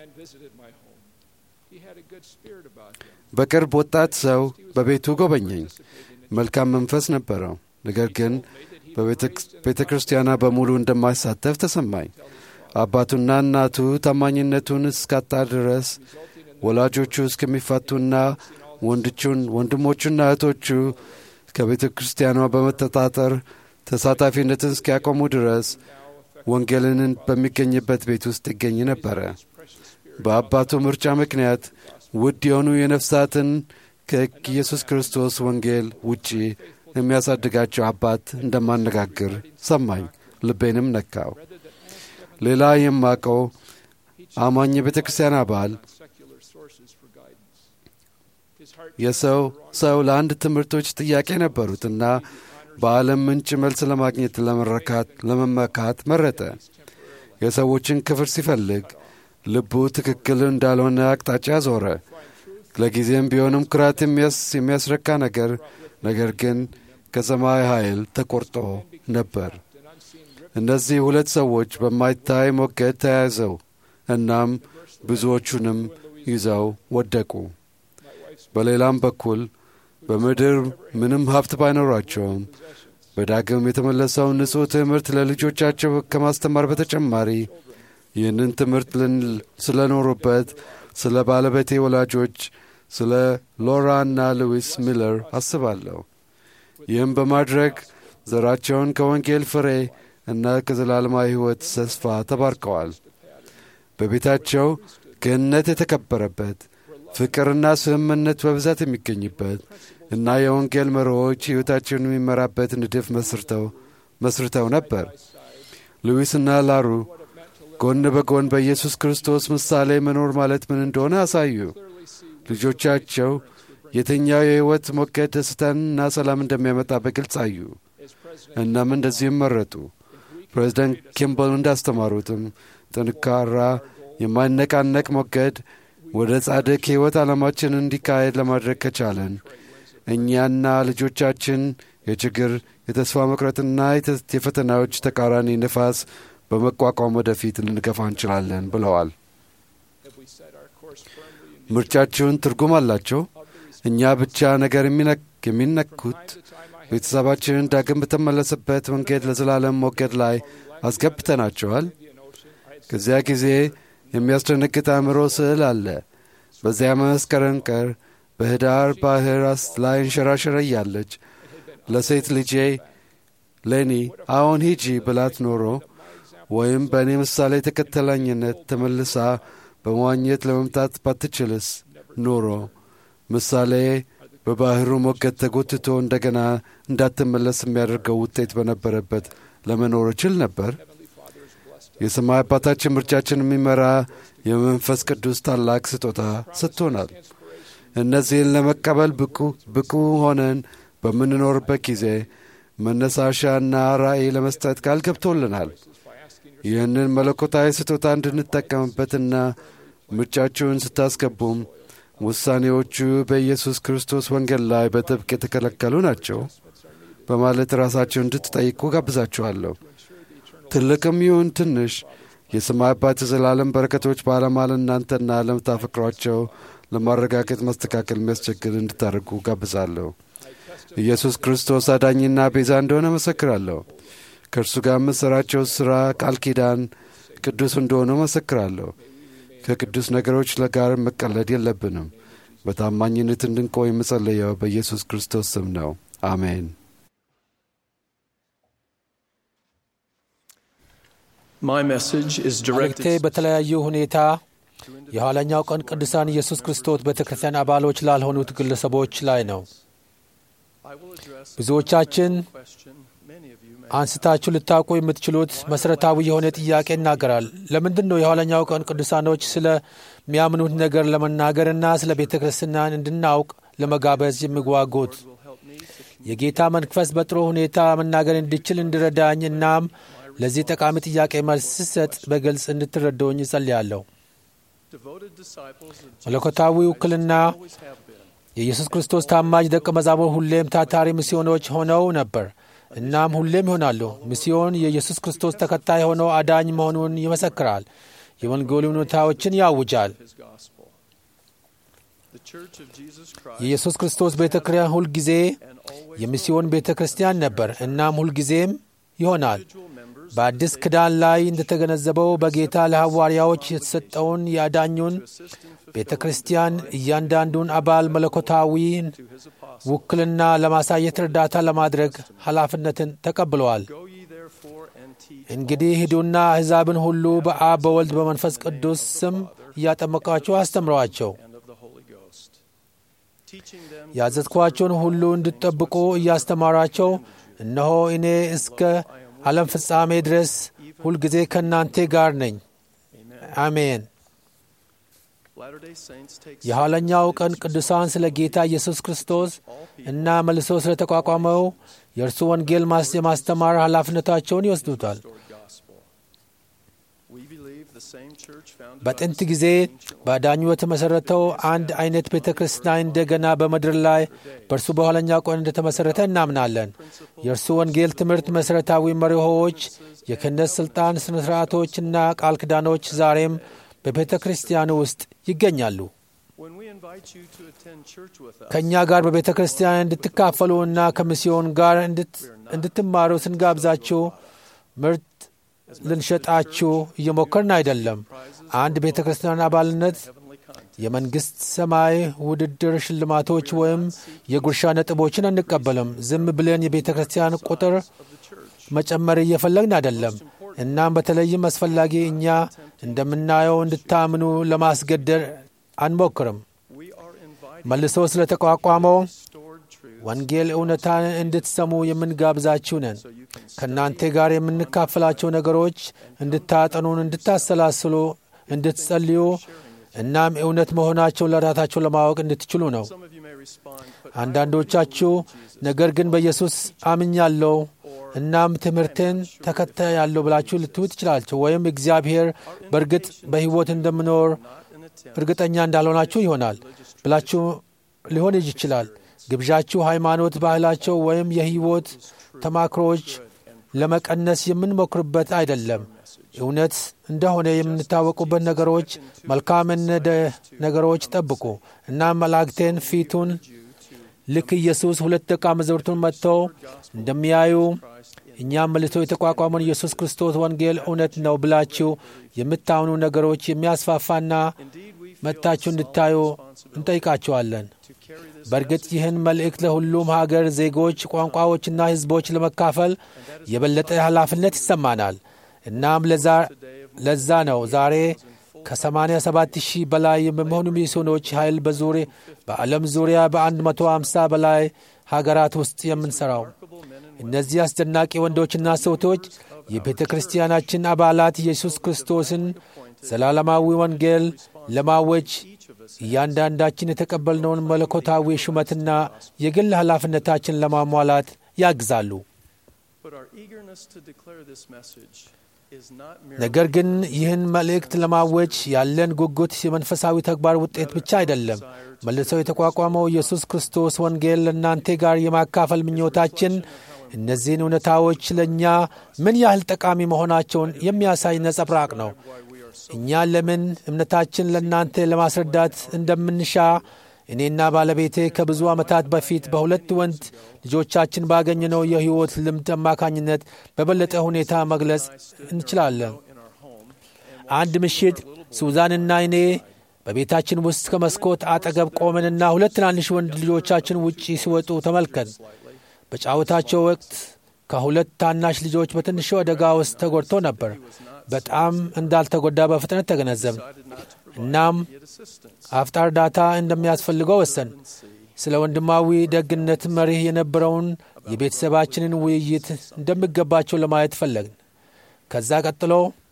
በቅርብ ወጣት ሰው በቤቱ ጎበኘኝ። መልካም መንፈስ ነበረው። ነገር ግን በቤተ ክርስቲያኗ በሙሉ እንደማይሳተፍ ተሰማኝ። አባቱና እናቱ ታማኝነቱን እስካጣ ድረስ ወላጆቹ እስከሚፋቱና ወንድሞቹና እህቶቹ ከቤተ ክርስቲያኗ በመተጣጠር ተሳታፊነትን እስኪያቆሙ ድረስ ወንጌልን በሚገኝበት ቤት ውስጥ ይገኝ ነበረ። በአባቱ ምርጫ ምክንያት ውድ የሆኑ የነፍሳትን ከኢየሱስ ክርስቶስ ወንጌል ውጪ የሚያሳድጋቸው አባት እንደማነጋግር ሰማኝ። ልቤንም ነካው። ሌላ የማቀው አማኝ የቤተ ክርስቲያን አባል የሰው ሰው ለአንድ ትምህርቶች ጥያቄ ነበሩትና በዓለም ምንጭ መልስ ለማግኘት ለመረካት ለመመካት መረጠ። የሰዎችን ክፍር ሲፈልግ ልቡ ትክክል እንዳልሆነ አቅጣጫ ዞረ። ለጊዜም ቢሆንም ኩራት የሚያስረካ ነገር ነገር ግን ከሰማይ ኃይል ተቆርጦ ነበር። እነዚህ ሁለት ሰዎች በማይታይ ሞገድ ተያይዘው እናም ብዙዎቹንም ይዘው ወደቁ። በሌላም በኩል በምድር ምንም ሀብት ባይኖራቸውም በዳግም የተመለሰውን ንጹሕ ትምህርት ለልጆቻቸው ከማስተማር በተጨማሪ ይህንን ትምህርት ስለኖሩበት ስለ ባለቤቴ ወላጆች ስለ ሎራ እና ሉዊስ ሚለር አስባለሁ። ይህም በማድረግ ዘራቸውን ከወንጌል ፍሬ እና ከዘላለማዊ ሕይወት ተስፋ ተባርከዋል። በቤታቸው ገነት የተከበረበት ፍቅርና ስምምነት በብዛት የሚገኝበት እና የወንጌል መርሆች ሕይወታቸውን የሚመራበት ንድፍ መስርተው መስርተው ነበር። ሉዊስና ላሩ ጎን በጎን በኢየሱስ ክርስቶስ ምሳሌ መኖር ማለት ምን እንደሆነ አሳዩ። ልጆቻቸው የትኛው የሕይወት ሞገድ ደስታንና ሰላም እንደሚያመጣ በግልጽ አዩ። እናም እንደዚህም መረጡ። ፕሬዚደንት ኪምበል እንዳስተማሩትም ጠንካራ የማይነቃነቅ ሞገድ ወደ ጻድቅ ሕይወት ዓላማችን እንዲካሄድ ለማድረግ ከቻለን እኛና ልጆቻችን የችግር የተስፋ መቁረጥና የፈተናዎች ተቃራኒ ንፋስ በመቋቋም ወደፊት ልንገፋ እንችላለን ብለዋል። ምርጫችሁን ትርጉም አላቸው። እኛ ብቻ ነገር የሚነኩት ቤተሰባችንን ዳግም በተመለሰበት መንገድ ለዘላለም ሞገድ ላይ አስገብተናቸዋል። ከዚያ ጊዜ የሚያስደነግጥ አእምሮ ስዕል አለ። በዚያ መስከረም ቀር በህዳር ባህር ላይ እንሸራሸረ እያለች ለሴት ልጄ ሌኒ አዎን ሂጂ ብላት ኖሮ ወይም በእኔ ምሳሌ ተከተላኝነት ተመልሳ በመዋኘት ለመምጣት ባትችልስ ኖሮ ምሳሌ በባህሩ ሞገድ ተጎትቶ እንደገና እንዳትመለስ የሚያደርገው ውጤት በነበረበት ለመኖር እችል ነበር። የሰማይ አባታችን ምርጫችን የሚመራ የመንፈስ ቅዱስ ታላቅ ስጦታ ሰጥቶናል። እነዚህን ለመቀበል ብቁ ብቁ ሆነን በምንኖርበት ጊዜ መነሳሻና ራእይ ለመስጠት ቃል ገብቶልናል። ይህንን መለኮታዊ ስጦታ እንድንጠቀምበትና ምርጫችሁን ስታስገቡም ውሳኔዎቹ በኢየሱስ ክርስቶስ ወንጌል ላይ በጥብቅ የተከለከሉ ናቸው በማለት ራሳቸውን እንድትጠይቁ ጋብዛችኋለሁ። ትልቅም ይሁን ትንሽ የሰማይ አባት የዘላለም በረከቶች በዓላማ ለእናንተና ለምታፈቅሯቸው ለማረጋገጥ መስተካከል የሚያስቸግር እንድታደርጉ ጋብዛለሁ። ኢየሱስ ክርስቶስ አዳኝና ቤዛ እንደሆነ መሰክራለሁ። ከእርሱ ጋር የምሠራቸው ሥራ ቃል ኪዳን ቅዱስ እንደሆነ መሰክራለሁ። ከቅዱስ ነገሮች ጋር መቀለድ የለብንም። በታማኝነት እንድንቆይ የምጸለየው በኢየሱስ ክርስቶስ ስም ነው። አሜን። My message is መልእክቴ directed በተለያዩ ሁኔታ የኋለኛው ቀን ቅዱሳን ኢየሱስ ክርስቶስ ቤተ ክርስቲያን አባሎች ላልሆኑት ግለሰቦች ላይ ነው። ብዙዎቻችን አንስታችሁ ልታውቁ የምትችሉት መሠረታዊ የሆነ ጥያቄ ይናገራል። ለምንድን ነው የኋለኛው ቀን ቅዱሳኖች ስለሚያምኑት ነገር ለመናገርና ስለ ቤተ ክርስቲያን እንድናውቅ ለመጋበዝ የሚጓጉት? የጌታ መንፈስ በጥሩ ሁኔታ መናገር እንድችል እንዲረዳኝ እናም ለዚህ ጠቃሚ ጥያቄ መልስ ስሰጥ በግልጽ እንድትረዱኝ እጸልያለሁ። መለኮታዊ ውክልና የኢየሱስ ክርስቶስ ታማኝ ደቀ መዛሙር ሁሌም ታታሪ ሚስዮኖች ሆነው ነበር። እናም ሁሌም ይሆናሉ። ሚስዮን የኢየሱስ ክርስቶስ ተከታይ ሆነው አዳኝ መሆኑን ይመሰክራል። የወንጌሉ እውነታዎችን ያውጃል። የኢየሱስ ክርስቶስ ቤተ ክርስቲያን ሁልጊዜ የሚስዮን ቤተ ክርስቲያን ነበር። እናም ሁልጊዜም ይሆናል። በአዲስ ኪዳን ላይ እንደተገነዘበው በጌታ ለሐዋርያዎች የተሰጠውን የአዳኙን ቤተ ክርስቲያን እያንዳንዱን አባል መለኮታዊን ውክልና ለማሳየት እርዳታ ለማድረግ ኃላፊነትን ተቀብለዋል። እንግዲህ ሂዱና አሕዛብን ሁሉ በአብ በወልድ በመንፈስ ቅዱስ ስም እያጠመቃችሁ አስተምረዋቸው ያዘዝኳቸውን ሁሉ እንድትጠብቁ እያስተማራቸው እነሆ እኔ እስከ ዓለም ፍጻሜ ድረስ ሁልጊዜ ከእናንተ ጋር ነኝ። አሜን። የኋለኛው ቀን ቅዱሳን ስለ ጌታ ኢየሱስ ክርስቶስ እና መልሶ ስለ ተቋቋመው የእርሱ ወንጌል የማስተማር ኃላፊነታቸውን ይወስዱታል። በጥንት ጊዜ በአዳኙ የተመሠረተው አንድ አይነት ቤተ ክርስቲያን እንደገና በምድር ላይ በእርሱ በኋለኛው ቀን እንደተመሠረተ እናምናለን። የእርሱ ወንጌል ትምህርት መሠረታዊ መሪሆዎች፣ የክህነት ሥልጣን ሥነ ሥርዓቶችና ቃል ኪዳኖች ዛሬም በቤተ ክርስቲያን ውስጥ ይገኛሉ። ከእኛ ጋር በቤተ ክርስቲያን እንድትካፈሉ እና ከሚስዮን ጋር እንድትማሩ ስንጋብዛችሁ ምርት ልንሸጣችሁ እየሞከርን አይደለም። አንድ ቤተ ክርስቲያን አባልነት የመንግሥት ሰማይ ውድድር ሽልማቶች ወይም የጉርሻ ነጥቦችን አንቀበልም። ዝም ብለን የቤተ ክርስቲያን ቁጥር መጨመር እየፈለግን አይደለም። እናም በተለይም አስፈላጊ እኛ እንደምናየው እንድታምኑ ለማስገደድ አንሞክርም። መልሶ ስለ ተቋቋመው ወንጌል እውነታን እንድትሰሙ የምንጋብዛችሁ ነን። ከእናንተ ጋር የምንካፈላቸው ነገሮች እንድታጠኑን፣ እንድታሰላስሉ፣ እንድትጸልዩ እናም እውነት መሆናቸውን ለራሳቸው ለማወቅ እንድትችሉ ነው። አንዳንዶቻችሁ ነገር ግን በኢየሱስ አምኛለሁ እናም ትምህርትን ተከታያለሁ ብላችሁ ልትሉ ትችላላችሁ። ወይም እግዚአብሔር በእርግጥ በሕይወት እንደምኖር እርግጠኛ እንዳልሆናችሁ ይሆናል ብላችሁ ሊሆን ይችላል። ግብዣችሁ ሃይማኖት፣ ባህላቸው ወይም የሕይወት ተማክሮች ለመቀነስ የምንሞክርበት አይደለም። እውነት እንደሆነ የምንታወቁበት ነገሮች፣ መልካም ነገሮች ጠብቁ እና መላእክቴን ፊቱን ልክ ኢየሱስ ሁለት ደቀ መዛሙርቱን መጥተው እንደሚያዩ እኛም መልሶ የተቋቋመውን ኢየሱስ ክርስቶስ ወንጌል እውነት ነው ብላችሁ የምታምኑ ነገሮች የሚያስፋፋና መጥታችሁ እንድታዩ እንጠይቃችኋለን። በእርግጥ ይህን መልእክት ለሁሉም ሀገር ዜጎች፣ ቋንቋዎችና ሕዝቦች ለመካፈል የበለጠ ኃላፊነት ይሰማናል። እናም ለዛ ነው ዛሬ ከ87 ሺህ በላይ በመሆኑ ሚስዮኖች ኃይል በዙሪ በዓለም ዙሪያ በ150 በላይ ሀገራት ውስጥ የምንሠራው። እነዚህ አስደናቂ ወንዶችና ሴቶች የቤተ ክርስቲያናችን አባላት ኢየሱስ ክርስቶስን ዘላለማዊ ወንጌል ለማወጅ እያንዳንዳችን የተቀበልነውን መለኮታዊ ሹመትና የግል ኃላፊነታችን ለማሟላት ያግዛሉ። ነገር ግን ይህን መልእክት ለማወጅ ያለን ጉጉት የመንፈሳዊ ተግባር ውጤት ብቻ አይደለም። መልሰው የተቋቋመው ኢየሱስ ክርስቶስ ወንጌል ለእናንተ ጋር የማካፈል ምኞታችን እነዚህን እውነታዎች ለእኛ ምን ያህል ጠቃሚ መሆናቸውን የሚያሳይ ነጸብራቅ ነው። እኛ ለምን እምነታችን ለእናንተ ለማስረዳት እንደምንሻ እኔና ባለቤቴ ከብዙ ዓመታት በፊት በሁለት ወንድ ልጆቻችን ባገኘነው የሕይወት ልምድ አማካኝነት በበለጠ ሁኔታ መግለጽ እንችላለን። አንድ ምሽት ሱዛንና እኔ በቤታችን ውስጥ ከመስኮት አጠገብ ቆመንና ሁለት ትናንሽ ወንድ ልጆቻችን ውጪ ሲወጡ ተመልከን። በጫወታቸው ወቅት ከሁለት ታናሽ ልጆች በትንሹ አደጋ ውስጥ ተጎድቶ ነበር። በጣም እንዳልተጎዳ በፍጥነት ተገነዘብን። እናም አፍጣ እርዳታ እንደሚያስፈልገው ወሰን። ስለ ወንድማዊ ደግነት መሪህ የነበረውን የቤተሰባችንን ውይይት እንደሚገባቸው ለማየት ፈለግን። ከዛ ቀጥሎ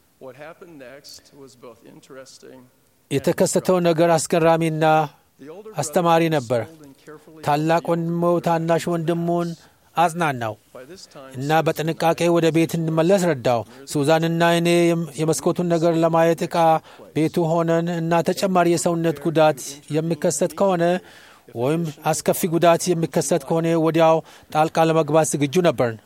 የተከሰተው ነገር አስገራሚና አስተማሪ ነበር። ታላቅ ወንድሞ ታናሽ ወንድሙን አጽናናው እና በጥንቃቄ ወደ ቤት እንመለስ ረዳው። ሱዛንና እኔ የመስኮቱን ነገር ለማየት ዕቃ ቤቱ ሆነን እና ተጨማሪ የሰውነት ጉዳት የሚከሰት ከሆነ ወይም አስከፊ ጉዳት የሚከሰት ከሆነ ወዲያው ጣልቃ ለመግባት ዝግጁ ነበርን።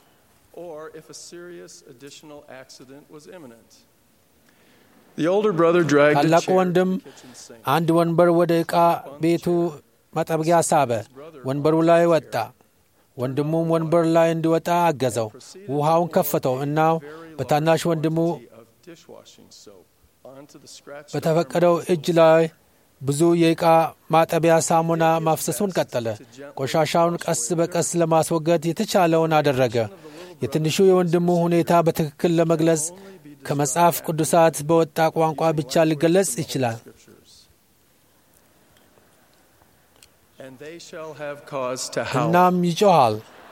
ታላቁ ወንድም አንድ ወንበር ወደ ዕቃ ቤቱ መጠብቂያ ሳበ። ወንበሩ ላይ ወጣ። ወንድሙም ወንበር ላይ እንዲወጣ አገዘው። ውሃውን ከፈተው እና በታናሽ ወንድሙ በተፈቀደው እጅ ላይ ብዙ የዕቃ ማጠቢያ ሳሙና ማፍሰሱን ቀጠለ። ቆሻሻውን ቀስ በቀስ ለማስወገድ የተቻለውን አደረገ። የትንሹ የወንድሙ ሁኔታ በትክክል ለመግለጽ ከመጽሐፍ ቅዱሳት በወጣ ቋንቋ ብቻ ሊገለጽ ይችላል። እናም ይጮሃል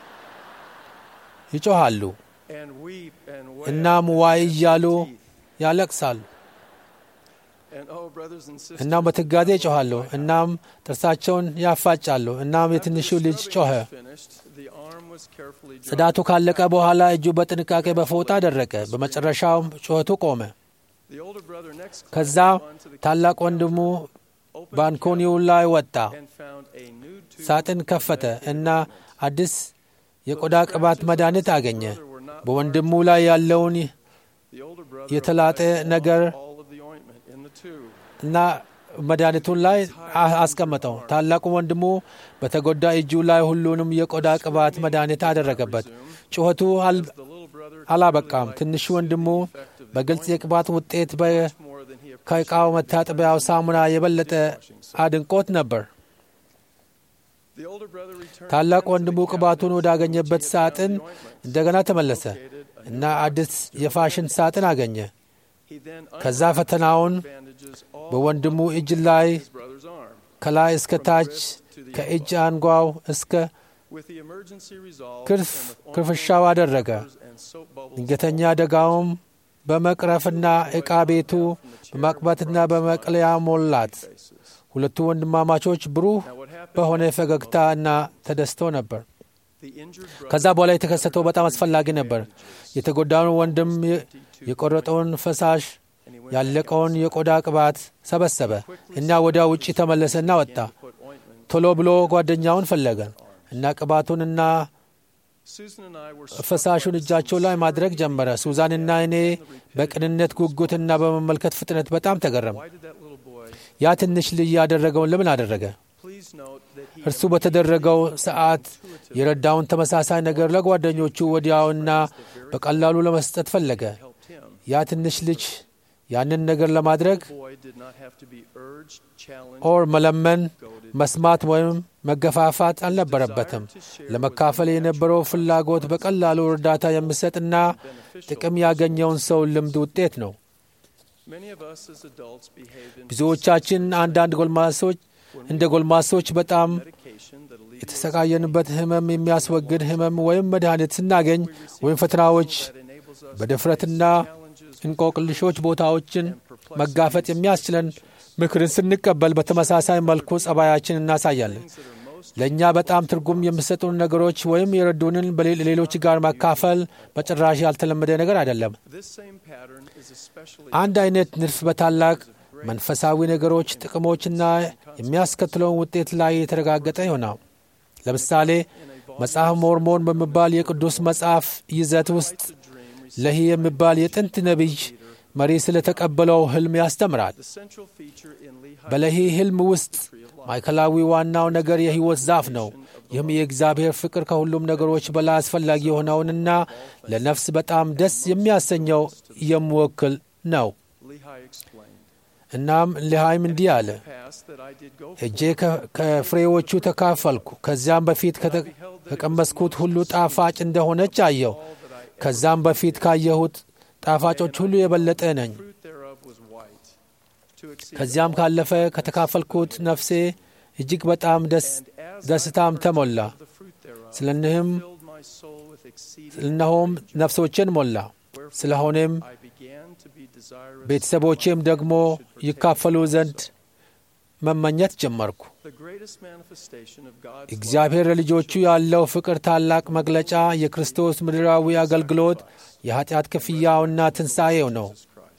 ይጮሃሉ፣ እናም ዋይ እያሉ ያለቅሳሉ። እናም በትጋዜ ይጮኻሉ። እናም ጥርሳቸውን ያፋጫሉ። እናም የትንሹ ልጅ ጮኸ። ጽዳቱ ካለቀ በኋላ እጁ በጥንቃቄ በፎጣ ደረቀ። በመጨረሻውም ጩኸቱ ቆመ። ከዛ ታላቅ ወንድሙ ባንኮኒው ላይ ወጣ፣ ሳጥን ከፈተ እና አዲስ የቆዳ ቅባት መድኃኒት አገኘ። በወንድሙ ላይ ያለውን የተላጠ ነገር እና መድኃኒቱን ላይ አስቀመጠው። ታላቁ ወንድሙ በተጎዳ እጁ ላይ ሁሉንም የቆዳ ቅባት መድኃኒት አደረገበት። ጩኸቱ አላበቃም። ትንሹ ወንድሙ በግልጽ የቅባት ውጤት ከዕቃው መታጠቢያው ሳሙና የበለጠ አድንቆት ነበር። ታላቅ ወንድሙ ቅባቱን ወዳገኘበት ሳጥን እንደገና ተመለሰ እና አዲስ የፋሽን ሳጥን አገኘ። ከዛ ፈተናውን በወንድሙ እጅ ላይ ከላይ እስከ ታች ከእጅ አንጓው እስከ ክርፍሻው አደረገ። ድንገተኛ አደጋውም በመቅረፍና ዕቃ ቤቱ በማቅባትና በመቅለያ ሞላት። ሁለቱ ወንድማማቾች ብሩህ በሆነ ፈገግታ እና ተደስተው ነበር። ከዛ በኋላ የተከሰተው በጣም አስፈላጊ ነበር። የተጎዳውን ወንድም የቆረጠውን ፈሳሽ ያለቀውን የቆዳ ቅባት ሰበሰበ እና ወዲያ ውጪ ተመለሰና ወጣ። ቶሎ ብሎ ጓደኛውን ፈለገ እና ቅባቱንና ፈሳሹን እጃቸው ላይ ማድረግ ጀመረ። ሱዛንና እኔ በቅንነት ጉጉትና በመመልከት ፍጥነት በጣም ተገረም። ያ ትንሽ ልጅ ያደረገውን ለምን አደረገ? እርሱ በተደረገው ሰዓት የረዳውን ተመሳሳይ ነገር ለጓደኞቹ ወዲያውና በቀላሉ ለመስጠት ፈለገ። ያ ትንሽ ልጅ ያንን ነገር ለማድረግ ኦር መለመን፣ መስማት ወይም መገፋፋት አልነበረበትም። ለመካፈል የነበረው ፍላጎት በቀላሉ እርዳታ የሚሰጥና ጥቅም ያገኘውን ሰው ልምድ ውጤት ነው። ብዙዎቻችን አንዳንድ ጎልማሶች እንደ ጎልማሶች በጣም የተሰቃየንበት ህመም የሚያስወግድ ህመም ወይም መድኃኒት ስናገኝ ወይም ፈተናዎች በድፍረትና እንቆቅልሾች ቦታዎችን መጋፈጥ የሚያስችለን ምክርን ስንቀበል በተመሳሳይ መልኩ ጸባያችን እናሳያለን። ለእኛ በጣም ትርጉም የሚሰጡን ነገሮች ወይም የረዱንን በሌሎች ጋር ማካፈል በጭራሽ ያልተለመደ ነገር አይደለም። አንድ አይነት ንድፍ በታላቅ መንፈሳዊ ነገሮች ጥቅሞችና የሚያስከትለውን ውጤት ላይ የተረጋገጠ ይሆናል። ለምሳሌ መጽሐፍ ሞርሞን በሚባል የቅዱስ መጽሐፍ ይዘት ውስጥ ለሂ የሚባል የጥንት ነቢይ መሪ ስለተቀበለው ህልም ያስተምራል። በለሂ ህልም ውስጥ ማዕከላዊ ዋናው ነገር የሕይወት ዛፍ ነው። ይህም የእግዚአብሔር ፍቅር ከሁሉም ነገሮች በላይ አስፈላጊ የሆነውንና ለነፍስ በጣም ደስ የሚያሰኘው የሚወክል ነው። እናም ልሃይም እንዲህ አለ፣ እጄ ከፍሬዎቹ ተካፈልኩ። ከዚያም በፊት ከቀመስኩት ሁሉ ጣፋጭ እንደሆነች አየሁ። ከዛም በፊት ካየሁት ጣፋጮች ሁሉ የበለጠ ነኝ። ከዚያም ካለፈ ከተካፈልኩት ነፍሴ እጅግ በጣም ደስታም ተሞላ። ስለንህም እነሆም ነፍሶችን ሞላ። ስለሆነም ቤተሰቦቼም ደግሞ ይካፈሉ ዘንድ መመኘት ጀመርኩ። እግዚአብሔር ለልጆቹ ያለው ፍቅር ታላቅ መግለጫ የክርስቶስ ምድራዊ አገልግሎት የኀጢአት ክፍያውና ትንሣኤው ነው።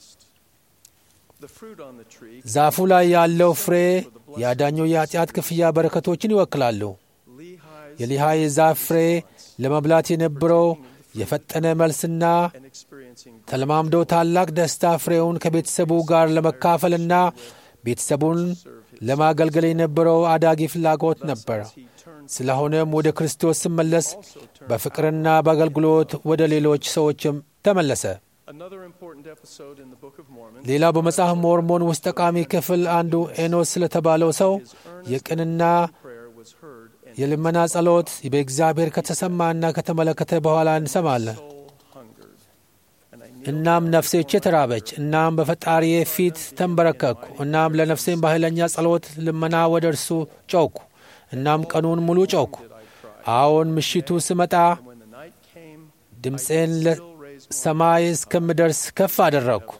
ዛፉ ላይ ያለው ፍሬ የአዳኙ የኀጢአት ክፍያ በረከቶችን ይወክላሉ። የሊሃይ ዛፍ ፍሬ ለመብላት የነበረው የፈጠነ መልስና ተለማምዶ ታላቅ ደስታ ፍሬውን ከቤተሰቡ ጋር ለመካፈልና ቤተሰቡን ለማገልገል የነበረው አዳጊ ፍላጎት ነበር። ስለሆነም ወደ ክርስቶስ ስመለስ በፍቅርና በአገልግሎት ወደ ሌሎች ሰዎችም ተመለሰ። ሌላው በመጽሐፍ ሞርሞን ውስጥ ጠቃሚ ክፍል አንዱ ኤኖስ ስለተባለው ሰው የቅንና የልመና ጸሎት በእግዚአብሔር ከተሰማና ከተመለከተ በኋላ እንሰማለን። እናም ነፍሴቼ ተራበች፣ እናም በፈጣሪዬ ፊት ተንበረከኩ። እናም ለነፍሴም በኃይለኛ ጸሎት ልመና ወደ እርሱ ጮኩ። እናም ቀኑን ሙሉ ጮኩ። አዎን ምሽቱ ስመጣ ድምፄን ለሰማይ እስከምደርስ ከፍ አደረግኩ።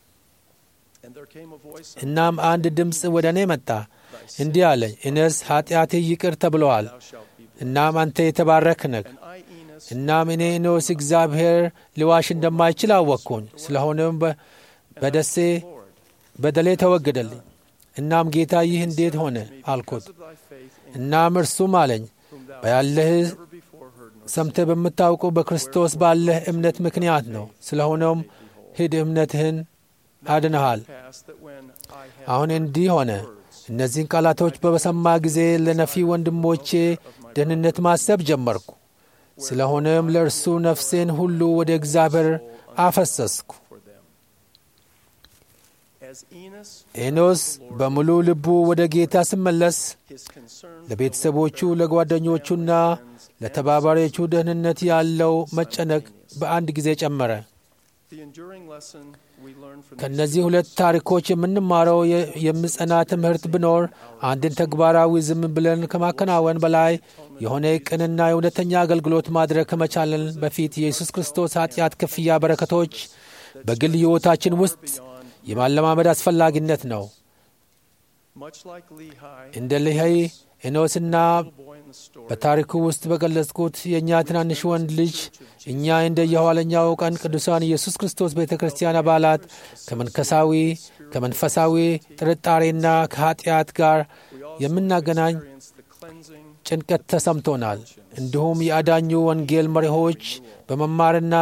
እናም አንድ ድምፅ ወደ እኔ መጣ፣ እንዲህ አለኝ፣ እኔስ ኀጢአቴ ይቅር ተብለዋል። እናም አንተ የተባረክ ነህ። እናም እኔ እኖስ እግዚአብሔር ሊዋሽ እንደማይችል አወቅኩኝ። ስለሆነም በደሴ በደሌ ተወገደልኝ። እናም ጌታ ይህ እንዴት ሆነ አልኩት። እናም እርሱም አለኝ በያለህ ሰምተህ በምታውቁ በክርስቶስ ባለህ እምነት ምክንያት ነው። ስለሆነም ሂድ፣ እምነትህን አድነሃል። አሁን እንዲህ ሆነ። እነዚህን ቃላቶች በሰማ ጊዜ ለነፊ ወንድሞቼ ደህንነት ማሰብ ጀመርኩ። ስለሆነም ለእርሱ ነፍሴን ሁሉ ወደ እግዚአብሔር አፈሰስኩ። ኤኖስ በሙሉ ልቡ ወደ ጌታ ስመለስ ለቤተሰቦቹ ለጓደኞቹና ለተባባሪዎቹ ደህንነት ያለው መጨነቅ በአንድ ጊዜ ጨመረ። ከእነዚህ ሁለት ታሪኮች የምንማረው የሚጸና ትምህርት ቢኖር አንድን ተግባራዊ ዝም ብለን ከማከናወን በላይ የሆነ ቅንና የእውነተኛ አገልግሎት ማድረግ ከመቻለን በፊት የኢየሱስ ክርስቶስ ኃጢአት ክፍያ በረከቶች በግል ሕይወታችን ውስጥ የማለማመድ አስፈላጊነት ነው። እንደ ሊሃይ ኤኖስና በታሪኩ ውስጥ በገለጽኩት የእኛ ትናንሽ ወንድ ልጅ እኛ እንደ የኋለኛው ቀን ቅዱሳን ኢየሱስ ክርስቶስ ቤተ ክርስቲያን አባላት ከመንፈሳዊ ከመንፈሳዊ ጥርጣሬና ከኀጢአት ጋር የምናገናኝ ጭንቀት ተሰምቶናል። እንዲሁም የአዳኙ ወንጌል መሪዎች በመማርና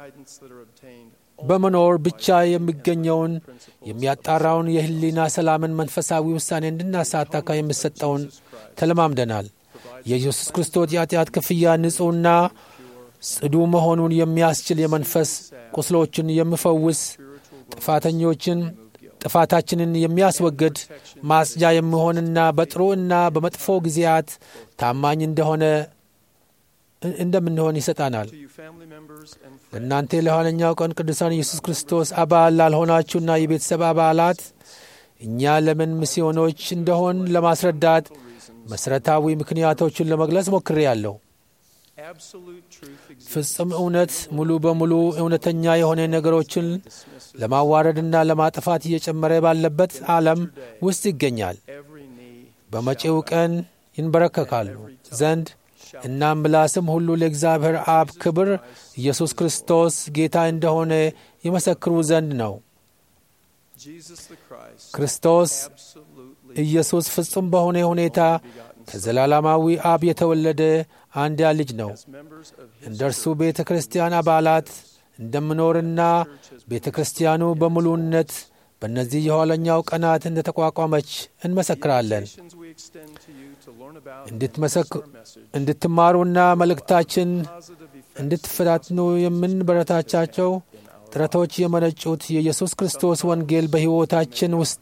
በመኖር ብቻ የሚገኘውን የሚያጣራውን የሕሊና ሰላምን መንፈሳዊ ውሳኔ እንድናሳታካ የሚሰጠውን ተለማምደናል። የኢየሱስ ክርስቶስ የኃጢአት ክፍያ ንጹሕና ጽዱ መሆኑን የሚያስችል የመንፈስ ቁስሎችን የሚፈውስ ጥፋተኞችን ጥፋታችንን የሚያስወግድ ማጽጃ የሚሆንና በጥሩ እና በመጥፎ ጊዜያት ታማኝ እንደሆነ እንደምንሆን ይሰጣናል። ለእናንተ ለኋለኛው ቀን ቅዱሳን ኢየሱስ ክርስቶስ አባል ላልሆናችሁና የቤተሰብ አባላት እኛ ለምን ሚስዮኖች እንደሆን ለማስረዳት መሠረታዊ ምክንያቶቹን ለመግለጽ ሞክሬያለሁ። ፍጹም እውነት ሙሉ በሙሉ እውነተኛ የሆነ ነገሮችን ለማዋረድና ለማጥፋት እየጨመረ ባለበት ዓለም ውስጥ ይገኛል። በመጪው ቀን ይንበረከካሉ ዘንድ እናም ምላስም ሁሉ ለእግዚአብሔር አብ ክብር ኢየሱስ ክርስቶስ ጌታ እንደሆነ ይመሰክሩ ዘንድ ነው። ክርስቶስ ኢየሱስ ፍጹም በሆነ ሁኔታ ከዘላለማዊ አብ የተወለደ አንድያ ልጅ ነው። እንደ እርሱ ቤተ ክርስቲያን አባላት እንደምኖርና ቤተ ክርስቲያኑ በሙሉነት በእነዚህ የኋለኛው ቀናት እንደ ተቋቋመች እንመሰክራለን። እንድትማሩና መልእክታችን እንድትፈታትኑ የምንበረታቻቸው ጥረቶች የመነጩት የኢየሱስ ክርስቶስ ወንጌል በሕይወታችን ውስጥ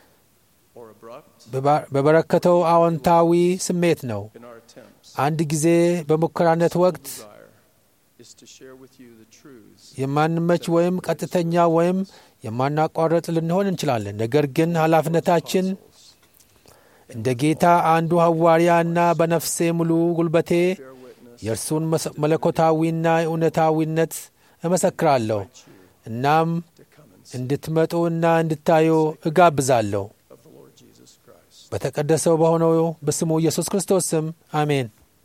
በበረከተው አዎንታዊ ስሜት ነው። አንድ ጊዜ በሙከራነት ወቅት የማንመች ወይም ቀጥተኛ ወይም የማናቋረጥ ልንሆን እንችላለን። ነገር ግን ኃላፊነታችን እንደ ጌታ አንዱ ሐዋርያና በነፍሴ ሙሉ ጉልበቴ የእርሱን መለኮታዊና እውነታዊነት እመሰክራለሁ። እናም እንድትመጡ እና እንድታዩ እጋብዛለሁ። በተቀደሰው በሆነው በስሙ ኢየሱስ ክርስቶስ ስም አሜን።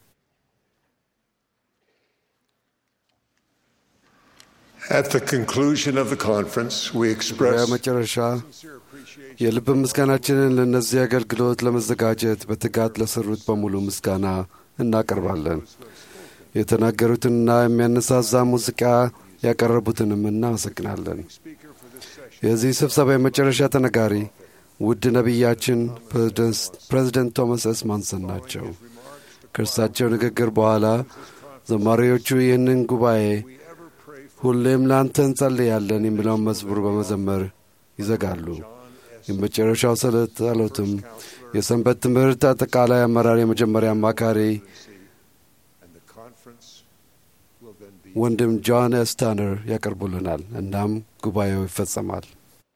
At the conclusion of the conference, we express በመጨረሻ የልብ ምስጋናችንን ለእነዚህ አገልግሎት ለመዘጋጀት በትጋት ለሰሩት በሙሉ ምስጋና እናቀርባለን። የተናገሩትንና የሚያነሳዛ ሙዚቃ ያቀረቡትንም እናመሰግናለን። የዚህ ስብሰባ የመጨረሻ ተነጋሪ ውድ ነቢያችን ፕሬዚደንት ቶማስ ኤስ ማንሰን ናቸው። ከእርሳቸው ንግግር በኋላ ዘማሪዎቹ ይህንን ጉባኤ ሁሌም ለአንተ እንጸልያለን የሚለውን መዝሙር በመዘመር ይዘጋሉ። የመጨረሻው ጸሎትም የሰንበት ትምህርት አጠቃላይ አመራር የመጀመሪያ አማካሪ ወንድም ጆን ኤስ ታነር ያቀርቡልናል። እናም ጉባኤው ይፈጸማል።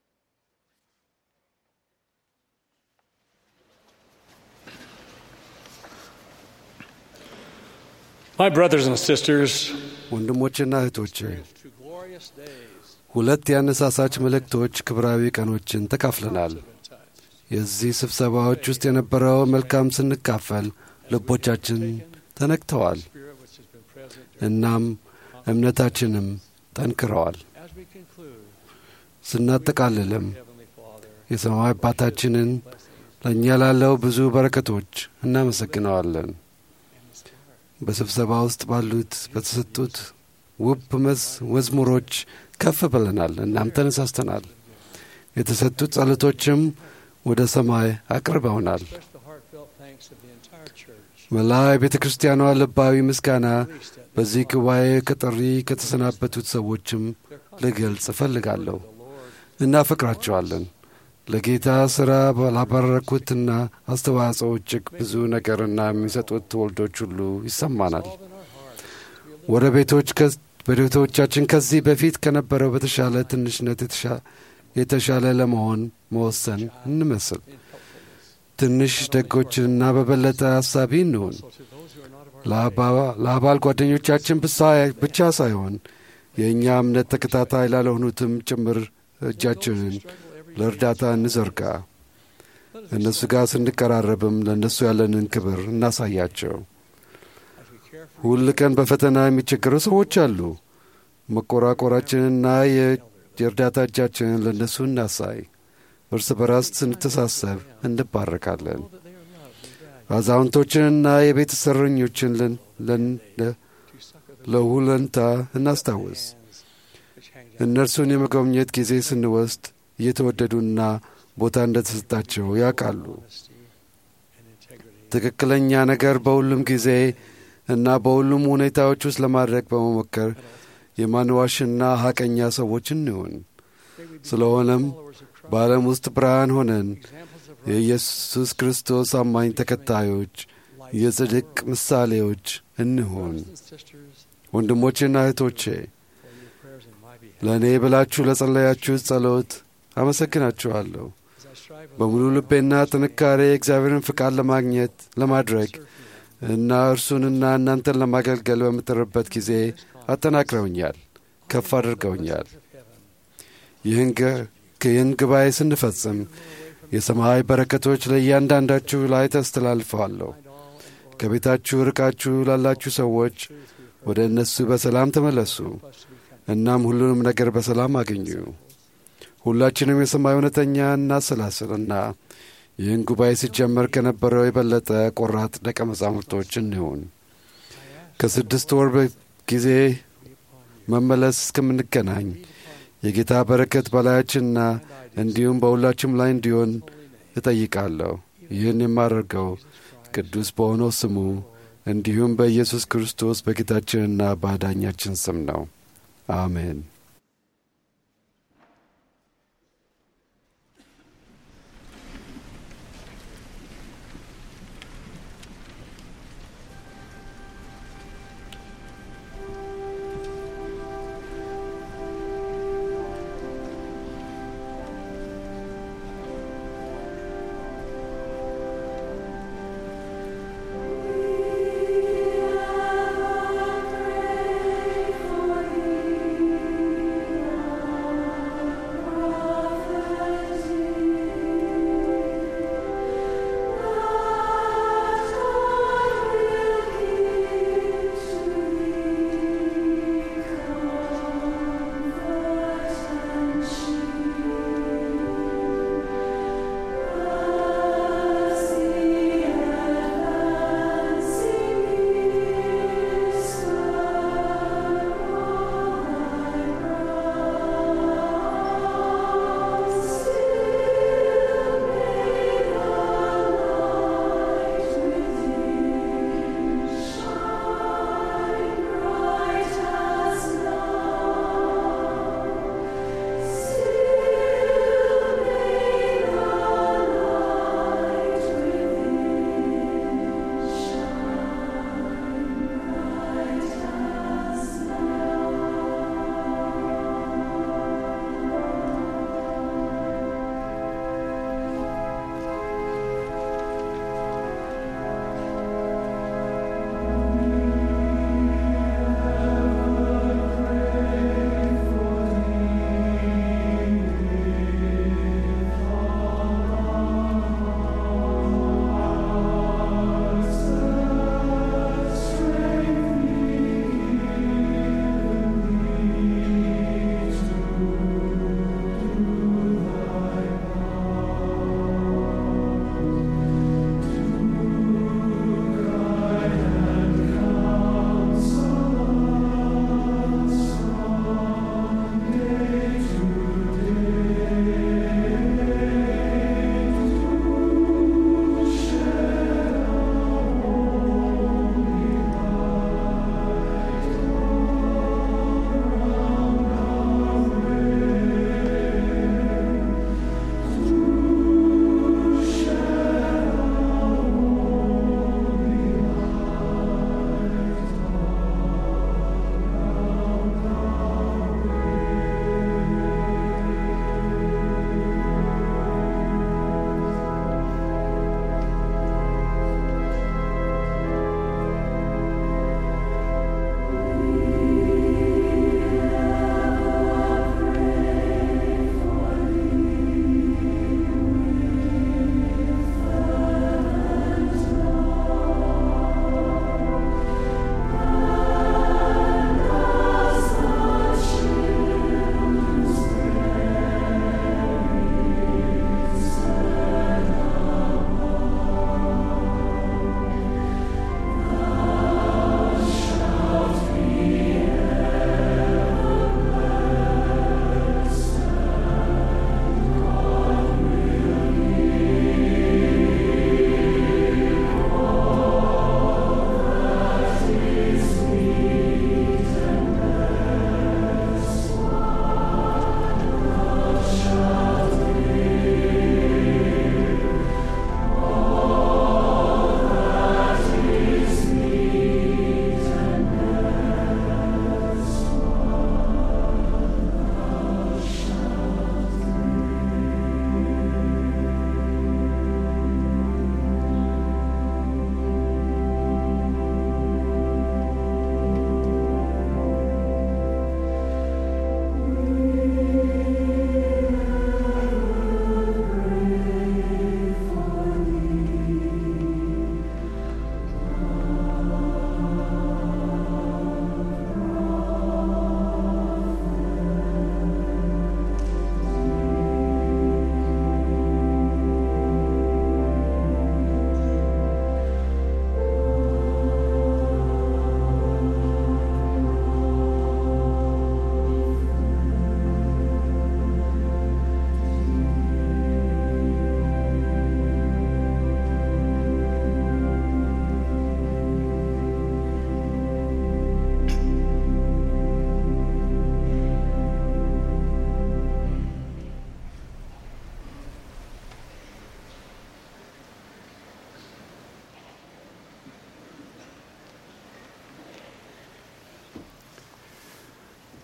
My brothers and sisters, ወንድሞችና እህቶቼ ሁለት የአነሳሳች መልእክቶች ክብራዊ ቀኖችን ተካፍለናል። የዚህ ስብሰባዎች ውስጥ የነበረው መልካም ስንካፈል ልቦቻችን ተነክተዋል፣ እናም እምነታችንም ጠንክረዋል። ስናጠቃልልም የሰማይ አባታችንን ለእኛ ላለው ብዙ በረከቶች እናመሰግነዋለን። በስብሰባ ውስጥ ባሉት በተሰጡት ውብ መዝሙሮች ከፍ ብለናል፣ እናም ተነሳስተናል። የተሰጡት ጸሎቶችም ወደ ሰማይ አቅርበውናል። መላ የቤተ ክርስቲያኗ ልባዊ ምስጋና በዚህ ጉባኤ ከጥሪ ከተሰናበቱት ሰዎችም ልገልጽ እፈልጋለሁ። እናፈቅራቸዋለን። ለጌታ ሥራ ላባረኩትና አስተዋጽኦ እጅግ ብዙ ነገርና የሚሰጡት ትውልዶች ሁሉ ይሰማናል። ወደ ቤቶች በቤቶቻችን ከዚህ በፊት ከነበረው በተሻለ ትንሽነት የተሻለ ለመሆን መወሰን እንመስል። ትንሽ ደጎችንና በበለጠ ሐሳቢ እንሁን። ለአባል ጓደኞቻችን ብቻ ሳይሆን የእኛ እምነት ተከታታይ ላለሆኑትም ጭምር እጃችንን ለእርዳታ እንዘርጋ። እነሱ ጋር ስንቀራረብም ለእነሱ ያለንን ክብር እናሳያቸው። ሁል ቀን በፈተና የሚቸገሩ ሰዎች አሉ። መቆራቆራችንና የእርዳታ እጃችንን ለእነሱ እናሳይ። እርስ በራስ ስንተሳሰብ እንባረካለን። አዛውንቶችንና የቤት ሰረኞችን ለሁለንታ እናስታውስ። እነርሱን የመጎብኘት ጊዜ ስንወስድ እየተወደዱና ቦታ እንደተሰጣቸው ያውቃሉ። ትክክለኛ ነገር በሁሉም ጊዜ እና በሁሉም ሁኔታዎች ውስጥ ለማድረግ በመሞከር የማንዋሽና ሐቀኛ ሰዎች እንሁን። ስለሆነም በዓለም ውስጥ ብርሃን ሆነን የኢየሱስ ክርስቶስ አማኝ ተከታዮች፣ የጽድቅ ምሳሌዎች እንሁን። ወንድሞቼና እህቶቼ ለእኔ ብላችሁ ለጸለያችሁት ጸሎት አመሰግናችኋለሁ። በሙሉ ልቤና ጥንካሬ የእግዚአብሔርን ፍቃድ ለማግኘት ለማድረግ እና እርሱንና እናንተን ለማገልገል በምጥርበት ጊዜ አጠናክረውኛል፣ ከፍ አድርገውኛል። ይህን ጉባኤ ስንፈጽም የሰማይ በረከቶች ለእያንዳንዳችሁ ላይ ተስተላልፈዋለሁ። ከቤታችሁ ርቃችሁ ላላችሁ ሰዎች ወደ እነሱ በሰላም ተመለሱ። እናም ሁሉንም ነገር በሰላም አገኙ። ሁላችንም የሰማይ እውነተኛ እናሰላስልና ይህን ጉባኤ ሲጀመር ከነበረው የበለጠ ቆራጥ ደቀ መዛሙርቶች እንሁን። ከስድስት ወር ጊዜ መመለስ እስከምንገናኝ የጌታ በረከት በላያችንና እንዲሁም በሁላችም ላይ እንዲሆን እጠይቃለሁ። ይህን የማደርገው ቅዱስ በሆነው ስሙ እንዲሁም በኢየሱስ ክርስቶስ በጌታችንና በአዳኛችን ስም ነው። አሜን። For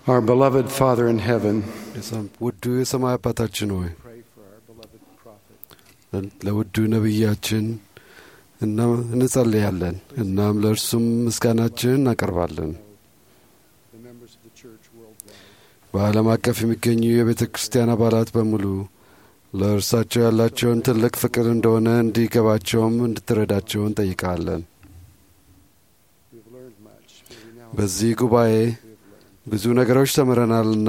Our beloved Father in heaven, ውዱ የሰማይ አባታችን ሆይ ለውዱ ነቢያችን እንጸልያለን። እናም ለእርሱም ምስጋናችን እናቀርባለን። በዓለም አቀፍ የሚገኙ የቤተ ክርስቲያን አባላት በሙሉ ለእርሳቸው ያላቸውን ትልቅ ፍቅር እንደሆነ እንዲገባቸውም እንድትረዳቸው እንጠይቃለን። በዚህ ጉባኤ ብዙ ነገሮች ተምረናልና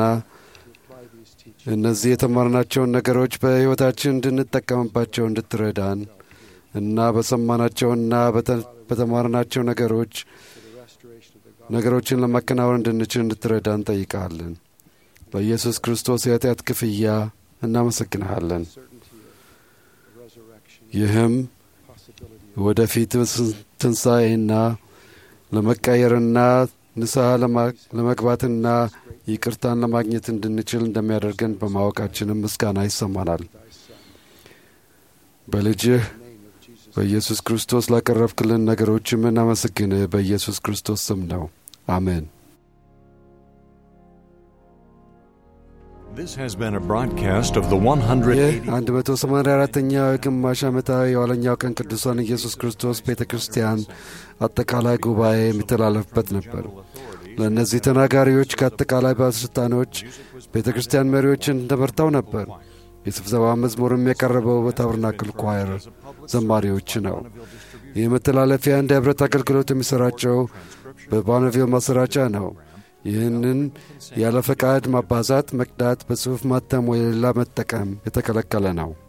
እነዚህ የተማርናቸውን ነገሮች በሕይወታችን እንድንጠቀምባቸው እንድትረዳን እና በሰማናቸውና በተማርናቸው ነገሮች ነገሮችን ለማከናወን እንድንችል እንድትረዳ እንጠይቃለን። በኢየሱስ ክርስቶስ የኃጢአት ክፍያ እናመሰግንሃለን። ይህም ወደፊት ትንሣኤና ለመቀየርና ንስሐ ለመግባትና ይቅርታን ለማግኘት እንድንችል እንደሚያደርገን በማወቃችንም ምስጋና ይሰማናል። በልጅህ በኢየሱስ ክርስቶስ ላቀረብክልን ነገሮች የምናመሰግንህ በኢየሱስ ክርስቶስ ስም ነው። አሜን። This has been a broadcast of the ይህ 180. 184ኛው የግማሽ ዓመታዊ የኋለኛው ቀን ቅዱሳን ኢየሱስ ክርስቶስ ቤተ ክርስቲያን አጠቃላይ ጉባኤ የሚተላለፍበት ነበር። ለእነዚህ ተናጋሪዎች ከአጠቃላይ ባለሥልጣኖች ቤተ ክርስቲያን መሪዎችን ተመርተው ነበር። የስብሰባ መዝሙርም የቀረበው በታበርናክል ኳየር ዘማሪዎች ነው። ይህ መተላለፊያ እንደ ኅብረት አገልግሎት የሚሠራጨው በባነቪል ማሰራጫ ነው። ይህንን ያለ ፈቃድ ማባዛት፣ መቅዳት፣ በጽሑፍ ማተም ወይ ሌላ መጠቀም የተከለከለ ነው።